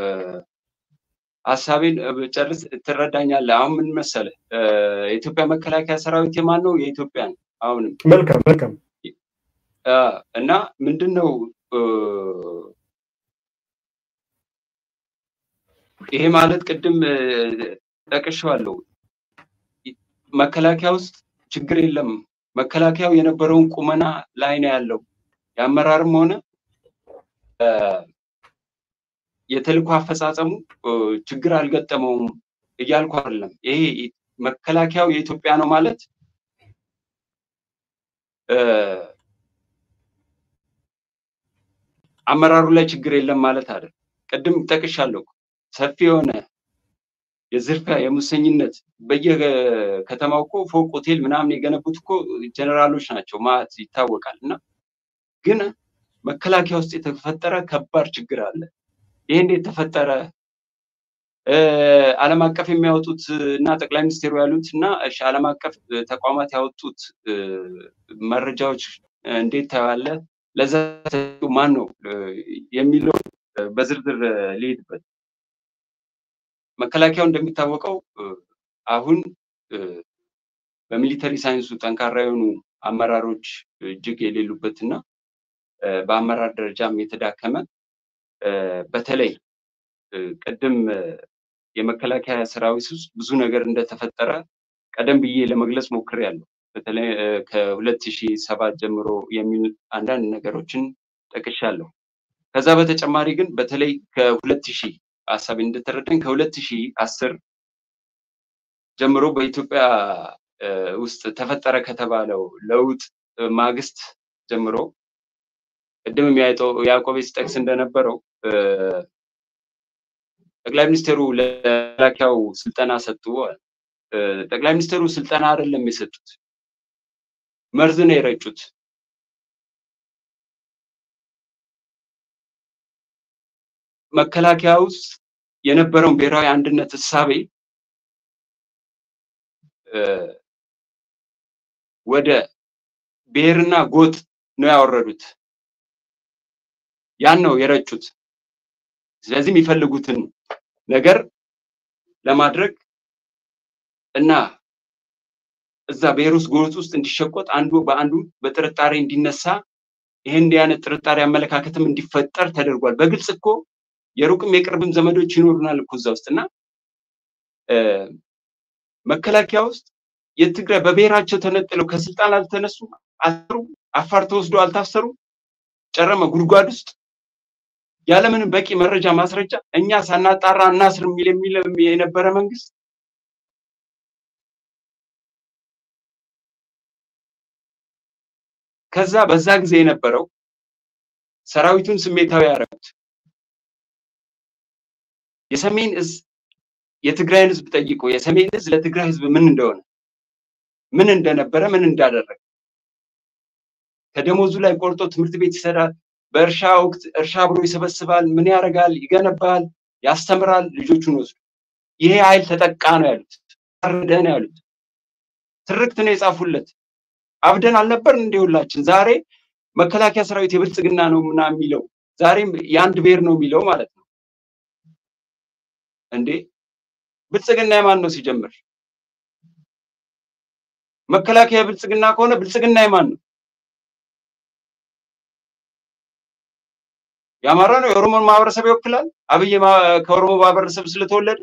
ሀሳቤን ጨርስ ትረዳኛለህ። አሁን ምን መሰለህ የኢትዮጵያ መከላከያ ሰራዊት የማን ነው? የኢትዮጵያ ነው። አሁንም መልካም መልካም እና ምንድን ነው ይሄ ማለት ቅድም ጠቅሼዋለሁ። መከላከያ ውስጥ ችግር የለም። መከላከያው የነበረውን ቁመና ላይ ነው ያለው። የአመራርም ሆነ የተልእኮ አፈጻጸሙ ችግር አልገጠመውም እያልኩ አይደለም። ይሄ መከላከያው የኢትዮጵያ ነው ማለት አመራሩ ላይ ችግር የለም ማለት አይደለም። ቅድም ጠቅሻለሁ። ሰፊ የሆነ የዝርፊያ የሙሰኝነት በየከተማው እኮ ፎቅ ሆቴል ምናምን የገነቡት እኮ ጀነራሎች ናቸው ማለት ይታወቃል። እና ግን መከላከያ ውስጥ የተፈጠረ ከባድ ችግር አለ። ይህ እንዴት ተፈጠረ? ዓለም አቀፍ የሚያወጡት እና ጠቅላይ ሚኒስቴሩ ያሉት እና ዓለም አቀፍ ተቋማት ያወጡት መረጃዎች እንዴት ታያለ? ለዛ ማን ነው የሚለው በዝርዝር ሊሄድበት መከላከያው እንደሚታወቀው አሁን በሚሊተሪ ሳይንሱ ጠንካራ የሆኑ አመራሮች እጅግ የሌሉበት እና በአመራር ደረጃም የተዳከመ በተለይ ቅድም የመከላከያ ሰራዊት ውስጥ ብዙ ነገር እንደተፈጠረ ቀደም ብዬ ለመግለጽ ሞክሬያለሁ። በተለይ ከሁለት ሺህ ሰባት ጀምሮ የሚል አንዳንድ ነገሮችን ጠቅሻለሁ። ከዛ በተጨማሪ ግን በተለይ ከሁለት ሺህ ሀሳቤ እንደተረዳኝ ከሁለት ሺህ አስር ጀምሮ በኢትዮጵያ ውስጥ ተፈጠረ ከተባለው ለውጥ ማግስት ጀምሮ ቅድምም ያዕቆቤ ሲጠቅስ እንደነበረው ጠቅላይ ሚኒስትሩ ለመከላከያው ስልጠና ሰጡ። ጠቅላይ ሚኒስትሩ ስልጠና አይደለም የሰጡት፣ መርዝ ነው የረጩት። መከላከያ ውስጥ የነበረውን ብሔራዊ አንድነት እሳቤ ወደ ብሔርና ጎጥ ነው ያወረዱት። ያን ነው የረጩት። ስለዚህ የሚፈልጉትን ነገር ለማድረግ እና እዛ ብሔር ውስጥ ጎጥ ውስጥ እንዲሸቆጥ አንዱ በአንዱ በጥርጣሬ እንዲነሳ ይሄ እንዲህ አይነት ጥርጣሬ አመለካከትም እንዲፈጠር ተደርጓል። በግልጽ እኮ የሩቅም የቅርብም ዘመዶች ይኖሩናል እኮ እዛ ውስጥ እና መከላከያ ውስጥ የትግራይ በብሔራቸው ተነጥለው ከስልጣን አልተነሱ አሰሩ፣ አፋር ተወስዶ አልታሰሩ፣ ጨረመ ጉድጓድ ውስጥ ያለምንም በቂ መረጃ ማስረጃ እኛ ሳናጣራ እናስር የሚል የሚል የነበረ መንግስት ከዛ በዛ ጊዜ የነበረው ሰራዊቱን ስሜታዊ ያደረጉት የሰሜን እዝ የትግራይን ህዝብ ጠይቆ የሰሜን እዝ ለትግራይ ህዝብ ምን እንደሆነ ምን እንደነበረ ምን እንዳደረገ ከደሞዙ ላይ ቆርጦ ትምህርት ቤት ይሰዳል። በእርሻ ወቅት እርሻ አብሮ ይሰበስባል። ምን ያደርጋል? ይገነባል፣ ያስተምራል። ልጆቹን ወስዶ ይሄ ኃይል ተጠቃ ነው ያሉት፣ ታረደ ነው ያሉት። ትርክት ነው የጻፉለት። አብደን አልነበር እንደ ሁላችን ዛሬ መከላከያ ሰራዊት የብልጽግና ነው ምና የሚለው ዛሬም የአንድ ብሔር ነው የሚለው ማለት ነው እንዴ? ብልጽግና የማን ነው ሲጀምር? መከላከያ ብልጽግና ከሆነ ብልጽግና የማን ነው? የአማራ ነው? የኦሮሞን ማህበረሰብ ይወክላል? አብይ ከኦሮሞ ማህበረሰብ ስለተወለደ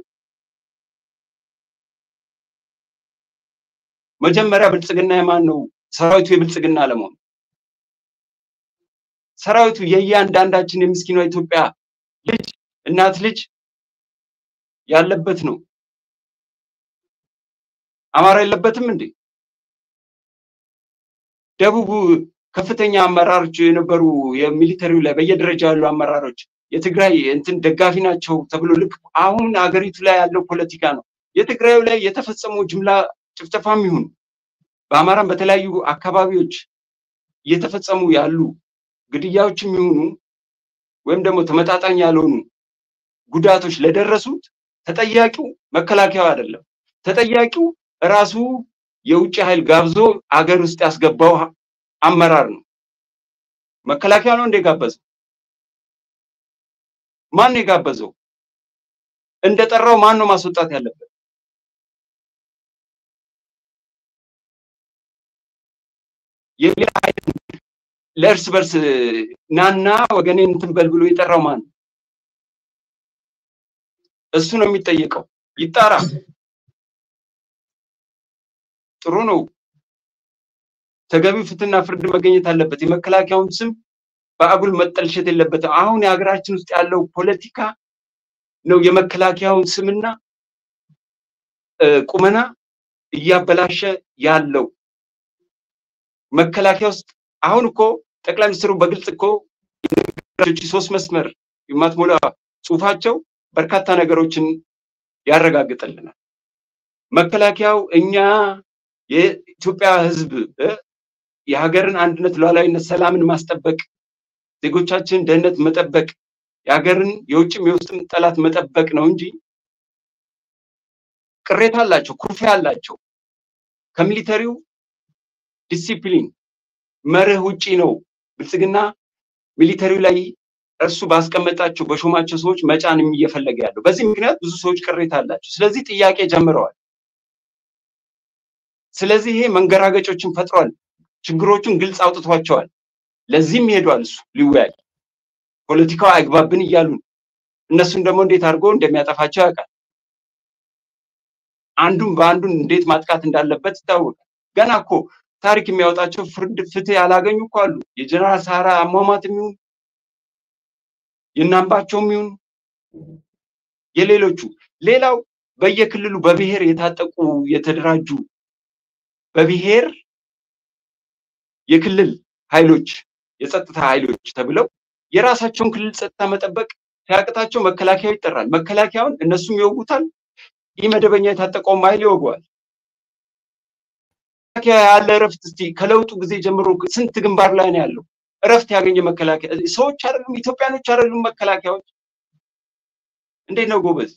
መጀመሪያ ብልጽግና የማን ነው? ሰራዊቱ የብልጽግና ለመሆን ሰራዊቱ የእያንዳንዳችን የምስኪኗ ኢትዮጵያ ልጅ እናት ልጅ ያለበት ነው። አማራ የለበትም እንዴ? ደቡብ ከፍተኛ አመራሮች የነበሩ የሚሊተሪው ላይ በየደረጃ ያሉ አመራሮች የትግራይ እንትን ደጋፊ ናቸው ተብሎ ልክ አሁን ሀገሪቱ ላይ ያለው ፖለቲካ ነው። የትግራዩ ላይ የተፈጸመው ጅምላ ጭፍጨፋም ይሁን በአማራም በተለያዩ አካባቢዎች እየተፈጸሙ ያሉ ግድያዎችም ይሁኑ ወይም ደግሞ ተመጣጣኝ ያልሆኑ ጉዳቶች ለደረሱት ተጠያቂው መከላከያው አይደለም። ተጠያቂው ራሱ የውጭ ኃይል ጋብዞ አገር ውስጥ ያስገባው አመራር ነው። መከላከያ ነው እንደ ጋበዘው? ማን ነው የጋበዘው? እንደጠራው ማን ነው ማስወጣት ያለበት? የሌላ ኃይል ለእርስ በርስ ናና ወገኔ እንትን በል ብሎ የጠራው ማን ነው? እሱ ነው የሚጠየቀው። ይጣራ። ጥሩ ነው። ተገቢው ፍትህና ፍርድ መገኘት አለበት። የመከላከያውን ስም በአጉል መጠልሸት የለበትም። አሁን የሀገራችን ውስጥ ያለው ፖለቲካ ነው የመከላከያውን ስምና ቁመና እያበላሸ ያለው። መከላከያ ውስጥ አሁን እኮ ጠቅላይ ሚኒስትሩ በግልጽ እኮ ሶስት መስመር የማትሞላ ጽሁፋቸው በርካታ ነገሮችን ያረጋግጥልናል። መከላከያው እኛ የኢትዮጵያ ሕዝብ የሀገርን አንድነት፣ ሉዓላዊነት፣ ሰላምን ማስጠበቅ፣ ዜጎቻችን ደህንነት መጠበቅ፣ የሀገርን የውጭም የውስጥም ጠላት መጠበቅ ነው እንጂ ቅሬታ አላቸው፣ ኩርፊያ አላቸው። ከሚሊተሪው ዲሲፕሊን መርህ ውጪ ነው ብልጽግና ሚሊተሪው ላይ እርሱ ባስቀመጣቸው በሾማቸው ሰዎች መጫን እየፈለገ ያለው። በዚህ ምክንያት ብዙ ሰዎች ቅሬታ አላቸው። ስለዚህ ጥያቄ ጀምረዋል። ስለዚህ ይሄ መንገራገጮችን ፈጥሯል። ችግሮቹን ግልጽ አውጥቷቸዋል። ለዚህም ሄዷል እሱ ሊወያይ ፖለቲካው አይግባብን እያሉ እነሱን ደግሞ እንዴት አድርጎ እንደሚያጠፋቸው ያውቃል። አንዱን በአንዱን እንዴት ማጥቃት እንዳለበት ይታወቃል። ገና እኮ ታሪክ የሚያወጣቸው ፍርድ ፍትህ ያላገኙ እኮ አሉ። የጀነራል ሳራ አሟሟት የሚሆን የእናምባቸውም ይሁን የሌሎቹ ሌላው በየክልሉ በብሔር የታጠቁ የተደራጁ በብሔር የክልል ኃይሎች የጸጥታ ኃይሎች ተብለው የራሳቸውን ክልል ጸጥታ መጠበቅ ሲያቅታቸው መከላከያው ይጠራል። መከላከያውን እነሱም ይወጉታል። ይህ መደበኛ የታጠቀውም ኃይል ይወገዋል። መከላከያ ያለ እረፍት እስቲ ከለውጡ ጊዜ ጀምሮ ስንት ግንባር ላይ ነው ያለው? እረፍት ያገኘ መከላከያ ሰዎች አይደሉም፣ ኢትዮጵያኖች አይደሉም። መከላከያዎች እንዴት ነው ጎበዝ?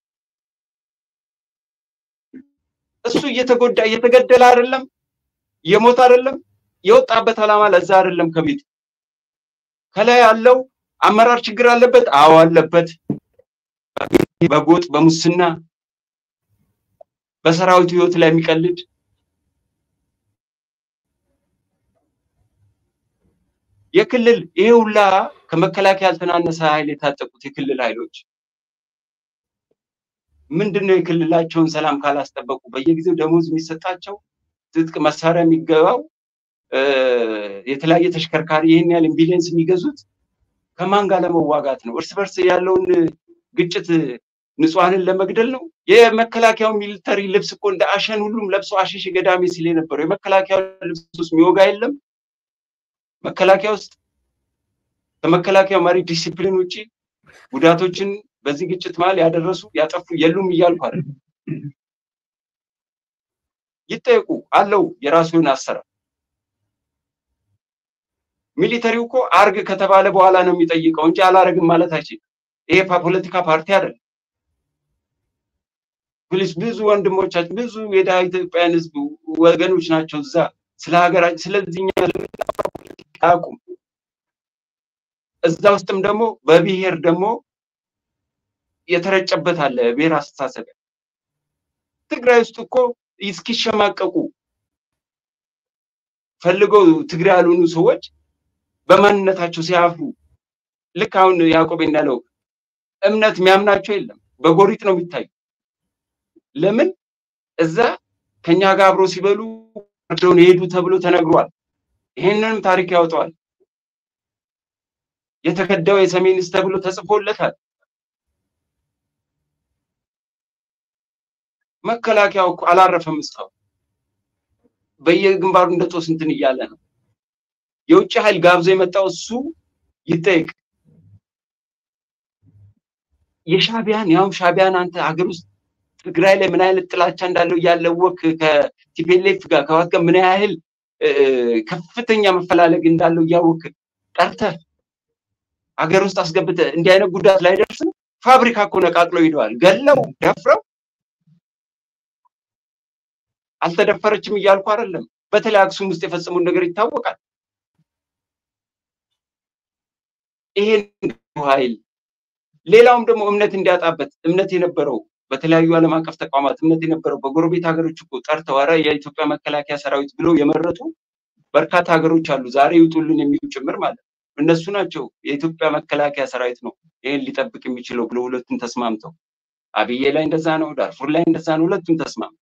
እሱ እየተጎዳ እየተገደለ አይደለም፣ እየሞተ አይደለም። የወጣበት ዓላማ ለዛ አይደለም። ከቤት ከላይ ያለው አመራር ችግር አለበት። አዎ አለበት። በጎጥ በሙስና በሰራዊቱ ህይወት ላይ የሚቀልድ የክልል ይሄ ሁላ ከመከላከያ ያልተናነሰ ኃይል የታጠቁት የክልል ኃይሎች ምንድን ነው የክልላቸውን ሰላም ካላስጠበቁ በየጊዜው ደሞዝ የሚሰጣቸው ትጥቅ መሳሪያ የሚገባው የተለያየ ተሽከርካሪ ይህን ያህል ኢምቢሊየንስ የሚገዙት ከማን ጋር ለመዋጋት ነው? እርስ በርስ ያለውን ግጭት ንጹሐንን ለመግደል ነው? የመከላከያው ሚሊተሪ ልብስ እኮ እንደ አሸን ሁሉም ለብሶ አሸሽ ገዳሜ ሲል የነበረው የመከላከያው ልብስ ውስጥ የሚወጋ የለም። መከላከያ ውስጥ ከመከላከያው መሪ ዲሲፕሊን ውጭ ጉዳቶችን በዚህ ግጭት መሀል ያደረሱ ያጠፉ የሉም እያልኩ አይደል። ይጠየቁ አለው የራሱ የሆነ አሰራር። ሚሊተሪው እኮ አርግ ከተባለ በኋላ ነው የሚጠይቀው እንጂ አላረግም ማለት አይችልም። ይሄ ፖለቲካ ፓርቲ አይደለም። ፕሊስ ብዙ ወንድሞቻችን ብዙ የድሃ ኢትዮጵያን ህዝብ ወገኖች ናቸው እዛ ስለ ሀገራችን ስለዚህኛ አያውቁም። እዛ ውስጥም ደግሞ በብሔር ደግሞ የተረጨበት አለ ብሔር አስተሳሰብ። ትግራይ ውስጥ እኮ እስኪሸማቀቁ ፈልገው ትግራይ ያልሆኑ ሰዎች በማንነታቸው ሲያፍሩ ልክ አሁን ያዕቆብ እንዳለው እምነት የሚያምናቸው የለም፣ በጎሪጥ ነው የሚታዩ። ለምን እዛ ከኛ ጋር አብሮ ሲበሉ ወርደውን የሄዱ ተብሎ ተነግሯል። ይህንንም ታሪክ ያወጣዋል። የተከዳው የሰሜንስ ተብሎ ተጽፎለታል። መከላከያው እኮ አላረፈም እስካሁን በየግንባሩ እንደ ጦስ እንትን እያለ ነው። የውጭ ኃይል ጋብዞ የመጣው እሱ ይጠይቅ። የሻቢያን ያውም ሻቢያን አንተ ሀገር ውስጥ ትግራይ ላይ ምን አይነት ጥላቻ እንዳለው እያለወክ ከቲፔሌፍ ጋር ከዋት ጋር ምን ያህል ከፍተኛ መፈላለግ እንዳለው እያወቅ ጠርተህ ሀገር ውስጥ አስገብተህ እንዲህ አይነት ጉዳት ላይ ደርስ ነው። ፋብሪካ እኮ ነቃቅለው ሂደዋል። ገለው ደፍረው አልተደፈረችም እያልኩ አይደለም። በተለይ አክሱም ውስጥ የፈጸሙን ነገር ይታወቃል። ይሄን ኃይል ሌላውም ደግሞ እምነት እንዲያጣበት እምነት የነበረው በተለያዩ ዓለም አቀፍ ተቋማት እምነት የነበረው በጎረቤት ሀገሮች እኮ ጠርተው ኧረ የኢትዮጵያ መከላከያ ሰራዊት ብለው የመረጡ በርካታ ሀገሮች አሉ። ዛሬ ይውጡልን የሚሉ ጭምር ማለት ነው። እነሱ ናቸው የኢትዮጵያ መከላከያ ሰራዊት ነው ይህን ሊጠብቅ የሚችለው ብለው ሁለቱም ተስማምተው፣ አብዬ ላይ እንደዛ ነው፣ ዳርፉር ላይ እንደዛ ነው። ሁለቱም ተስማምተው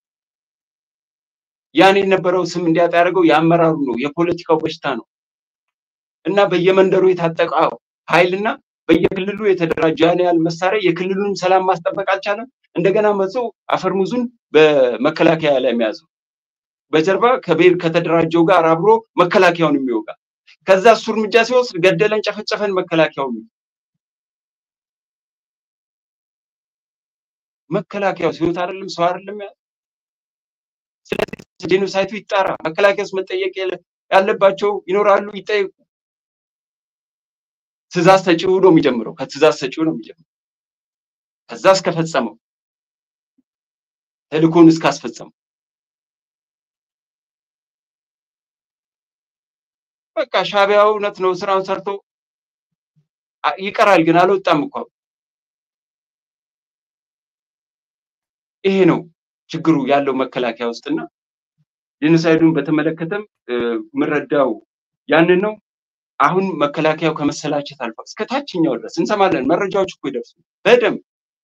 ያን የነበረው ስም እንዲያጣ ያደርገው የአመራሩ ነው፣ የፖለቲካው በሽታ ነው እና በየመንደሩ የታጠቀው ኃይልና በየክልሉ የተደራጀ ያን ያህል መሳሪያ የክልሉን ሰላም ማስጠበቅ አልቻለም። እንደገና መጽ አፈርሙዙን በመከላከያ ላይ የሚያዘው በጀርባ ከብሔር ከተደራጀው ጋር አብሮ መከላከያውን የሚወጋ ከዛ እሱ እርምጃ ሲወስድ ገደለን፣ ጨፈጨፈን መከላከያው መከላከያው ሲወት አይደለም ሰው አይደለም ያ ስለዚህ ጄኖሳይቱ ይጣራ። መከላከያ ውስጥ መጠየቅ ያለባቸው ይኖራሉ፣ ይጠየቁ። ትእዛዝ ሰጪው ነው የሚጀምረው። ከትእዛዝ ሰጪው ነው የሚጀምረው። ከዛ እስከፈጸመው ተልእኮን እስካስፈጸመው በቃ ሻቢያው እውነት ነው ስራውን ሰርቶ ይቀራል፣ ግን አልወጣም እኮ ይሄ ነው ችግሩ ያለው መከላከያ ውስጥና ጄኖሳይዱን በተመለከተም የምረዳው ያንን ነው። አሁን መከላከያው ከመሰላቸት አልፎ እስከ ታችኛው ድረስ እንሰማለን። መረጃዎች እኮ ይደርሱ በደንብ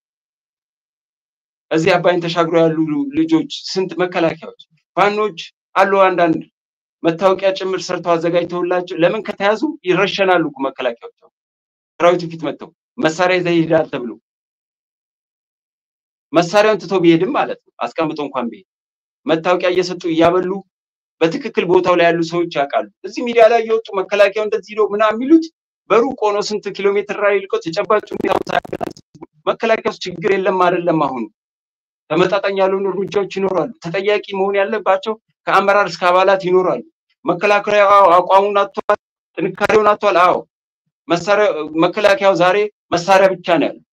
እዚህ አባይን ተሻግሮ ያሉ ልጆች ስንት መከላከያዎች ፋኖች አሉ። አንዳንድ መታወቂያ ጭምር ሰርተው አዘጋጅተውላቸው ለምን ከተያዙ ይረሸናሉ እኮ መከላከያዎች ሰራዊቱ ፊት መጥተው መሳሪያ ይዘህ ይሄዳል ተብሎ መሳሪያውን ትቶ ቢሄድም ማለት ነው አስቀምጦ እንኳን ቢሄድ መታወቂያ እየሰጡ እያበሉ በትክክል ቦታው ላይ ያሉ ሰዎች ያውቃሉ። እዚህ ሚዲያ ላይ እየወጡ መከላከያው እንደዚህ ነው ምናምን የሚሉት በሩቅ ሆኖ ስንት ኪሎ ሜትር ላይ ልቀው ተጨባጭ ሁኔታ መከላከያ ውስጥ ችግር የለም አይደለም። አሁን ተመጣጣኝ ያልሆኑ እርምጃዎች ይኖራሉ። ተጠያቂ መሆን ያለባቸው ከአመራር እስከ አባላት ይኖራሉ። መከላከያው አቋሙን አጥቷል፣ ጥንካሬውን አጥቷል። አዎ መሳሪያ መከላከያው ዛሬ መሳሪያ ብቻ ነው ያለው።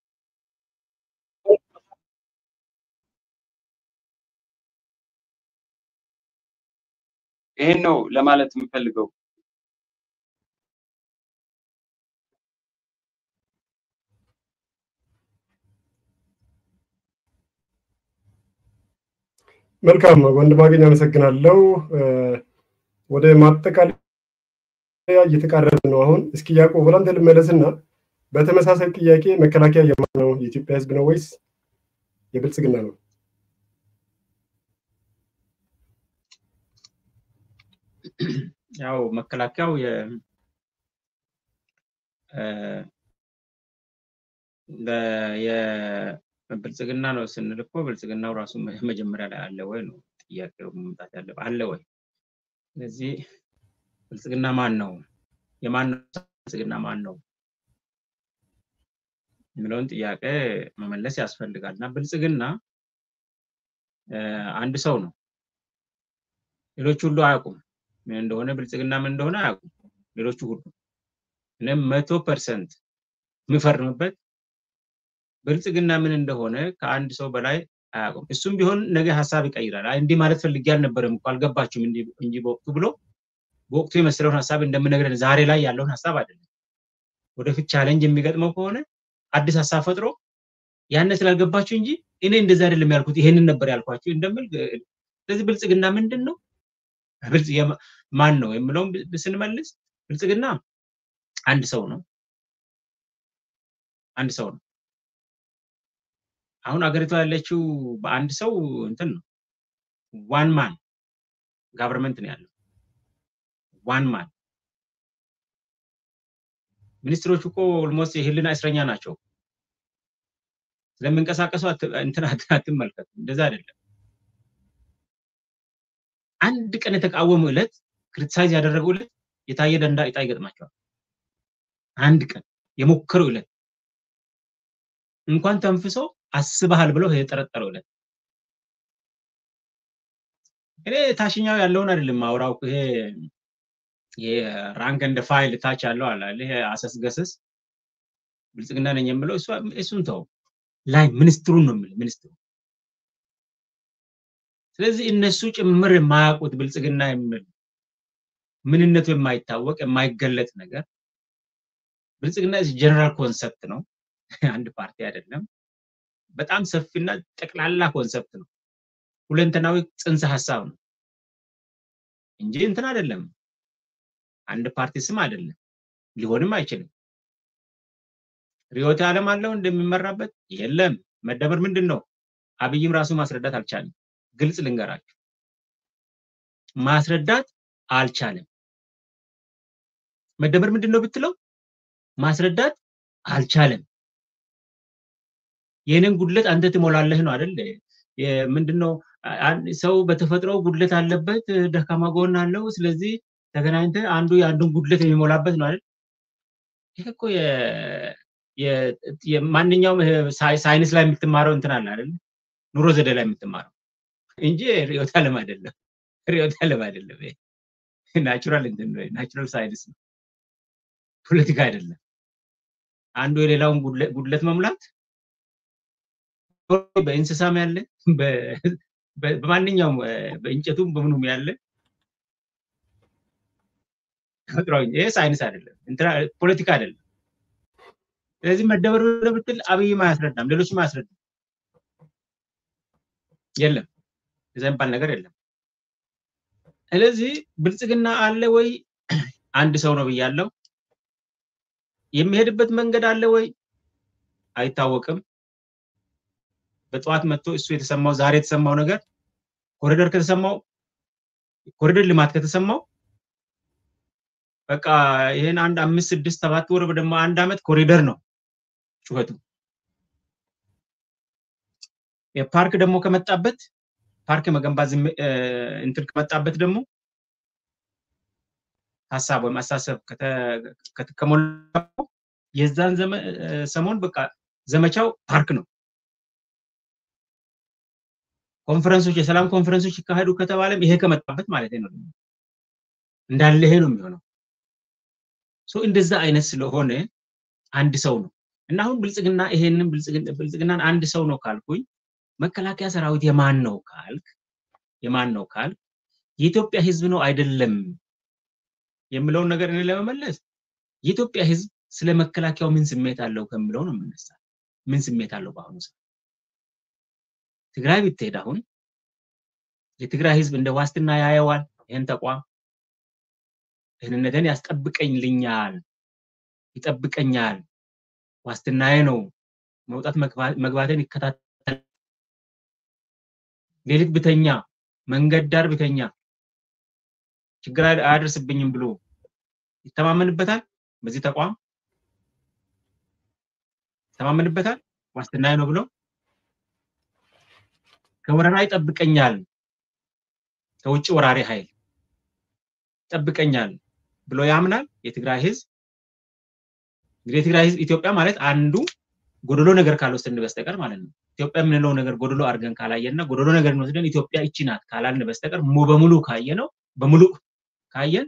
ይሄን ነው ለማለት የምፈልገው። መልካም ወንድም አገኝ አመሰግናለሁ። ወደ ማጠቃለያ እየተቃረበ ነው። አሁን እስኪ ያዕቆብ ወደ አንተ ልመለስና በተመሳሳይ ጥያቄ መከላከያ የማን ነው? የኢትዮጵያ ሕዝብ ነው ወይስ የብልጽግና ነው? ያው መከላከያው የብልጽግና ነው ስንል እኮ ብልጽግናው ራሱ መጀመሪያ ላይ አለ ወይ ነው ጥያቄው መምጣት ያለበት። አለ ወይ? ስለዚህ ብልጽግና ማን ነው? የማን ነው ብልጽግና ማን ነው የሚለውን ጥያቄ መመለስ ያስፈልጋል። እና ብልጽግና አንድ ሰው ነው። ሌሎች ሁሉ አያውቁም ምን እንደሆነ ብልጽግና ምን እንደሆነ አያውቁም ሌሎቹ ሁሉ። እኔም መቶ ፐርሰንት የምፈርምበት ብልጽግና ምን እንደሆነ ከአንድ ሰው በላይ አያውቁም። እሱም ቢሆን ነገ ሀሳብ ይቀይራል። አይ እንዲህ ማለት ፈልጌ አልነበረም እኮ አልገባችሁም እንጂ በወቅቱ ብሎ በወቅቱ የመሰለውን ሀሳብ እንደምነግረን ዛሬ ላይ ያለውን ሀሳብ አይደለም። ወደፊት ቻሌንጅ የሚገጥመው ከሆነ አዲስ ሀሳብ ፈጥሮ ያነ ስላልገባችሁ እንጂ እኔ እንደዚህ አይደለም ያልኩት ይሄንን ነበር ያልኳችሁ እንደምል ስለዚህ ብልጽግና ምንድን ነው ማን ነው የምለውን ስንመልስ ብልጽግና አንድ ሰው ነው። አንድ ሰው ነው። አሁን አገሪቷ ያለችው በአንድ ሰው እንትን ነው። ዋን ማን ጋቨርንመንት ነው ያለው። ዋን ማን ሚኒስትሮቹ እኮ ኦልሞስት የህልና እስረኛ ናቸው። ስለሚንቀሳቀሱ እንትን አትመልከቱ። እንደዛ አይደለም። አንድ ቀን የተቃወሙ ዕለት ክሪቲሳይዝ ያደረገው ዕለት የታየ ደንዳ ዕጣ ይገጥማቸዋል። አንድ ቀን የሞከረው ዕለት እንኳን ተንፍሶ አስበሃል ብለው የጠረጠረው ዕለት እኔ ታችኛው ያለውን አይደለም ማውራው ይሄ የራንክ እንደ ፋይል ታች ያለው አለ ይሄ አሰስገሰስ ብልጽግና ነኝ የምለው እሱን ተው ላይ ሚኒስትሩን ነው የምልህ ሚኒስትሩ ስለዚህ እነሱ ጭምር የማያውቁት ብልጽግና የሚል ምንነቱ የማይታወቅ የማይገለጥ ነገር ብልጽግና ጀነራል ኮንሰፕት ነው አንድ ፓርቲ አይደለም በጣም ሰፊና ጠቅላላ ኮንሰፕት ነው ሁለንተናዊ ጽንሰ ሀሳብ ነው እንጂ እንትን አይደለም አንድ ፓርቲ ስም አይደለም ሊሆንም አይችልም ሪዮት ዓለም አለው እንደሚመራበት የለም መደመር ምንድን ነው አብይም ራሱ ማስረዳት አልቻለም ግልጽ ልንገራችሁ ማስረዳት አልቻለም መደመር ምንድን ነው ብትለው ማስረዳት አልቻለም የኔን ጉድለት አንተ ትሞላለህ ነው አይደል ምንድነው ሰው በተፈጥሮ ጉድለት አለበት ደካማ ጎን አለው ስለዚህ ተገናኝተ አንዱ የአንዱን ጉድለት የሚሞላበት ነው አይደል ይሄ እኮ ማንኛውም ሳይንስ ላይ የምትማረው እንትን አለ አይደል ኑሮ ዘዴ ላይ የምትማረው እንጂ ሪዮት አለም አይደለም ሪዮት አለም አይደለም ናቹራል እንትን ነው ናቹራል ሳይንስ ነው ፖለቲካ አይደለም አንዱ የሌላውን ጉድለት መሙላት በእንስሳም ያለ በማንኛውም በእንጨቱም በምኑም ያለ ተፈጥሯዊ ይሄ ሳይንስ አይደለም ፖለቲካ አይደለም ስለዚህ መደመር ብትል አብይም አያስረዳም ሌሎችም አያስረዳም የለም እዛ የሚባል ነገር የለም ስለዚህ ብልጽግና አለ ወይ አንድ ሰው ነው ብያለው የሚሄድበት መንገድ አለ ወይ አይታወቅም በጠዋት መጥቶ እሱ የተሰማው ዛሬ የተሰማው ነገር ኮሪደር ከተሰማው ኮሪደር ልማት ከተሰማው በቃ ይህን አንድ አምስት ስድስት ሰባት ወር ደግሞ አንድ አመት ኮሪደር ነው ጩኸቱ የፓርክ ደግሞ ከመጣበት ፓርክ መገንባት እንትን ከመጣበት ደግሞ ሀሳብ ወይም አሳሰብ ከሞላ የዛን ሰሞን በቃ ዘመቻው ፓርክ ነው ኮንፈረንሶች የሰላም ኮንፈረንሶች ይካሄዱ ከተባለም ይሄ ከመጣበት ማለት ነው እንዳለ ይሄ ነው የሚሆነው እንደዛ አይነት ስለሆነ አንድ ሰው ነው እና አሁን ብልጽግና ይሄንን ብልጽግናን አንድ ሰው ነው ካልኩኝ መከላከያ ሰራዊት የማን ነው ካልክ የማን ነው ካልክ የኢትዮጵያ ህዝብ ነው አይደለም የምለውን ነገር እኔ ለመመለስ የኢትዮጵያ ህዝብ ስለ መከላከያው ምን ስሜት አለው ከምለው ነው የምነሳ ምን ስሜት አለው በአሁኑ ሰዓት ትግራይ ብትሄድ አሁን የትግራይ ህዝብ እንደ ዋስትና ያየዋል ይህን ተቋም ደህንነትን ያስጠብቀኝልኛል ይጠብቀኛል ዋስትናዬ ነው መውጣት መግባትን ይከታተል ሌሊት ብተኛ መንገድ ዳር ብተኛ ችግር አያደርስብኝም ብሎ ይተማመንበታል በዚህ ተቋም ይተማመንበታል ዋስትናዬ ነው ብሎ ከወረራ ይጠብቀኛል ከውጭ ወራሪ ኃይል ይጠብቀኛል ብሎ ያምናል የትግራይ ህዝብ እንግዲህ የትግራይ ህዝብ ኢትዮጵያ ማለት አንዱ ጎደሎ ነገር ካልወሰድን በስተቀር ማለት ነው ኢትዮጵያ የምንለው ነገር ጎደሎ አድርገን ካላየንና ጎደሎ ነገር ወስደን ኢትዮጵያ ይቺ ናት ካላልን በስተቀር በሙሉ ካየ ነው በሙሉ ካየን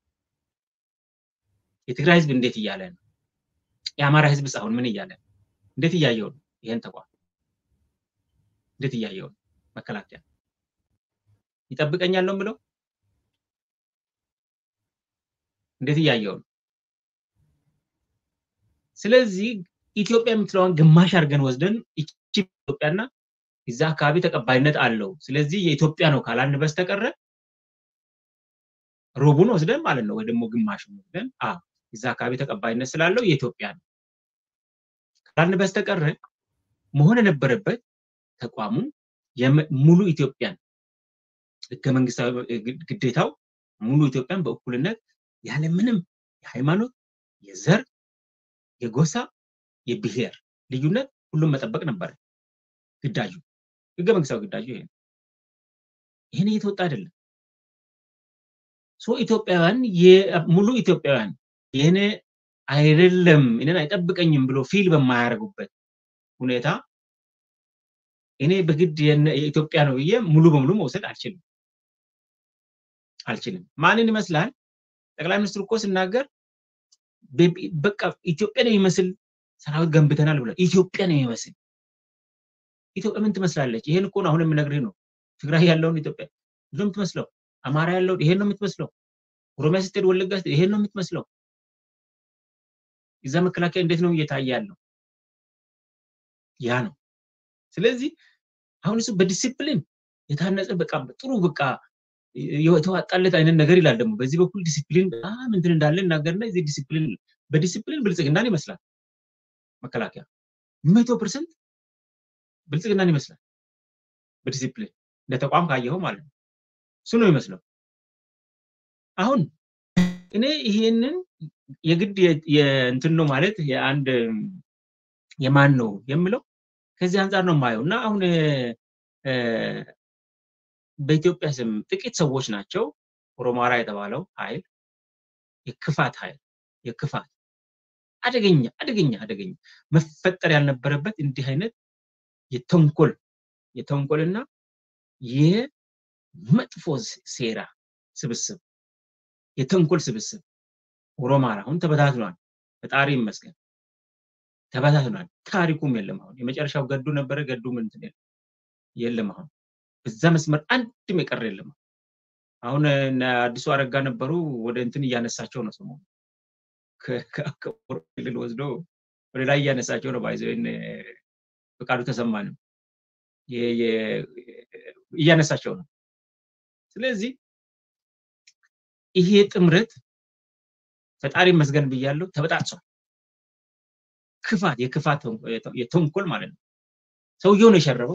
የትግራይ ህዝብ እንዴት እያለ ነው የአማራ ህዝብ አሁን ምን እያለ ነው እንዴት እያየው ነው ይሄን ተቋም እንዴት እያየው ነው መከላከያ ይጠብቀኛል ነው የምለው እንዴት እያየው ነው ስለዚህ ኢትዮጵያ የምትለዋን ግማሽ አድርገን ወስደን ይቺ ኢትዮጵያና እዛ አካባቢ ተቀባይነት አለው ስለዚህ የኢትዮጵያ ነው ካላልን በስተቀረ ሩቡን ወስደን ማለት ነው ወይ ደግሞ ግማሹን ወስደን እዛ አካባቢ ተቀባይነት ስላለው የኢትዮጵያ ነው ካላልን በስተቀረ መሆን የነበረበት ተቋሙ ሙሉ ኢትዮጵያን ህገ መንግስታዊ ግዴታው ሙሉ ኢትዮጵያን በእኩልነት ያለምንም የሃይማኖት የዘር የጎሳ የብሔር ልዩነት ሁሉም መጠበቅ ነበር ግዳጁ ህገ መንግስታዊ ግዳጁ ይሄ ነው ይህን እየተወጣ አይደለም ሶ ኢትዮጵያውያን ሙሉ ኢትዮጵያውያን ይህን አይደለም እኔን አይጠብቀኝም ብሎ ፊል በማያደርጉበት ሁኔታ እኔ በግድ የኢትዮጵያ ነው ብዬ ሙሉ በሙሉ መውሰድ አልችልም አልችልም። ማንን ይመስላል? ጠቅላይ ሚኒስትሩ እኮ ሲናገር በቃ ኢትዮጵያን የሚመስል ሰራዊት ገንብተናል ብሏል። ኢትዮጵያን የሚመስል ኢትዮጵያ ምን ትመስላለች? ይሄን እኮ ነው አሁን የምነግርህ ነው። ትግራይ ያለውን ኢትዮጵያ ነው የምትመስለው። አማራ ያለውን ይሄን ነው የምትመስለው። ኦሮሚያ ስትሄድ ወለጋ ስትሄድ ይሄን ነው የምትመስለው። እዛ መከላከያ እንዴት ነው እየታየ ያለው? ያ ነው። ስለዚህ አሁን እሱ በዲሲፕሊን የታነጸ በቃ ጥሩ በቃ የተዋጣለት አይነት ነገር ይላል። ደግሞ በዚህ በኩል ዲሲፕሊን በጣም እንትን እንዳለ እናገርና እዚህ ዲሲፕሊን በዲሲፕሊን ብልጽግናን ይመስላል መከላከያ መቶ ፐርሰንት ብልጽግናን ይመስላል በዲሲፕሊን እንደ ተቋም ካየኸው ማለት ነው። እሱ ነው ይመስለው። አሁን እኔ ይሄንን የግድ የእንትን ነው ማለት የአንድ የማን ነው የምለው ከዚህ አንጻር ነው የማየው እና አሁን በኢትዮጵያ ስም ጥቂት ሰዎች ናቸው ኦሮማራ የተባለው ኃይል የክፋት ኃይል የክፋት አደገኛ አደገኛ አደገኛ መፈጠር ያልነበረበት እንዲህ አይነት የተንኮል የተንኮልና የመጥፎ ሴራ ስብስብ የተንኮል ስብስብ ኦሮማራ አሁን ተበታትኗል። ፈጣሪ ይመስገን ተበታትኗል። ታሪኩም የለም። አሁን የመጨረሻው ገዱ ነበረ። ገዱ ምን እንትን የለም። አሁን በዛ መስመር አንድም የቀረ የለም። አሁን አዲሱ አረጋ ነበሩ ወደ እንትን እያነሳቸው ነው ሰሞኑን ክልል ወስዶ ወደ ላይ እያነሳቸው ነው። ባይዘ ፈቃዱ ተሰማንም እያነሳቸው ነው። ስለዚህ ይሄ ጥምረት ፈጣሪ መስገን ብያለሁ፣ ተበጣጥሷል። ክፋት የክፋት የተንኮል ማለት ነው። ሰውየው ነው የሸረበው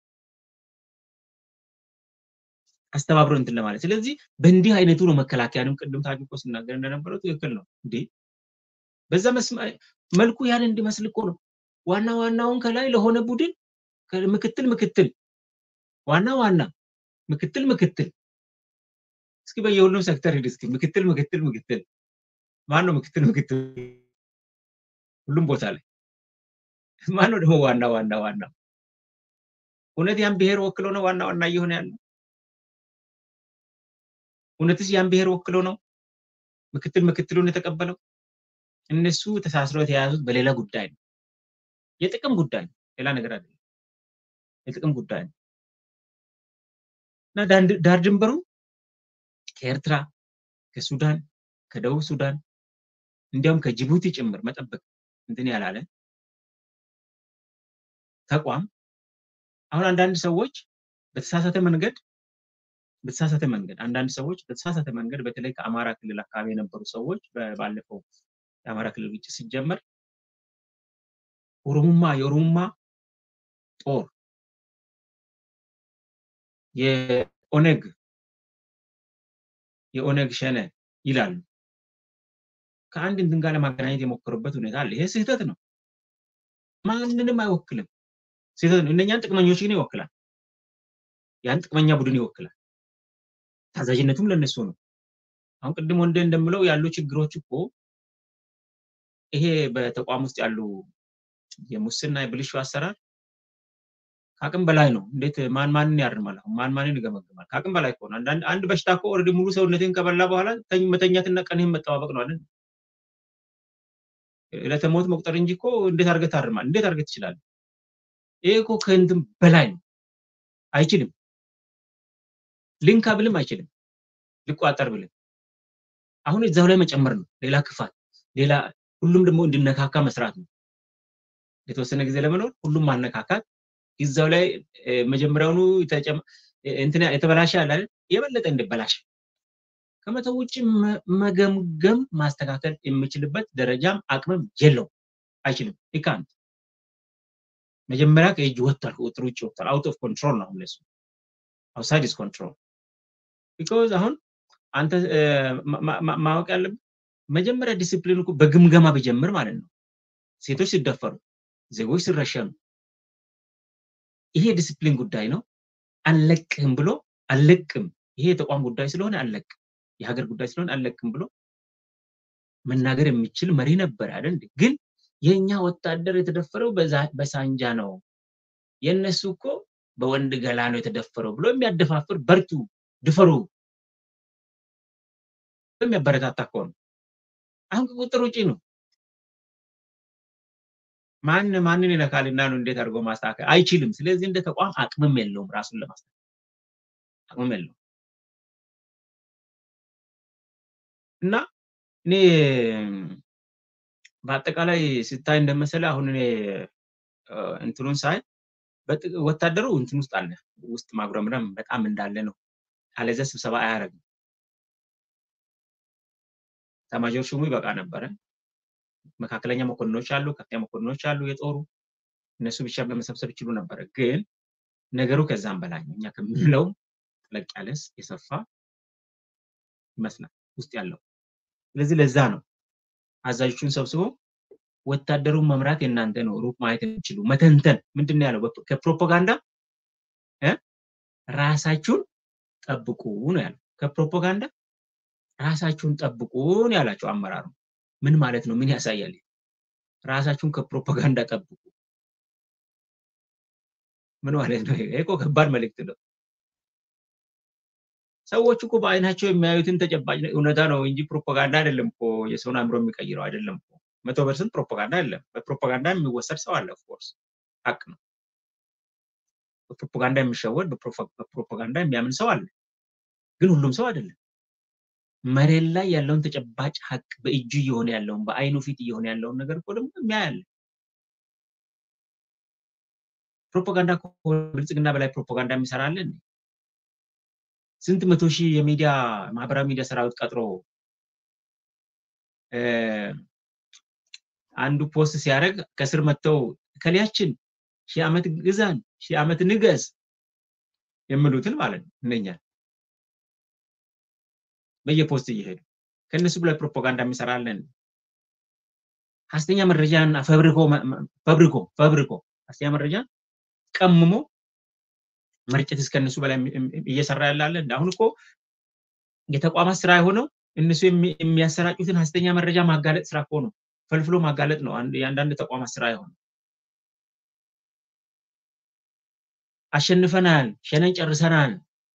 አስተባብሮ እንትን ለማለት። ስለዚህ በእንዲህ አይነቱ ነው መከላከያንም ቅድም ታጁ እኮ ሲናገር እንደነበረው ትክክል ነው እንዴ በዛ መልኩ ያን እንዲመስል እኮ ነው ዋና ዋናውን ከላይ ለሆነ ቡድን ምክትል ምክትል ዋና ዋና ምክትል ምክትል እስኪ በየሁሉም ሴክተር ሂድ እስኪ ምክትል ምክትል ምክትል ማን ነው ምክትል ምክትል ሁሉም ቦታ ላይ ማን ነው ደግሞ ዋና ዋና ዋና እውነት ያን ብሔር ወክሎ ነው ዋና ዋና እየሆነ ያለው እውነትስ ያን ብሔር ወክሎ ነው ምክትል ምክትሉን የተቀበለው እነሱ ተሳስረው የተያዙት በሌላ ጉዳይ ነው የጥቅም ጉዳይ ነው ሌላ ነገር አይደለም የጥቅም ጉዳይ ነው እና ዳር ድንበሩ ከኤርትራ ከሱዳን ከደቡብ ሱዳን እንዲያውም ከጅቡቲ ጭምር መጠበቅ እንትን ያላለ ተቋም አሁን አንዳንድ ሰዎች በተሳሳተ መንገድ በተሳሳተ መንገድ አንዳንድ ሰዎች በተሳሳተ መንገድ በተለይ ከአማራ ክልል አካባቢ የነበሩ ሰዎች ባለፈው የአማራ ክልል ግጭት ሲጀመር ኦሮሙማ የኦሮሙማ ጦር የኦነግ የኦነግ ሸነ ይላሉ። ከአንድ እንትን ጋር ለማገናኘት የሞከሩበት ሁኔታ አለ። ይሄ ስህተት ነው። ማንንም አይወክልም። ስህተት ነው። እነኛን ጥቅመኞች ግን ይወክላል። ያን ጥቅመኛ ቡድን ይወክላል። ታዛዥነቱም ለነሱ ነው። አሁን ቅድም ወንደ እንደምለው ያሉ ችግሮች እኮ ይሄ በተቋም ውስጥ ያሉ የሙስና የብልሹ አሰራር ከአቅም በላይ ነው። እንዴት ማን ማንን ያርማል? አሁን ማን ማንን ይገመግማል? ከአቅም በላይ ከሆነ አንድ በሽታ እኮ ኦልሬዲ ሙሉ ሰውነትን ከበላ በኋላ መተኛትና ቀንህን መጠባበቅ ነው አይደል? ዕለተ ሞት መቁጠር እንጂ እኮ እንዴት አድርገህ ታርማል? እንዴት አድርገህ ትችላለህ? ይሄ እኮ ከእንትን በላይ ነው። አይችልም። ልንካ ብልም አይችልም። ልቋጠር ብልም አሁን እዛው ላይ መጨመር ነው። ሌላ ክፋት፣ ሌላ ሁሉም ደግሞ እንዲነካካ መስራት ነው። የተወሰነ ጊዜ ለመኖር ሁሉም ማነካካት እዛው ላይ መጀመሪያውኑ እንትና የተበላሸ አለ አይደል? የበለጠ እንዲበላሽ ከመተው ውጭ መገምገም ማስተካከል የሚችልበት ደረጃም አቅምም የለው አይችልም። ይካንት መጀመሪያ ከእጅ ወጥቷል፣ ከቁጥር ውጭ ወጥቷል። አውት ኦፍ ኮንትሮል ነው አሁን ለሱ አውትሳይድ ኢዝ ኮንትሮል ቢኮዝ አሁን አንተ ማወቅ ያለብህ መጀመሪያ ዲሲፕሊን እኮ በግምገማ ቢጀምር ማለት ነው። ሴቶች ሲደፈሩ፣ ዜጎች ሲረሸኑ ይሄ ዲሲፕሊን ጉዳይ ነው። አልለቅህም ብሎ አልለቅም፣ ይሄ የተቋም ጉዳይ ስለሆነ አልለቅም፣ የሀገር ጉዳይ ስለሆነ አልለቅም ብሎ መናገር የሚችል መሪ ነበር አይደል? ግን የኛ ወታደር የተደፈረው በሳንጃ ነው፣ የእነሱ እኮ በወንድ ገላ ነው የተደፈረው ብሎ የሚያደፋፍር በርቱ፣ ድፈሩ የሚያበረታታ እኮ ነው። አሁን ከቁጥር ውጪ ነው። ማን ማንን ይነካልና ነው እንዴት አድርጎ ማስተካከል አይችልም። ስለዚህ እንደ ተቋም አቅምም የለውም ራሱን ለማስተካከል አቅምም የለውም እና እኔ በአጠቃላይ ስታይ እንደመሰለ አሁን እኔ እንትኑን ሳይ ወታደሩ እንትን ውስጥ አለ ውስጥ ማጉረምረም በጣም እንዳለ ነው። አለዚያ ስብሰባ አያደርግም። ኤታማዦር ሹሙ ይበቃ ነበረ። መካከለኛ መኮንኖች አሉ፣ ከፍተኛ መኮንኖች አሉ የጦሩ እነሱ ብቻ በመሰብሰብ ይችሉ ነበረ። ግን ነገሩ ከዛም በላይ ነው። እኛ ከምንለው ጠለቅ ያለስ የሰፋ ይመስላል ውስጥ ያለው። ስለዚህ ለዛ ነው አዛዦቹን ሰብስቦ ወታደሩን መምራት የእናንተ ነው፣ ሩቅ ማየት የሚችሉ መተንተን ምንድን ነው ያለው? ከፕሮፓጋንዳ ራሳችሁን ጠብቁ ነው ያለው። ከፕሮፓጋንዳ ራሳችሁን ጠብቁ ነው ያላቸው አመራሩ። ምን ማለት ነው? ምን ያሳያል? ራሳችሁን ከፕሮፓጋንዳ ጠብቁ ምን ማለት ነው? ይሄ እኮ ከባድ መልእክት ነው። ሰዎች እኮ በአይናቸው የሚያዩትን ተጨባጭ እውነታ ነው እንጂ ፕሮፓጋንዳ አይደለም እኮ የሰውን አእምሮ የሚቀይረው አይደለም እኮ። መቶ ፐርሰንት ፕሮፓጋንዳ አይደለም። በፕሮፓጋንዳ የሚወሰድ ሰው አለ። ኦፍኮርስ ሀቅ ነው። በፕሮፓጋንዳ የሚሸወድ በፕሮፓጋንዳ የሚያምን ሰው አለ። ግን ሁሉም ሰው አይደለም። መሬት ላይ ያለውን ተጨባጭ ሀቅ በእጁ እየሆነ ያለውን በአይኑ ፊት እየሆነ ያለውን ነገር እኮ ደግሞ የሚያያለ ፕሮፓጋንዳ ብልጽግና በላይ ፕሮፓጋንዳ የሚሰራለን ስንት መቶ ሺህ የሚዲያ ማህበራዊ ሚዲያ ሰራዊት ቀጥሮ አንዱ ፖስት ሲያደርግ ከስር መጥተው ከሊያችን ሺህ ዓመት ግዛን ሺህ ዓመት ንገስ የሚሉትን ማለት ነው እነኛል በየፖስት እየሄዱ ከእነሱ በላይ ፕሮፓጋንዳ የሚሰራለን ሀሰተኛ መረጃን ፈብሪኮ ፈብሪኮ ፈብሪኮ ሀሰተኛ መረጃን ቀምሞ መርጨት እስከነሱ በላይ እየሰራ ያላለ አሁን እኮ የተቋማት ስራ የሆነው እነሱ የሚያሰራጩትን ሀሰተኛ መረጃ ማጋለጥ ስራ እኮ ነው። ፈልፍሎ ማጋለጥ ነው የአንዳንድ ተቋማት ስራ የሆነው። አሸንፈናል፣ ሸነን ጨርሰናል፣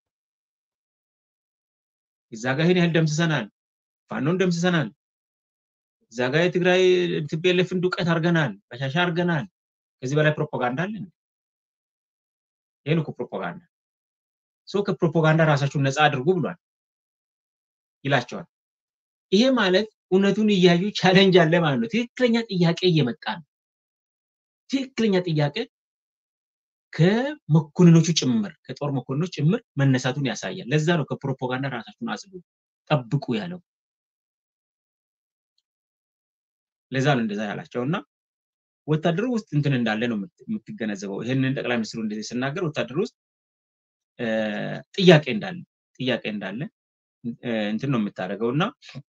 እዛ ጋ ይህን ያህል ደምስሰናል፣ ፋኖን ደምስሰናል፣ እዛ ጋ የትግራይ ትቤለፍን ዱቀት አድርገናል፣ በሻሻ አድርገናል። ከዚህ በላይ ፕሮፓጋንዳ አለን? ይህን እኮ ፕሮፓጋንዳ ሰው ከፕሮፓጋንዳ ራሳችሁን ነፃ አድርጉ ብሏል ይላቸዋል። ይሄ ማለት እውነቱን እያዩ ቻሌንጅ አለ ማለት ነው። ትክክለኛ ጥያቄ እየመጣ ነው። ትክክለኛ ጥያቄ ከመኮንኖቹ ጭምር ከጦር መኮንኖች ጭምር መነሳቱን ያሳያል። ለዛ ነው ከፕሮፓጋንዳ ራሳችሁን አጽዱ፣ ጠብቁ ያለው። ለዛ ነው እንደዛ ያላቸው እና ወታደሩ ውስጥ እንትን እንዳለ ነው የምትገነዘበው። ይህንን ጠቅላይ ሚኒስትሩ እንደዚህ ስናገር ወታደሩ ውስጥ ጥያቄ እንዳለ ጥያቄ እንዳለ እንትን ነው የምታደርገው እና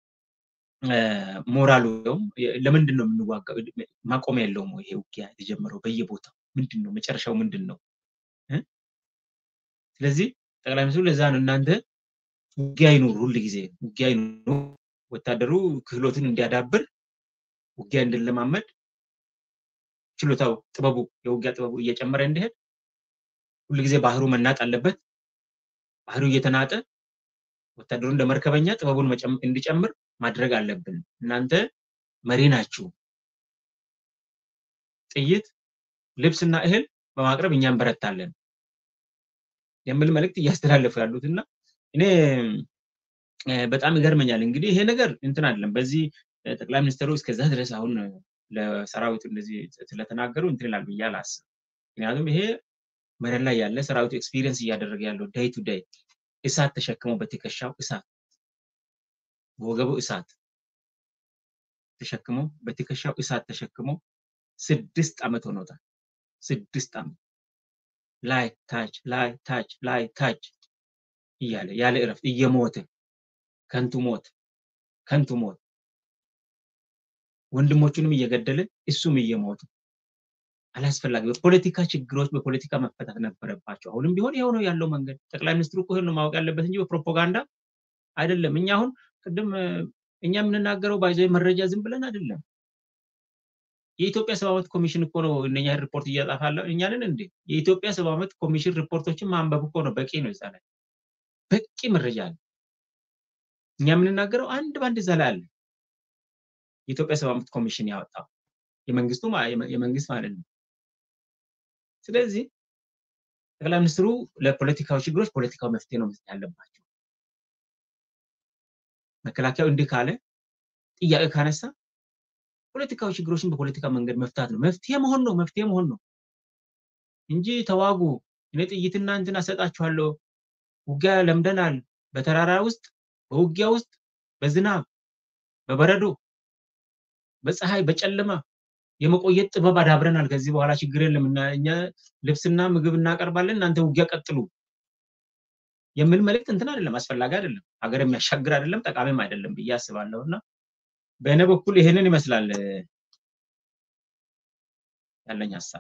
ሞራሉ ለምንድን ነው የምንዋጋው? ማቆሚያ የለውም ይሄ ውጊያ የተጀመረው በየቦታው ምንድን ነው መጨረሻው ምንድን ነው? ስለዚህ ጠቅላይ ሚኒስትሩ ለዛ ነው እናንተ ውጊያ ይኑር፣ ሁል ጊዜ ውጊያ ይኑር፣ ወታደሩ ክህሎትን እንዲያዳብር ውጊያ እንድንለማመድ ችሎታው ጥበቡ የውጊያ ጥበቡ እየጨመረ እንዲሄድ ሁልጊዜ ባህሩ መናጥ አለበት። ባህሩ እየተናጠ ወታደሩ እንደ መርከበኛ ጥበቡን እንዲጨምር ማድረግ አለብን። እናንተ መሪ ናችሁ። ጥይት፣ ልብስና እህል በማቅረብ እኛ እንበረታለን የሚል መልእክት እያስተላለፉ ያሉት እና እኔ በጣም ይገርመኛል። እንግዲህ ይሄ ነገር እንትን አይደለም። በዚህ ጠቅላይ ሚኒስትሩ እስከዛ ድረስ አሁን ለሰራዊቱ እንደዚህ ስለተናገሩ እንትን ይላል ብዬ አላስብም። ምክንያቱም ይሄ መሬት ላይ ያለ ሰራዊቱ ኤክስፒሪየንስ እያደረገ ያለው ዳይ ቱ ዳይ እሳት ተሸክሞ በትከሻው እሳት በወገቡ እሳት ተሸክሞ በትከሻው እሳት ተሸክሞ ስድስት ዓመት ሆኖታል። ስድስት ዓመት ላይ ታች ላይ ታች ላይ ታች እያለ ያለ እረፍት እየሞተ ከንቱ ሞት ከንቱ ሞት ወንድሞቹንም እየገደለ እሱም እየሞቱ አላስፈላጊ በፖለቲካ ችግሮች በፖለቲካ መፈታት ነበረባቸው። አሁንም ቢሆን ይኸው ነው ያለው መንገድ። ጠቅላይ ሚኒስትሩ እኮ ይሄን ነው ማወቅ ያለበት እንጂ በፕሮፓጋንዳ አይደለም። እኛ አሁን ቅድም እኛ የምንናገረው ባይዘ መረጃ ዝም ብለን አይደለም። የኢትዮጵያ ሰብአዊ መብት ኮሚሽን እኮ ነው እነኛ ሪፖርት እያጻፋለ እኛንን እንዴ የኢትዮጵያ ሰብአዊ መብት ኮሚሽን ሪፖርቶችን ማንበብ እኮ ነው በቂ ነው። እዛ ላይ በቂ መረጃ አለ። እኛ የምንናገረው አንድ በአንድ እዛ ላይ አለ። የኢትዮጵያ ሰብአዊ መብት ኮሚሽን ያወጣው የመንግስቱ የመንግስት ማለት ነው። ስለዚህ ጠቅላይ ሚኒስትሩ ለፖለቲካዊ ችግሮች ፖለቲካዊ መፍትሄ ነው መስጠት ያለባቸው። መከላከያው እንዲህ ካለ ጥያቄ ካነሳ ፖለቲካዊ ችግሮችን በፖለቲካ መንገድ መፍታት ነው። መፍትሄ መሆን ነው። መፍትሄ መሆን ነው እንጂ ተዋጉ፣ እኔ ጥይትና እንትን አሰጣችኋለሁ፣ ውጊያ ለምደናል፣ በተራራ ውስጥ በውጊያ ውስጥ በዝናብ በበረዶ በፀሐይ በጨለማ የመቆየት ጥበብ አዳብረናል። ከዚህ በኋላ ችግር የለም እና እኛ ልብስና ምግብ እናቀርባለን፣ እናንተ ውጊያ ቀጥሉ የሚል መልእክት እንትን አይደለም፣ አስፈላጊ አይደለም፣ ሀገር የሚያሻግር አይደለም፣ ጠቃሚም አይደለም ብዬ አስባለሁ እና በእኔ በኩል ይሄንን ይመስላል ያለኝ ሀሳብ።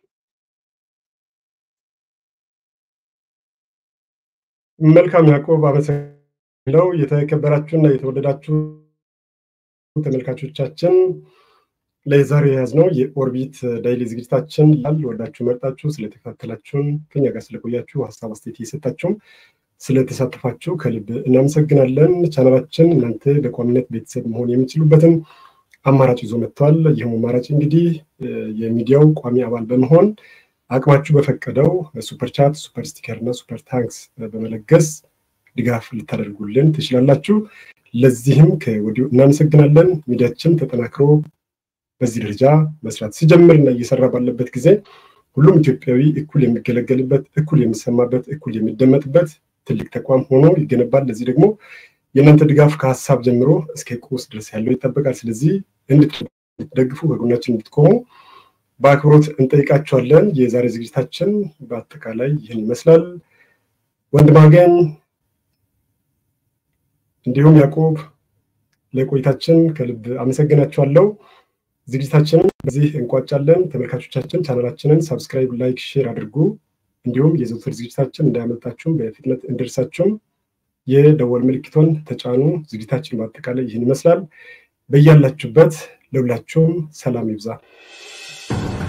መልካም ያዕቆብ፣ አመሰግናለሁ። የተከበራችሁና የተወደዳችሁ ተመልካቾቻችን ለዛሬ የያዝነው የኦርቢት ዳይሊ ዝግጅታችን ያል ወዳችሁ መርጣችሁ ስለተከታተላችሁን ከኛ ጋር ስለቆያችሁ ሀሳብ አስተያየት እየሰጣችሁም ስለተሳተፋችሁ ከልብ እናመሰግናለን። ቻናላችን እናንተ በቋሚነት ቤተሰብ መሆን የሚችሉበትን አማራጭ ይዞ መጥተዋል። ይህም አማራጭ እንግዲህ የሚዲያው ቋሚ አባል በመሆን አቅማችሁ በፈቀደው ሱፐር ቻት፣ ሱፐር ስቲከር እና ሱፐር ታንክስ በመለገስ ድጋፍ ልታደርጉልን ትችላላችሁ። ለዚህም ከወዲሁ እናመሰግናለን። ሚዲያችን ተጠናክሮ በዚህ ደረጃ መስራት ሲጀምር እና እየሰራ ባለበት ጊዜ ሁሉም ኢትዮጵያዊ እኩል የሚገለገልበት፣ እኩል የሚሰማበት፣ እኩል የሚደመጥበት ትልቅ ተቋም ሆኖ ይገነባል። ለዚህ ደግሞ የእናንተ ድጋፍ ከሀሳብ ጀምሮ እስከ ቁስ ድረስ ያለው ይጠበቃል። ስለዚህ እንድትደግፉ በጎናችን እንድትቆሙ በአክብሮት እንጠይቃቸዋለን። የዛሬ ዝግጅታችን በአጠቃላይ ይህን ይመስላል። ወንድማገኝ እንዲሁም ያዕቆብ ለቆይታችን ከልብ አመሰግናቸዋለሁ። ዝግጅታችንን በዚህ እንቋጫለን። ተመልካቾቻችን ቻናላችንን ሳብስክራይብ፣ ላይክ፣ ሼር አድርጉ። እንዲሁም የዘውትር ዝግጅታችን እንዳያመልጣችሁም በፍጥነት እንደርሳችሁም የደወል ምልክቶን ተጫኑ። ዝግጅታችን በአጠቃላይ ይህን ይመስላል። በያላችሁበት ለሁላችሁም ሰላም ይብዛ።